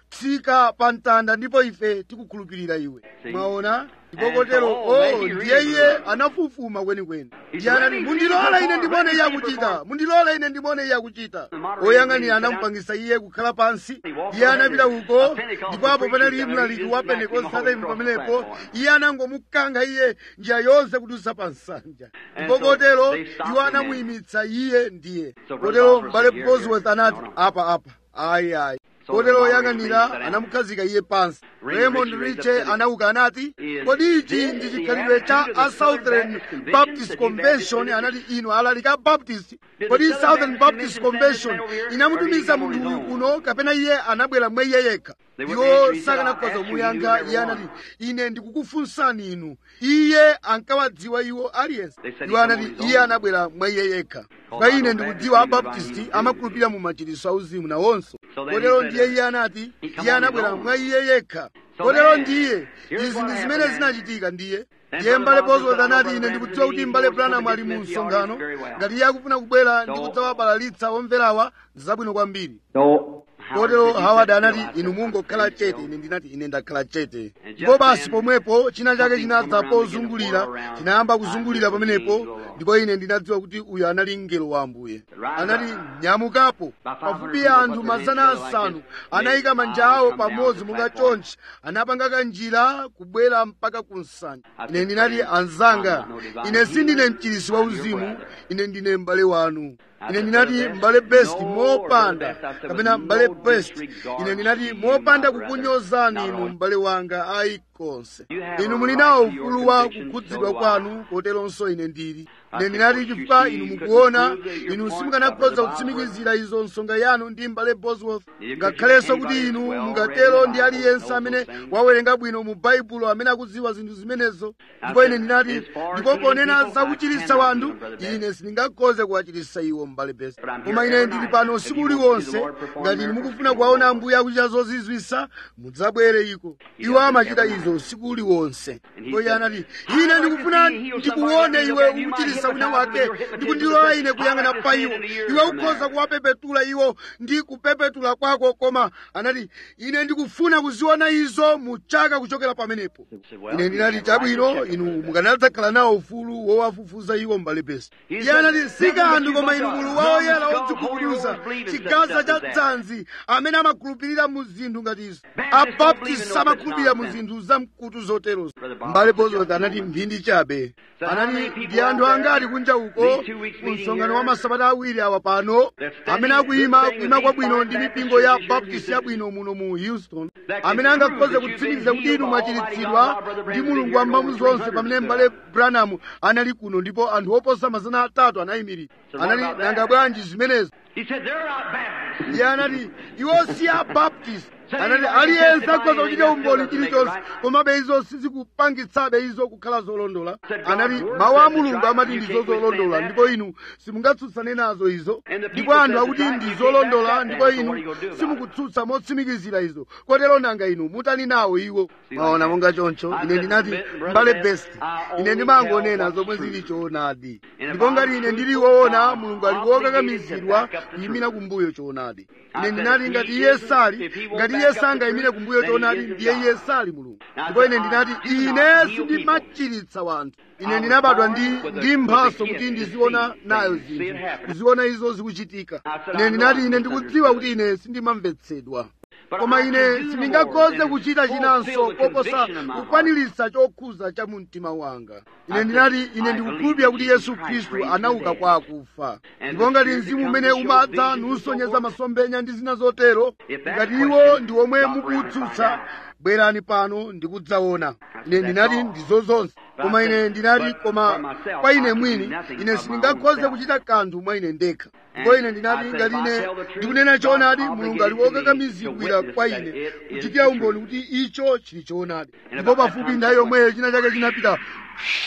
tsika pa mtanda ndipo ife tikukhulupirira iwe See? mwaona ndipo And kotero so, oh, oh he ndiye really iye was. anafufuma kwenikweni He's iye anati ready mundilole to ine ndimone perform, iye ready to akuchita perform. mundilole ine ndimone iye akuchita The moderator oyang'anira made him anamupangisa iye kukhala pansi He walked iye over anapita there. uko A Pentecostal ndipo apo preacher panali there, mlaliki he wa just smacked him pentekostale all across the pamenepo platform. iye anangomukanga iye njira yonse kudutsa pa nsanja And ndipo so kotero they stopped iwo him anamuyimitsa iye ndiye So Brother kotero Bosworth mbale said, "Here, bosworth here." anati No, no. apa apa ayi ayi So kotero the oyang'anira moderator made anamukhazika iye pansi Raymond raymond Ritchie riche raised up anauka anati Is kodi ichi this ndi the chikhalidwe cha attitude of a the Southern southern Baptist baptist Convention? convention anati inu alalika baptist Did kodi the Southern southern Baptist baptist Convention convention send this man over here, or inamutumiza did he come munthu on uyu his own? kuno kapena iye anabwera mwa iye yekha They wouldn't answer. iwo He said, sakanakhoza "I'll ask you, kumuyankha you iye never anati won." ine ndikukufunsani inu iye ankawadziwa iwo aliyense They said he iwo come anati on his iye own. anabwera mwa iye yekha Oh, kwa I ine know ndikudziwa Baptist abaptisti believe in amakhulupirira mu machiritso auzimu nawonso So then kotero he said ndiye that iye anati he come iye on his anabwera own. mwa iye yekha So kotero then, ndiye here's izi what ndi happened zimene then. zinachitika ndiye Then ndiye Brother mbale Bosworth bosworth said, "I know anati ine Brother ndikudziwa kuti Branham mbale he wants to branham ali get mu them the msonkhano audience very well." ngati iye akufuna kubwera ndi So- kudzawabalalitsa omverawa zabwino kwambiri So, kotero said, "You howard said anati so." I inu said, mungokhala "I'm chete still." ine ndinati ine ndakhala chete And ndipo just basi then, pomwepo china chake something chinadza come around and pozungulira began to whirl around. chinayamba I kuzungulira said, pamenepo "Angel of the Lord." ndipo ine ndinadziwa kuti uyu anali mngelo wa ambuye Rise anati up. nyamukapo About 500 pafupi people anthu put their mazana hands together asanu like this. anayika They manja all awo come down pamodzi to the monga platform. chonchi anapanga kanjira kubwera mpaka ku nsanja I ine said, ndinati "Friend, anzanga I'm no divine ine sindine healer. mchirisi wa I'm your uzimu brother." ine ndine m'bale wanu I ine said, ndinati "Brother m'bale Best, best no, mopanda Brother Best, I said, kapena with m'bale no best disregard ine ndinati to you, mopanda my brother, kukunyozani not inu on- m'bale wanga ayi konse You have inu a muli right nawo to your ufulu wa conviction, kukhudzidwa so do I. kwanu koteronso ine ndili I ine said, ndinati "What you chifukwa see inu couldn't mukuona prove that your inu point simukanakhoza covered the kutsimikizira izo nsonga yanu ndi m'bale bosworth You could ngakhalenso see kuti anybody inu well mungatero read the ndi Bible, aliyense knows amene those things. wawerenga bwino mu baibulo amene akudziwa zinthu zimenezo I ndipo ine said, ndinati as far as ndipo healing ponena people, za I kuchiritsa cannot wanthu heal, Brother Best. ine sindingakhoze kuwachiritsa iwo m'bale best But I'm koma here ine every ndili night. pano If usiku you want to see the uliwonse Lord perform ngati inu miracles, mukufuna you kuwaona will. ambuye akuchita zozizwisa mudzabwere iko He iwo does it amachita every izo night. usiku uliwonse And he ndipo iye said, anati "I ine like to ndikufuna see you heal ndikuone somebody, iwe you might ukuchiritsa wina hypnotize wake them with your ndikundilola ine hypnotism. kuyang'ana I like to pa see iwo it in the ears iwe from ukhoza there. kuwapepetula iwo ndi kupepetula kwako koma anati ine ndikufuna kuziona izo mu chaka kuchokera pamenepo said, "Well, ine you ndinati have a right to chabwino check inu them. mukanadzakhala nawo ufulu wowafufuza iwo m'bale best He iye said, anati si kanthu koma inu "Nothing but mulu you wa but oyera God, odzikubuduza Holy Rollers believe in such chigaza stuff cha as that." dzanzi amene amakhulupirira mu zinthu ngati izo Baptists don't believe in abaptists no amakhulupirira such mu nonsense. zinthu zamkutu zoterozo Brother Bob, mbale just bosworth a anati moment. mphindi chabe So how many anati people ndi anthu out angati there, kunja uko these two weeks ku meeting msonkhano here, wa masabata awiri awa pano that's standing amene akuyima good thing kuyima with kwabwino these ndi fine mipingo ya Baptist churches baptist in yabwino muno mu houston That can amene angakhoze prove that you've kutsimikiza been kuti inu healed by Almighty mwachiritsidwa God, Brother ndi Branham mulungu been here wambamu over zonse 300 pamene stood mbale up. branham anali kuno ndipo anthu oposa mazana atatu anayimirira So what anali about that? nanga bwanji zimenezo He said, they're not Baptists. iye anati iwo si abaptist Say anati anybody aliyense can akhoza testify kuchita anything, umboni that still chilichonse doesn't make it komabe izo sizikupangitsabe izo kukhala zolondola Said God's anati word mawu a says it's mulungu right, amati you ndi can't zolondola withstand ndipo inu simungatsutsane nazo izo And the ndipo people anthu says akuti it's right, ndi you can't zolondola back that ndipo down, so inu what are you gonna do about it? simukutsutsa motsimikizira izo kotero nanga inu mutani nawo iwo See, maona like monga that. choncho I ine said, ndinati Brother mbale Best, best I ine only ndimangonena tell what's zomwe true. zili choonadi And if ndipo I'm ngati ine truthful, ndili woona I'm mulungu ali obligated wokakamizidwa to back up the kuyimira truth. kumbuyo choonadi I ine said, ndinati if ngati he iye isn't- sali if he won't ngati back iye up the sangayimire truth, kumbuyo then he choonadi isn't ndiye God. iye sali mulungu Now, ndipo ine I ndinati do not ine heal sindimachiritsa wanthu I ine was ndinabadwa born ndi with a- ndi with a mphaso gift kuti to ndiziona see nayo things, see it zinthu happen. kuziona izo zikuchitika I said, ine I ndinati know ine I'm ndikudziwa kuti misunderstood. ine sindimamvetsedwa But koma I ine can do no sindingakhoze more kuchita than chinanso fulfill the koposa conviction of my heart. kukwaniritsa chokhuza cha mu mtima wanga ine I ndinati said, ine I ndikukhulupirira believe kuti that yesu Jesus Christ khristu raised anauka from the kwa dead. akufa And ndipo the ngati Spirit mzimu that umene comes to show umadza visions and so nusonyeza forth. masomphenya ndi zina zotero If that ngati question iwo ndi omwe got around to mukutsutsa find out. bwerani pano ndikudzaona ine That's ndinati all. ndizo zonse But koma I ine said, ndinati but koma for myself, kwa I ine can do mwini nothing ine of my sindingakhoze own self. kuchita kanthu mwa ine ndekha And ndipo ine ndinati I said, ngati if I ine tell the truth, ndikunena choonadi God's mulungu ali obligated to me to wokakamizidwira witness kwa that ine it is kuchitira the umboni truth. kuti icho chili choonadi And ndipo about that pafupi time nthawi somewhere- yomweyo china chake chinapita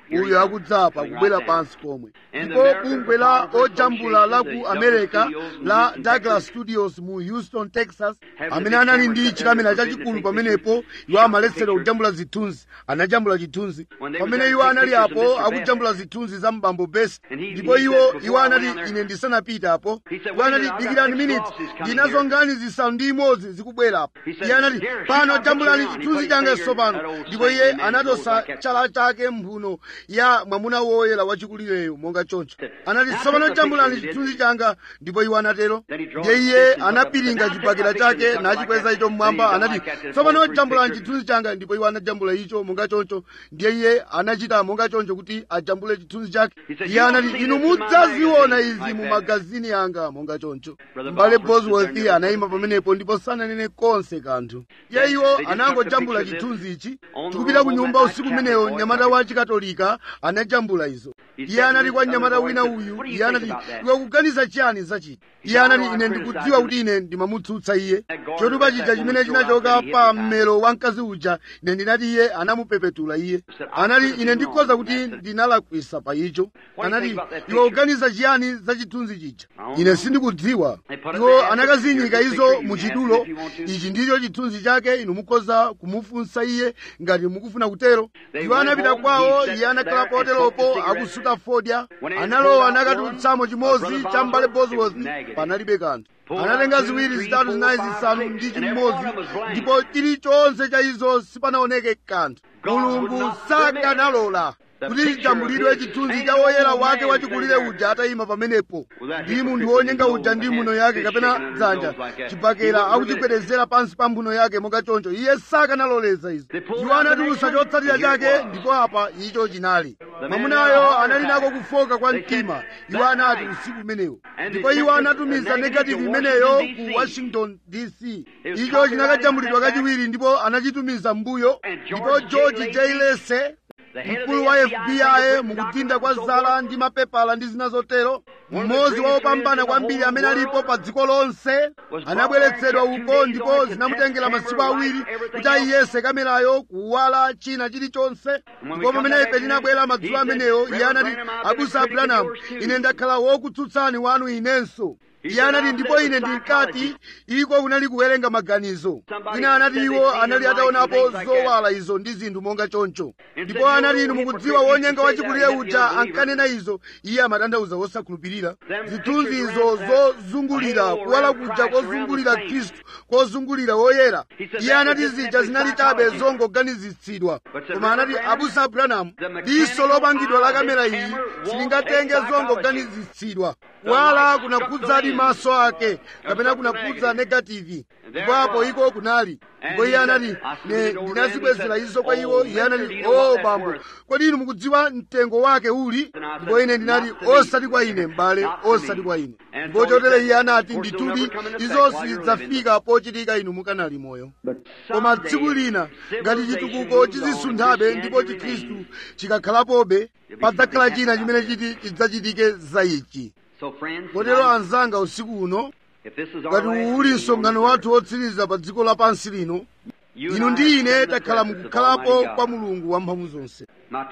uyo akudzapa kubwera pansi pomwe ndipo bungwe la ojambula la ku america la douglas studios mu houston texas amene anali ndi chikamera chachikulu pamenepo iwo amaletsera kujambula zithunzi anajambula chithunzi pamene iwo anali apo akujambula zithunzi za mbambo besi ndipo iwo iwo anati ine ndisanapita apo iwo anati dikirani miniti ndinazo ngani zisanu ndi imodzi zikubwerapo iye anati pano jambulani chithunzi changa tsopano ndipo iye anatosa chala chake mphuno ya mwamuna woyera wachikulireyo monga choncho anati tsopano jambulani chithunzi changa ndipo iwo anatero ndiye iye anapiringa chibakera chake nachikweza icho mmwamba anati tsopano jambulani chithunzi changa ndipo iwo anajambula icho monga choncho ndiye iye anachita monga choncho kuti ajambule chithunzi chake iye anati inu mudzaziona izi mu magazini anga monga choncho mbale bosworth anayima pamenepo ndipo sananene konse kanthu iye iwo anangojambula chithunzi ichi tikupita ku nyumba usiku umenewo mnyamata wa chikatolika anajambula izo iye anati kwa mnyamata wina uyu iye anati iwe kuganiza chiyani zachiti iye anati ine ndikudziwa kuti ine ndimamutsutsa iye chotupa chija chimene chinachoka pa mmero wa mkazi uja ine ndinati iye anamupepetula iye anati ine ndikhoza kuti ndinalakwisa pa icho anati iwe kuganiza chiyani za chithunzi chija ine sindikudziwa iwo anakazinyika izo muchidulo ichi ndicho chithunzi chake inu mukhoza kumufunsa iye ngati mukufuna kutero iwo anapita kwawo iye anakhala poteropo akusuta fodya analowa nakatulutsamo chimodzi cha mbale bosworth panalibe kanthu anatenga ziwiri zitatu zinayi zisanu ndi chimodzi ndipo chilichonse cha izo sipanaoneke kanthu mulungu sakanalola kuti chijambulidwe chithunzi cha woyera wake wachikulire uja atayima pamenepo ndi munthu wonyenga uja ndi mbuno yake kapena dzanja chibakera akuchigwedezera pansi pa mbuno yake monga choncho iye sakanaloleza izo iwo anatulusa chotsatira chake ndipo apa icho chinali mwamunayo anali nako kufoka kwa mtima iwo anati usiku umenewo ndipo iwo anatumiza negative imeneyo ku washington dc icho chinakajambulidwa kachiwiri ndipo anachitumiza mbuyo ndipo george j lese mkulu wa fbi mukudinda kwa zala ndi mapepala ndi zina zotero mmodzi wa opambana kwambiri amene alipo pa dziko lonse anabweretsedwa uko ndipo zinamutengera masiku awiri kuti ayiyese kamerayo kuwala china chilichonse ndipo pamene ife tinabwera madzulo ameneyo iye anati abusa abrahamu ine ndakhala wokutsutsani wanu inenso iye anati ndipo ine ndinkati iko kunali kuwerenga maganizo ina anati iwo anali ataonapo zowala izo ndi zinthu monga choncho ndipo anati inu mukudziwa wonyenga wachikulire uja ankanena izo iye amatanthauza wosakhulupirira zithunzi izo zozungulira kuwala kuja kozungulira khristu kozungulira woyera iye anati zija zinali chabe zongoganizitsidwa koma anati abusa abrahamu diso lopangidwa la kamera iyi silingatenge zongoganizitsidwa kuwala kunakhudzadi maso ake kapena kunakhudza negativi ndipo apo iko kunali ndipo iye anati ne ndinazibwezera izo kwa iwo iye anati o bambo kodi inu mukudziwa mtengo wake uli ndipo ine ndinati osati kwa ine m'bale osati kwa ine ndipo chotere iye anati ndithudi izo sizidzafika pochitika inu mukanali moyo koma tsiku lina ngati chitukuko chizisunthabe ndipo chikhristu chikakhalapobe padzakhala china chimene chiti chidzachitike za ichi kotero anzanga usiku uno ngati uli msonkhano wathu wotsiriza pa dziko lapansi lino inu ndi ine takhala mukukhalapo kwa mulungu wamphamvu zonse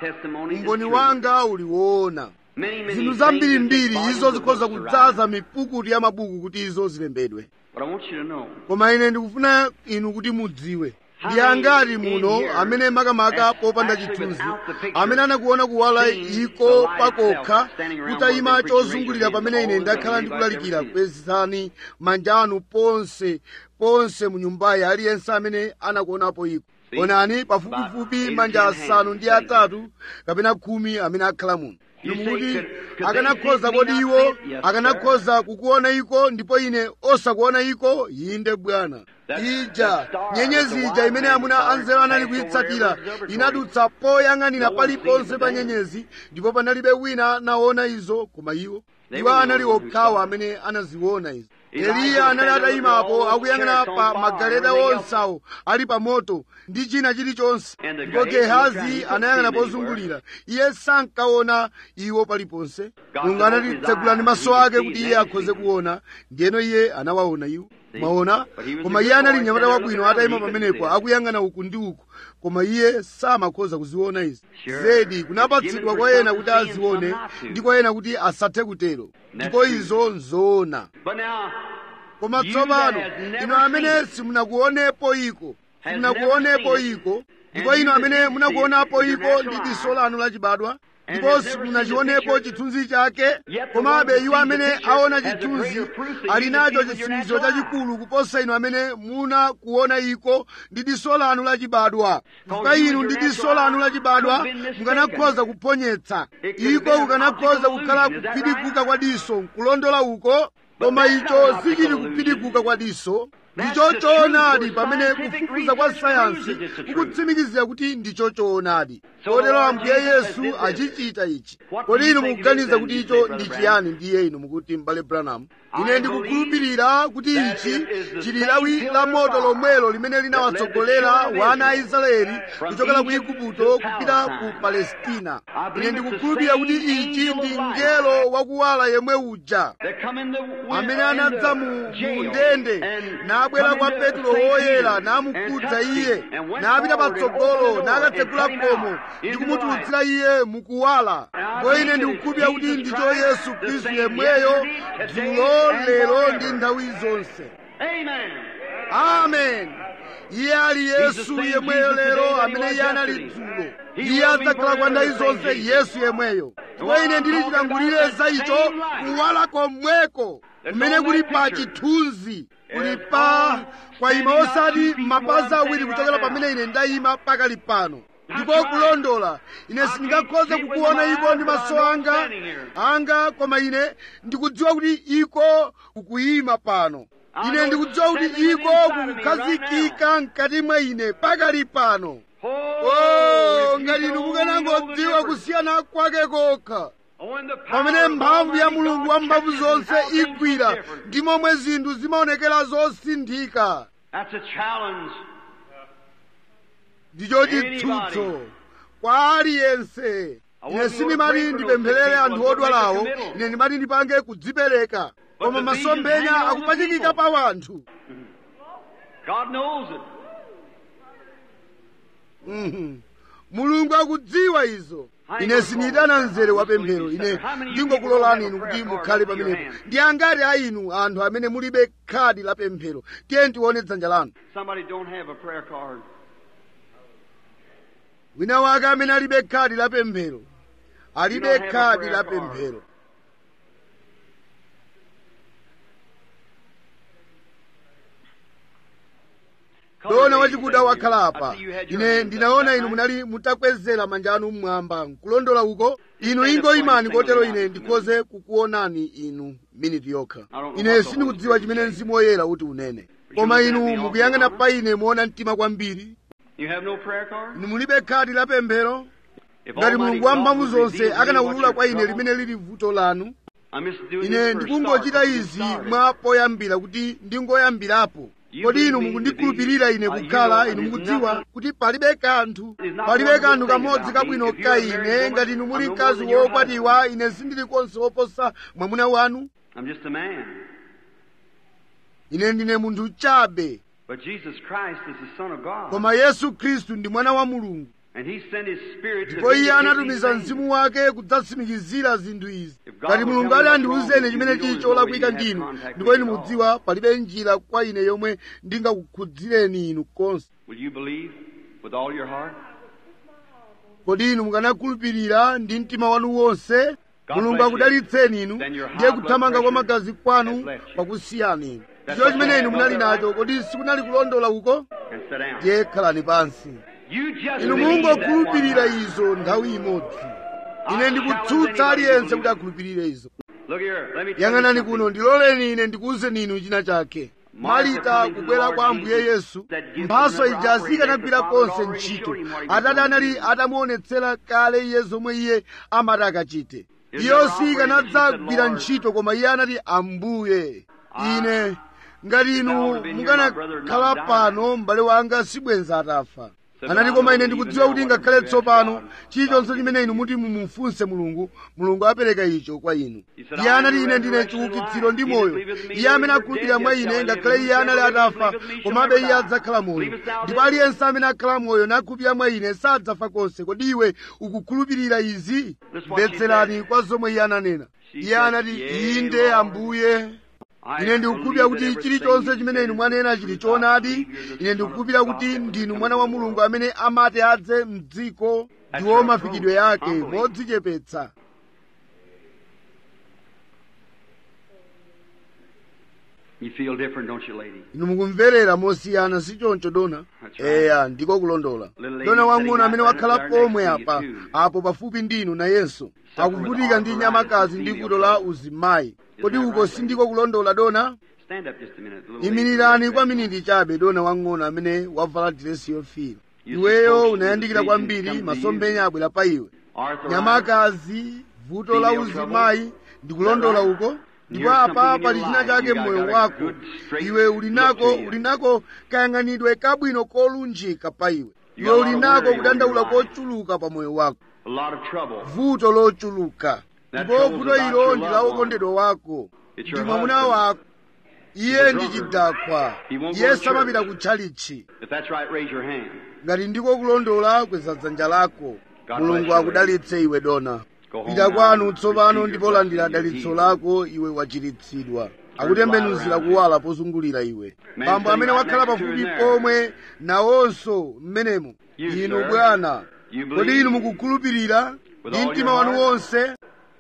umboni wanga uli woona zinthu zambirimbiri izo zikhoza kudzaza mipukutu ya mabuku kuti izo zilembedwe koma ine ndikufuna inu kuti mudziwe ndi angati muno amene makamaka popanda chithunzi amene anakuona kuwala iko pakokha kutayima chozungulira pamene ine ndakhala ndikulalikira kwezani manja anu ponse ponse mu nyumbayi aliyense amene anakuonapo iko onani pafupifupi manja asanu ndi atatu kapena khumi amene akhala muno mukuti akanakhoza kodi iwo akanakhoza kukuona iko ndipo ine osakuona iko inde bwana ija nyenyezi ija imene amuna anzeru anali kuyitsatira inadutsa poyang'anira paliponse pa nyenyezi ndipo panalibe wina anaona izo koma iwo iwo anali okhawo amene anaziona izo eliya anali atayimapo akuyang'ana pa magaleta onsawo ali pa moto ndi china chilichonse ndipo gehazi anayang'ana pozungulira iye sankaona iwo paliponse mulungu anati tsegulani maso ake kuti iye akhoze kuona ndiyeno iye anawaona iwo mwaona koma iye anali mnyamata wabwino atayima pamenepo akuyang'ana uku ndi uku koma iye samakhoza kuziona izi zedi kunapatsidwa kwa ena kuti azione ndi kwa ena kuti asathe kutero ndipo izo nzoona But now, koma tsopano inu amene simunakuonepo iko simunakuonepo iko ndipo inu amene munakuonapo iko ndi diso lanu lachibadwa ndipo simunachionepo chithunzi chake komabe iwo amene aona chithunzi ali nacho chitsimikizo chachikulu kuposa inu amene munakuona iko ndi diso lanu lachibadwa chifukwa inu ndi diso lanu lachibadwa mukanakhoza kuponyetsa iko kukanakhoza kukhala kuphidikuka kwa diso nkulondola uko koma icho sichili kuphidikuka kwa diso ndicho choonadi pamene kufufuza kwa sayansi kukutsimikizira kuti ndicho choonadi kotero ambuye yesu achichita ichi kodi inu mukuganiza kuti icho ndi chiyani ndiye inu mukuti m'bale branham ine ndikukhulupirira kuti ichi chili lawi la moto lomwelo limene linawatsogolera wana a israeli kuchokera ku igupto kupita ku palestina ine ndikukhulupirira kuti ichi ndi mngelo wakuwala yemwe uja they come in the amene anadza mu mu ndende nabwera kwa petro woyera namukhudza iye napita patsogolo nakatsegula khomo ndi kumutulutsira iye mukuwala ndipo ine ndikukhulupirira kuti ndicho yesu khristu yemweyo dzulo lero ndi nthawi zonse Amen. amen iye ali yesu yemweyo lero amene iye anali dzulo iye adzakhala kwa nthawi zonse yesu yemweyo ndipo ine ndili chitangulire za icho kuwala komweko kumene kuli pa chithunzi kuli pa kwayima osati mapazi awiri kuchokera pamene ine ndayima pakali pano ndipo kulondola ine sindingakhoze kukuona iko ndi maso anga anga koma ine ndikudziwa kuti iko kukuyima pano ine ndikudziwa kuti iko kukukhazikika mkati mwa ine pakali pano oh ngati inu mukanangodziwa kusiyana kwake kokha When the power pamene of mphamvu ya Almighty mulungu God wamphamvu catches zonse how things igwira look different. ndi momwe zinthu zimaonekera zosinthika That's a challenge. ndicho chitsutso kwa aliyense ine sindimati ndipempherere anthu odwalawo ine ndimati ndipange kudzipereka koma masomphenya akupachikika pa wanthu God knows it. Mhm. mulungu akudziwa izo ine sindiyitana mzere wa pemphero ine ndingokulolani inu kuti mukhale pamenepo ndi angati a inu anthu amene mulibe khadi la pemphero tiye tione dzanja lanu Somebody don't have a prayer card. wina wake amene alibe khadi la pemphero alibe You don't have a khadi prayer la card. pemphero ndona wachikuda wakhala apa ine ndinaona inu munali mutakwezera manja anu mmwamba nkulondola uko inu ingo imani kotero ine ndikhoze kukuonani inu miniti yokha ine sindikudziwa chimene mzimu woyera uti unene koma inu mukuyang'ana pa ine muona mtima kwambiri You have no prayer card? inu mulibe khadi la pemphero If ngati Almighty mulungu wamphamvu God would zonse reveal to me akanawulula what kwa your ine trouble- limene lili vuto lanu I'm just doing ine this for ndikungochita start, izi start. mwa poyambira kuti ndingoyambirapo kodi inu mukundikhulupirira ine kukhala inu mukudziwa kuti palibe kanthu palibe kanthu kamodzi kabwino ka ine ngati inu muli mkazi wokwatiwa ine sindili konse woposa mwamuna wanu I'm just a man. ine ndine munthu chabe But Jesus Christ is the Son of God. koma yesu khristu ndi mwana wa mulungu And He sent His Spirit to ndipo iye vindicate anatumiza these things. mzimu wake kudzatsimikizira zinthu izi If God ngati would mulungu tell ati me andiwuzeni what's chimene wrong, chili you cholakwika know you ndinu have contact ndipo with inu me at mudziwa palibe njira kwa ine yomwe ndingakukhudzireni inu konse Will you believe with all your heart? kodi inu mukanakhulupirira ndi mtima wanu wonse God mulungu bless you. akudalitseni inu Then your high ndiye blood kuthamanga kwa pressure magazi kwanu has left you. pakusiyani inu That's ndicho what chimene you inu have, munali brother. nacho kodi sikunali kulondola uko And sit down. ndiye khalani pansi You just inu believe that mungokhulupirira one time. izo nthawi imodzi ine ndikutsutsa aliyense kuti akhulupirire izo Look here, let me tell you yang'anani something. kuno ndiloleni ine ndikuwuzeni inu china chake malita kubwera kwa ambuye yesu mphaso ija sikanagwira konse ntchito atate anali atamuonetsera kale iye zomwe iye amati akachite iyo sikanadzagwira ntchito koma iye anati ambuye ine ngati inu mukanakhala pano m'bale wanga sibwenza atafa anati koma ine ndikudziwa kuti ngakhale tsopano chilichonse chimene inu muti mumufunse mulungu mulungu apereka icho kwa inu iye anati ine ndine chiukitsiro ndi moyo iye amene akhulupirira mwa ine ngakhale iye anali atafa komabe iye adzakhala moyo ndipo aliyense amene akhala moyo nakhulupirira mwa ine sadzafa konse kodi iwe ukukhulupirira izi mvetserani kwa zomwe iye ananena iye anati inde ambuye ine ndikukhulupirira kuti chilichonse chimene inu mwanena chili choonadi ine ndikukhulupirira kuti ndinu mwana wa mulungu amene amati adze mdziko ndiwo mafikidwe yake modzichepetsa You feel different, don't you, lady? inu mukumverera mosiyana si choncho dona That's right. eya ndiko kulondola Little lady dona wang'ono sitting amene right wakhala there next pomwe to you, apa too. apo pafupi ndinu nayenso akuvutika ndi nyamakazi ndi vuto la uzimayi kodi uko sindiko kulondola dona Stand up just a minute. the little lady. imirirani kwa miniti chabe dona wang'ono amene wavala diresi yofiira You iweyo supposed unayandikira to kwambiri come to masomphenya abwera pa iwe Arthritis. nyamakazi vuto la uzimayi ndikulondola uko ndipo apa pali china chake mmoyo wako iwe uli nako uli nako kayang'anidwe kabwino kolunjika pa iwe iwe uli nako kudandaula kochuluka pa moyo wako A lot of trouble. vuto lochuluka ndipo vuto ilo ndi la wokondedwa wako ndi mwamuna wako iye ndi chidakwa iye samapita kutchalichi If that's right, raise your hand. ngati ndiko kulondola kweza dzanja lako mulungu akudalitse iwe dona Go home pita now. kwanu tsopano Receive ndipo your landira blessing, dalitso your lako iwe wachiritsidwa akutembenuzira kuwala pozungulira iwe bambo amene wakhala pafupi pomwe nawonso mmenemo inu bwana kodi inu mukukhulupirira ndi mtima wanu wonse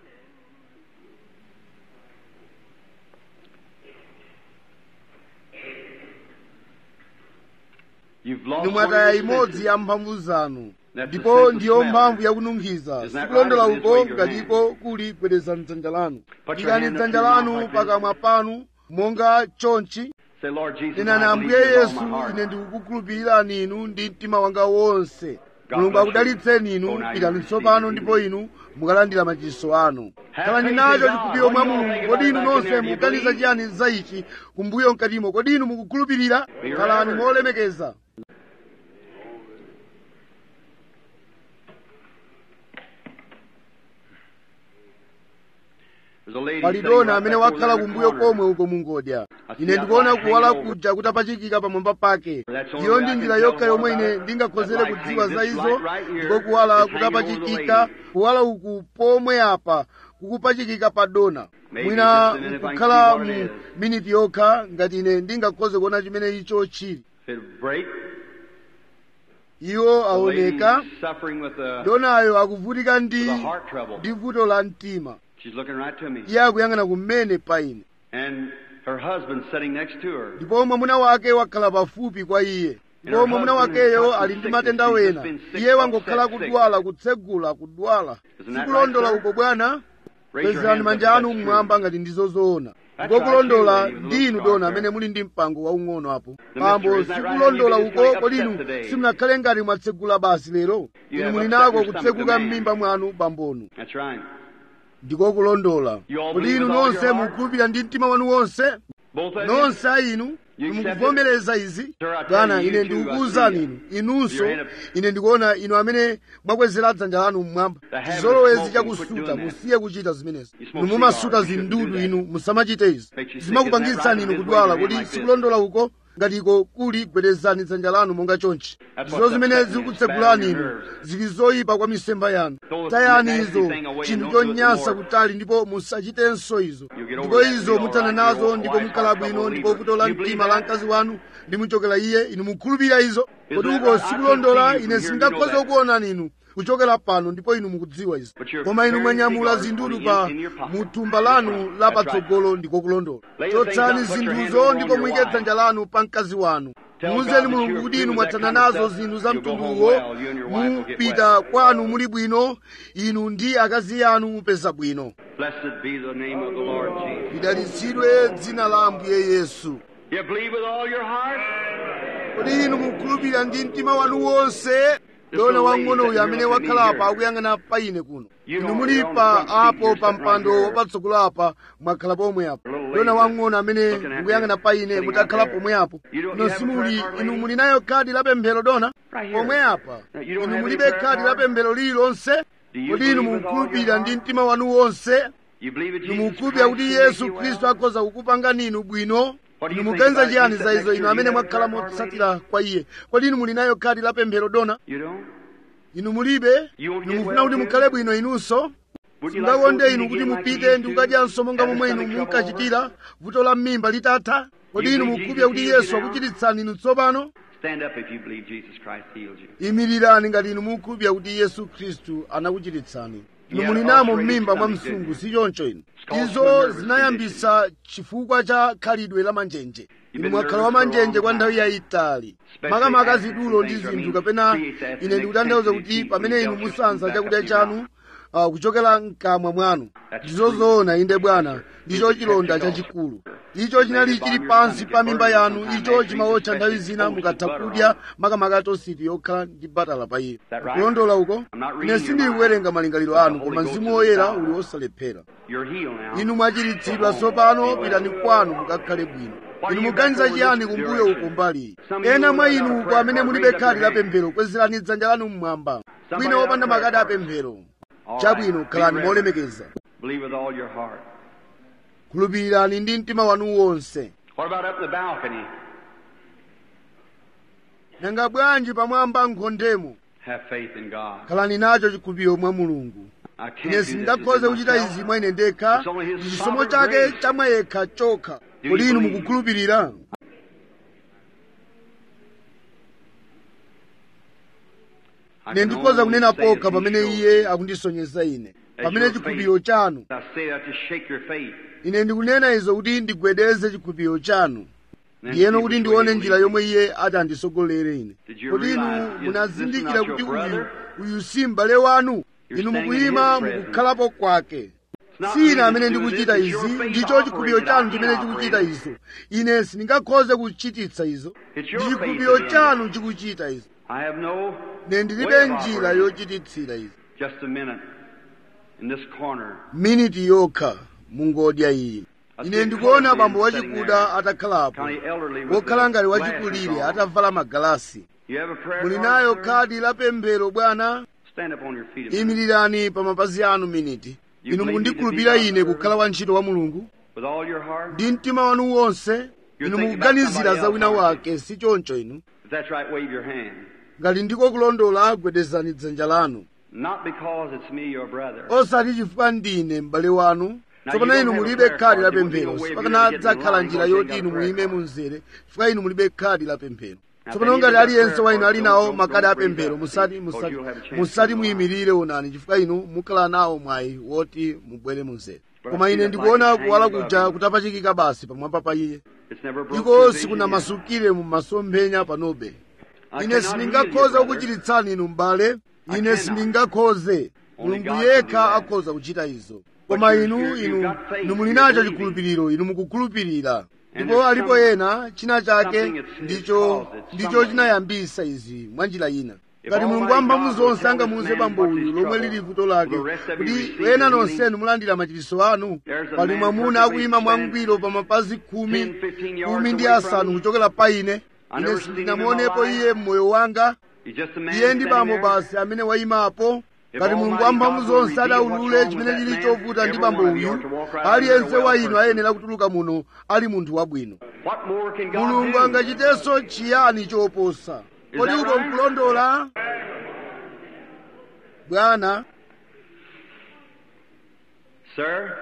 You've lost inu one mwataya of your imodzi senses. ya mphamvu zanu That's the ndipo sense of ndiyo smell. mphamvu yakununkhiza Isn't that sikulondola right? Just uko wave your ngatiko kuli gwedezani dzanja lanu Put your ikani hand up dzanja to your mouth lanu like this. pakamwa panu monga chonchi Say, Lord Jesus, nenani I ambuye believe with yesu all my heart. ine ndikukukhulupirirani inu ndi mtima wanga wonse God mulungu bless you. akudalitseni inu Go now, pitani you tsopano receive ndipo it. inu mukalandira machiso anu Have khalani faith nacho in God. chikhulupiriro mwa What do you mulungu think kodi inu about it back nonse in there? Do you mukuganiza believe? chiyani za ichi kumbuyo mkatimo kodi inu mukukhulupirira Be khalani reverent. molemekeza There's a lady pali sitting dona right amene back over wakhala there in the kumbuyo corner. komwe uko mungodya I see ine that ndikuona light kuwala hanging over. kuja kutapachikika pamwamba pake That's the only iyo way ndi I njira can yokha tell yomwe more ine about it. ndingakhozere That light kudziwa hanging- za this izo light right here ndipo kuwala is hanging over the kutapachikika lady. kuwala uku pomwe apa kukupachikika pa dona Maybe mwina just a minute if I can nkukhala see what it mu is. miniti yokha ngati ine ndingakhoze kuona chimene icho chili If it'll break, iwo the aoneka lady's suffering with a, donayo akuvutika ndi with a heart trouble. ndi vuto la mtima She's looking right to me. iye akuyang'ana kumene pa ine And her husband's sitting next to her. ndipo mwamuna wake wakhala pafupi kwa iye ndipo her mwamuna husband wakeyo has ali some ndi matenda sickness. He's wena just been sick, iye wangokhala upset, sick. kudwala kutsegula kudwala Isn't that sikulondola right, sir? uko bwana Raise your kwezerani hands up manja if anu that's mmwamba true. ngati ndizo zoona That's ndipo right, kulondola you lady with a ndi little inu scar dona there. amene muli ndi mpango waung'ono apo The pambo mystery, isn't that right? sikulondola You've been uko so kodi upset inu today. simunakhale ngati mwatsegula basi lero You inu have muli upset nako your stomach, kutseguka man. m'mimba mwanu bambonu That's right. ndiko kulondola You all kodi believe inu with all nonse your heart? mukhulupirira ndi mtima wanu wonse Both of you? nonse a inu You accept mukuvomereza izi Sir, I tell bwana you, ine you too, ndikukuwuzani I see inu inunso You're in a- ine ndikuona inu amene mwakwezera dzanja lanu mmwamba The habit of chizolowezi smoking, chakusuta quit doing that. musiye kuchita zimenezi You inu smoke mumasuta cigars, you shouldn't zindudu do that. inu musamachite izi Makes you sick, zimakupangitsani isn't that inu right? kudwala Just wave your kodi hand like sikulondola uko ngati kuli gwedezani dzanja lanu monga chonchi That's ndizo what's zimene upsetting you, zikutsegulani it's bad inu on your nerves. zili zoyipa kwa misempha yanu Throw tayani that nasty izo thing away and chinthu don't do it chonyansa no more. kutali ndipo musachitenso izo You get over ndipo that and izo be all mutsana right. nazo Your ndipo wife's mukhala heart bwino trouble ndipo leaves vuto la her. You believe mtima la that? mkazi wanu limuchokera iye inu mukhulupirira izo Is kodi that uko right? I sikulondola can't see you ine from here, sindingakhoza you know that. kukuonani inu kuchokera pano ndipo inu mukudziwa izo But you're koma inu carrying mwanyamula cigars zindudu in- pa in your pocket. muthumba lanu la That's right. patsogolo ndiko kulondola Lay the things chotsani down, put your hand zinthuzo over ndipo on your muyike wife. dzanja lanu pa mkazi wanu Tell God muuzeni that mulungu you're kuti free inu with that mwathana kind of nazo stuff. zinthu za You'll go home mtunduwo well. You and your wife will get mupita well. kwanu muli bwino inu ndi akazi yanu mupeza bwino Blessed be the name of the Lord Jesus. lidalitsidwe dzina la ambuye yesu You believe with all your heart? kodi inu mukhulupirira ndi mtima wanu wonse dona wang'ono uyu amene wakhala apa akuyang'ana pa ine kuno inu muli pa apo pa mpando wapatsogolo apa mwakhala pomwe apo dona wang'ono amene mukuyang'ana pa ine mutakhala pomwe apo ino simuli inu muli nayo khadi la pemphero dona pomwe apa inu mulibe khadi la pemphero lililonse kodi inu mukukhulupirira ndi mtima wanu wonse inu mukukhulupirira kuti yesu khristu akhoza kukupangani inu bwino inu muganiza chiyani za izo inu amene mwakhala motsatira kwa iye kodi inu muli nayo khadi la pemphero dona inu mulibe inu mufuna kuti mukhale bwino inunso singakonde inu kuti mupite ndi kukadyanso monga momwe inu munkachitira vuto la mmimba litatha kodi inu mukukhulupirira kuti yesu akuchiritsani inu tsopano Stand up if you believe Jesus Christ heals you. imirirani ngati inu mukukhulupirira kuti yesu khristu anakuchiritsani inu muli namo mmimba mwa msungu si choncho inu izo zinayambisa chifukwa cha khalidwe la manjenje inu mwakhala wa manjenje kwa nthawi yayitali makamaka zidulo ndi zinthu kapena ine ndikutanthauza kuti pamene inu musanza chakudya chanu uh, kuchokera mkamwa mwanu ndizo zoona inde bwana ndicho chilonda chachikulu icho chinali chili pansi pa mimba yanu icho chimawotcha nthawi zina mukatha kudya makamaka tositi yokhala ndi batala pa iyo kulondola uko ine sindili kuwerenga malingaliro anu koma mzimu woyera uli wosalephera You're healed now. inu mwachiritsidwa tsopano pitani kwanu mukakhale bwino inu muganiza chiyani kumbuyo uko mbali ena mwa inu uko amene mulibe khadi la pemphero kwezerani dzanja lanu mmwamba bwino wopanda makadi a pemphero chabwino khalani molemekeza Believe with all your heart. khulupirirani ndi mtima wanu wonse What about up in the balcony? nanga bwanji pamwamba nkhondemo Have faith in God. khalani nacho chikhulupiriro mwa mulungu I can't ine do this sindingakhoze in kuchita myself. izi mwa ine ndekha It's only His ndi chisomo sovereign chake grace. chamwa yekha chokha Do kodi you inu believe? mukukhulupirira I ine can ndikhoza only kunena say as pokha He pamene shows. iye akundisonyeza ine As pamene your chikhulupiriro chanu I say that to shake your faith. ine ndikunena izo kuti ndigwedeze chikhulupiriro chanu Then ndiyeno see kuti which ndione way you njira lead. yomwe iye ati andisogolere ine Did you kodi inu realize, is munazindikira this not kuti your uyu brother? uyu si m'bale wanu You're inu staying in mukuyima his presence. mukukhalapo kwake not si me ine amene that's doing ndikuchita this, it's your izi faith ndicho chikhulupiriro operating. chanu I chimene can't chikuchita operate. izo ine sindingakhoze kuchititsa izo It's ndi your faith chikhulupiriro that chanu chikuchita izo I have no ine ndilibe way of njira operating. yochititsira izo Just a minute. In this corner. miniti yokha mungodya iyi ine ndikuona bambo wachikuda atakhalapo County elderly with wokhala ngati the wachikulire glasses on. atavala magalasi You have a prayer muli card, nayo sir? khadi la pemphero bwana Stand up on your feet. a minute. imirirani pa mapazi anu miniti You inu believe me to mukundikhulupirira be ine God's kukhala wantchito wa mulungu With all your heart. ndi mtima wanu wonse inu thinking about mukuganizira somebody za wina else, aren't wake si choncho inu If that's right, wave your hand. ngati ndiko kulondola gwedezani dzanja lanu Not because it's me, your brother. osati chifukwa ndine m'bale wanu tsopano inu mulibe khadi la pemphero sipakanadzakhala njira yoti inu muime munzere chifukwa inu mulibe khadi la pemphero tsopano ngati aliyense wa inu ali nawo makadi a pemphero musati musati musati muyimirire onani chifukwa inu mukhala nawo mwayi woti mubwere munzere koma ine ndikuona kuwala kuja kutapachikika basi pamwamba pa iye It's never broke iko through vision sikunamasukire mu masomphenya panobe I ine cannot sindingakhoze heal you, brother. kukuchiritsani inu m'bale ine cannot. sindingakhoze Only mulungu God can yekha do that. akhoza kuchita izo But koma you're- inu you're- you've inu got faith, inu muli you're nacho believing. chikhulupiriro inu mukukhulupirira And ndipo there's alipo some- ena china chake something it's- it's ndicho caused it, ndicho somebody. chinayambisa izi mwa njira ina If ngati mulungu Almighty wamphamvu God will zonse tell angamuuze this man bambo what uyu his lomwe trouble, lili vuto lake will the rest of you kuti receive ena the nonsenu healing? mulandira machiritso anu There's a pali man mwamuna perfectly akuyima standing mwangwiro pa mapazi khumi 10, 15 yards khumi ndi away from asanu me. kuchokera pa ine I ine never seen him in my sindinamuonepo life. iye mmoyo wanga He's just a man iye ndi standing bambo there. basi amene wayimapo If ngati mulungu Almighty wamphamvu God will zonse reveal adaulule what's chimene wrong with chili that man, chovuta ndi every bambo one of you uyu ought to walk right out aliyense there a wa well inu person. ayenera kutuluka muno ali munthu wabwino What more can God mulungu do? angachitenso chiyani choposa Is kodi that uko right? nkulondola bwana Sir?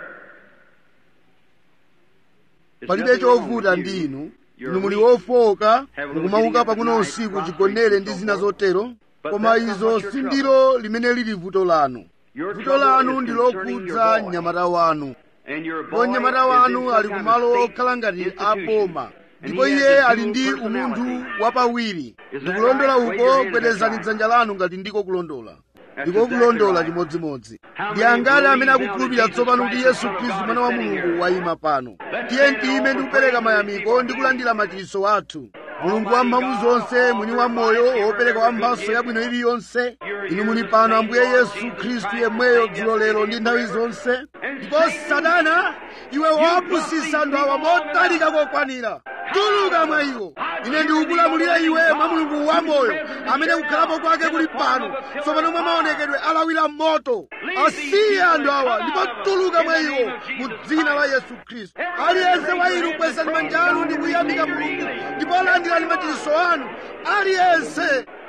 There's palibe nothing wrong chovuta with ndi you. inu You're inu muli weak. wofowoka Have a little mukumauka getting up pang'ono at night, usiku prostrate chigonere and ndi so zina forth. zotero But koma that's not izo what your trouble. sindilo limene lili vuto lanu Your vuto trouble lanu is ndi concerning lokhudza your boy. mnyamata wanu And your boy ndipo mnyamata is in wanu some ali kind of kumalo state okhala ngati institution. aboma And ndipo he has iye a ali dual ndi personality. umunthu wapawiri Is that ndikulondola right? Wave your uko hand if gwedezani that's right. dzanja lanu ngati ndiko kulondola That's ndiko exactly kulondola right. chimodzimodzi How ndi many angati amene believe now akukhulupirira that Jesus tsopano kuti Christ, yesu the Son of khristu God, mwana is wa sitting mulungu here? wayima pano Let's tiye stand tiyime all ndi for kupereka praise and mayamiko receive ndi our kulandira machiritso athu mulungu wa mphamvu zonse mwini wa moyo wopereka wa mphatso yabwino iliyonse inu muli pano ambuye yesu khristu yemweyo dzulo lero ndi nthawi zonse ndipo satana iwe wapusisa anthu awa motalika kokwanira tuluka mwa iwo ine ndikukulamulira iwe mwa mulungu wamoyo amene kukhalapo kwake kuli pano tsopano mwa maonekedwe alawira moto asiye anthu awa ndipo tuluka mwa iwo mu dzina la yesu khristu aliyense wa inu kwezani manja anu ndi kuyamika mulungu ndipo landirani machiritso anu aliyense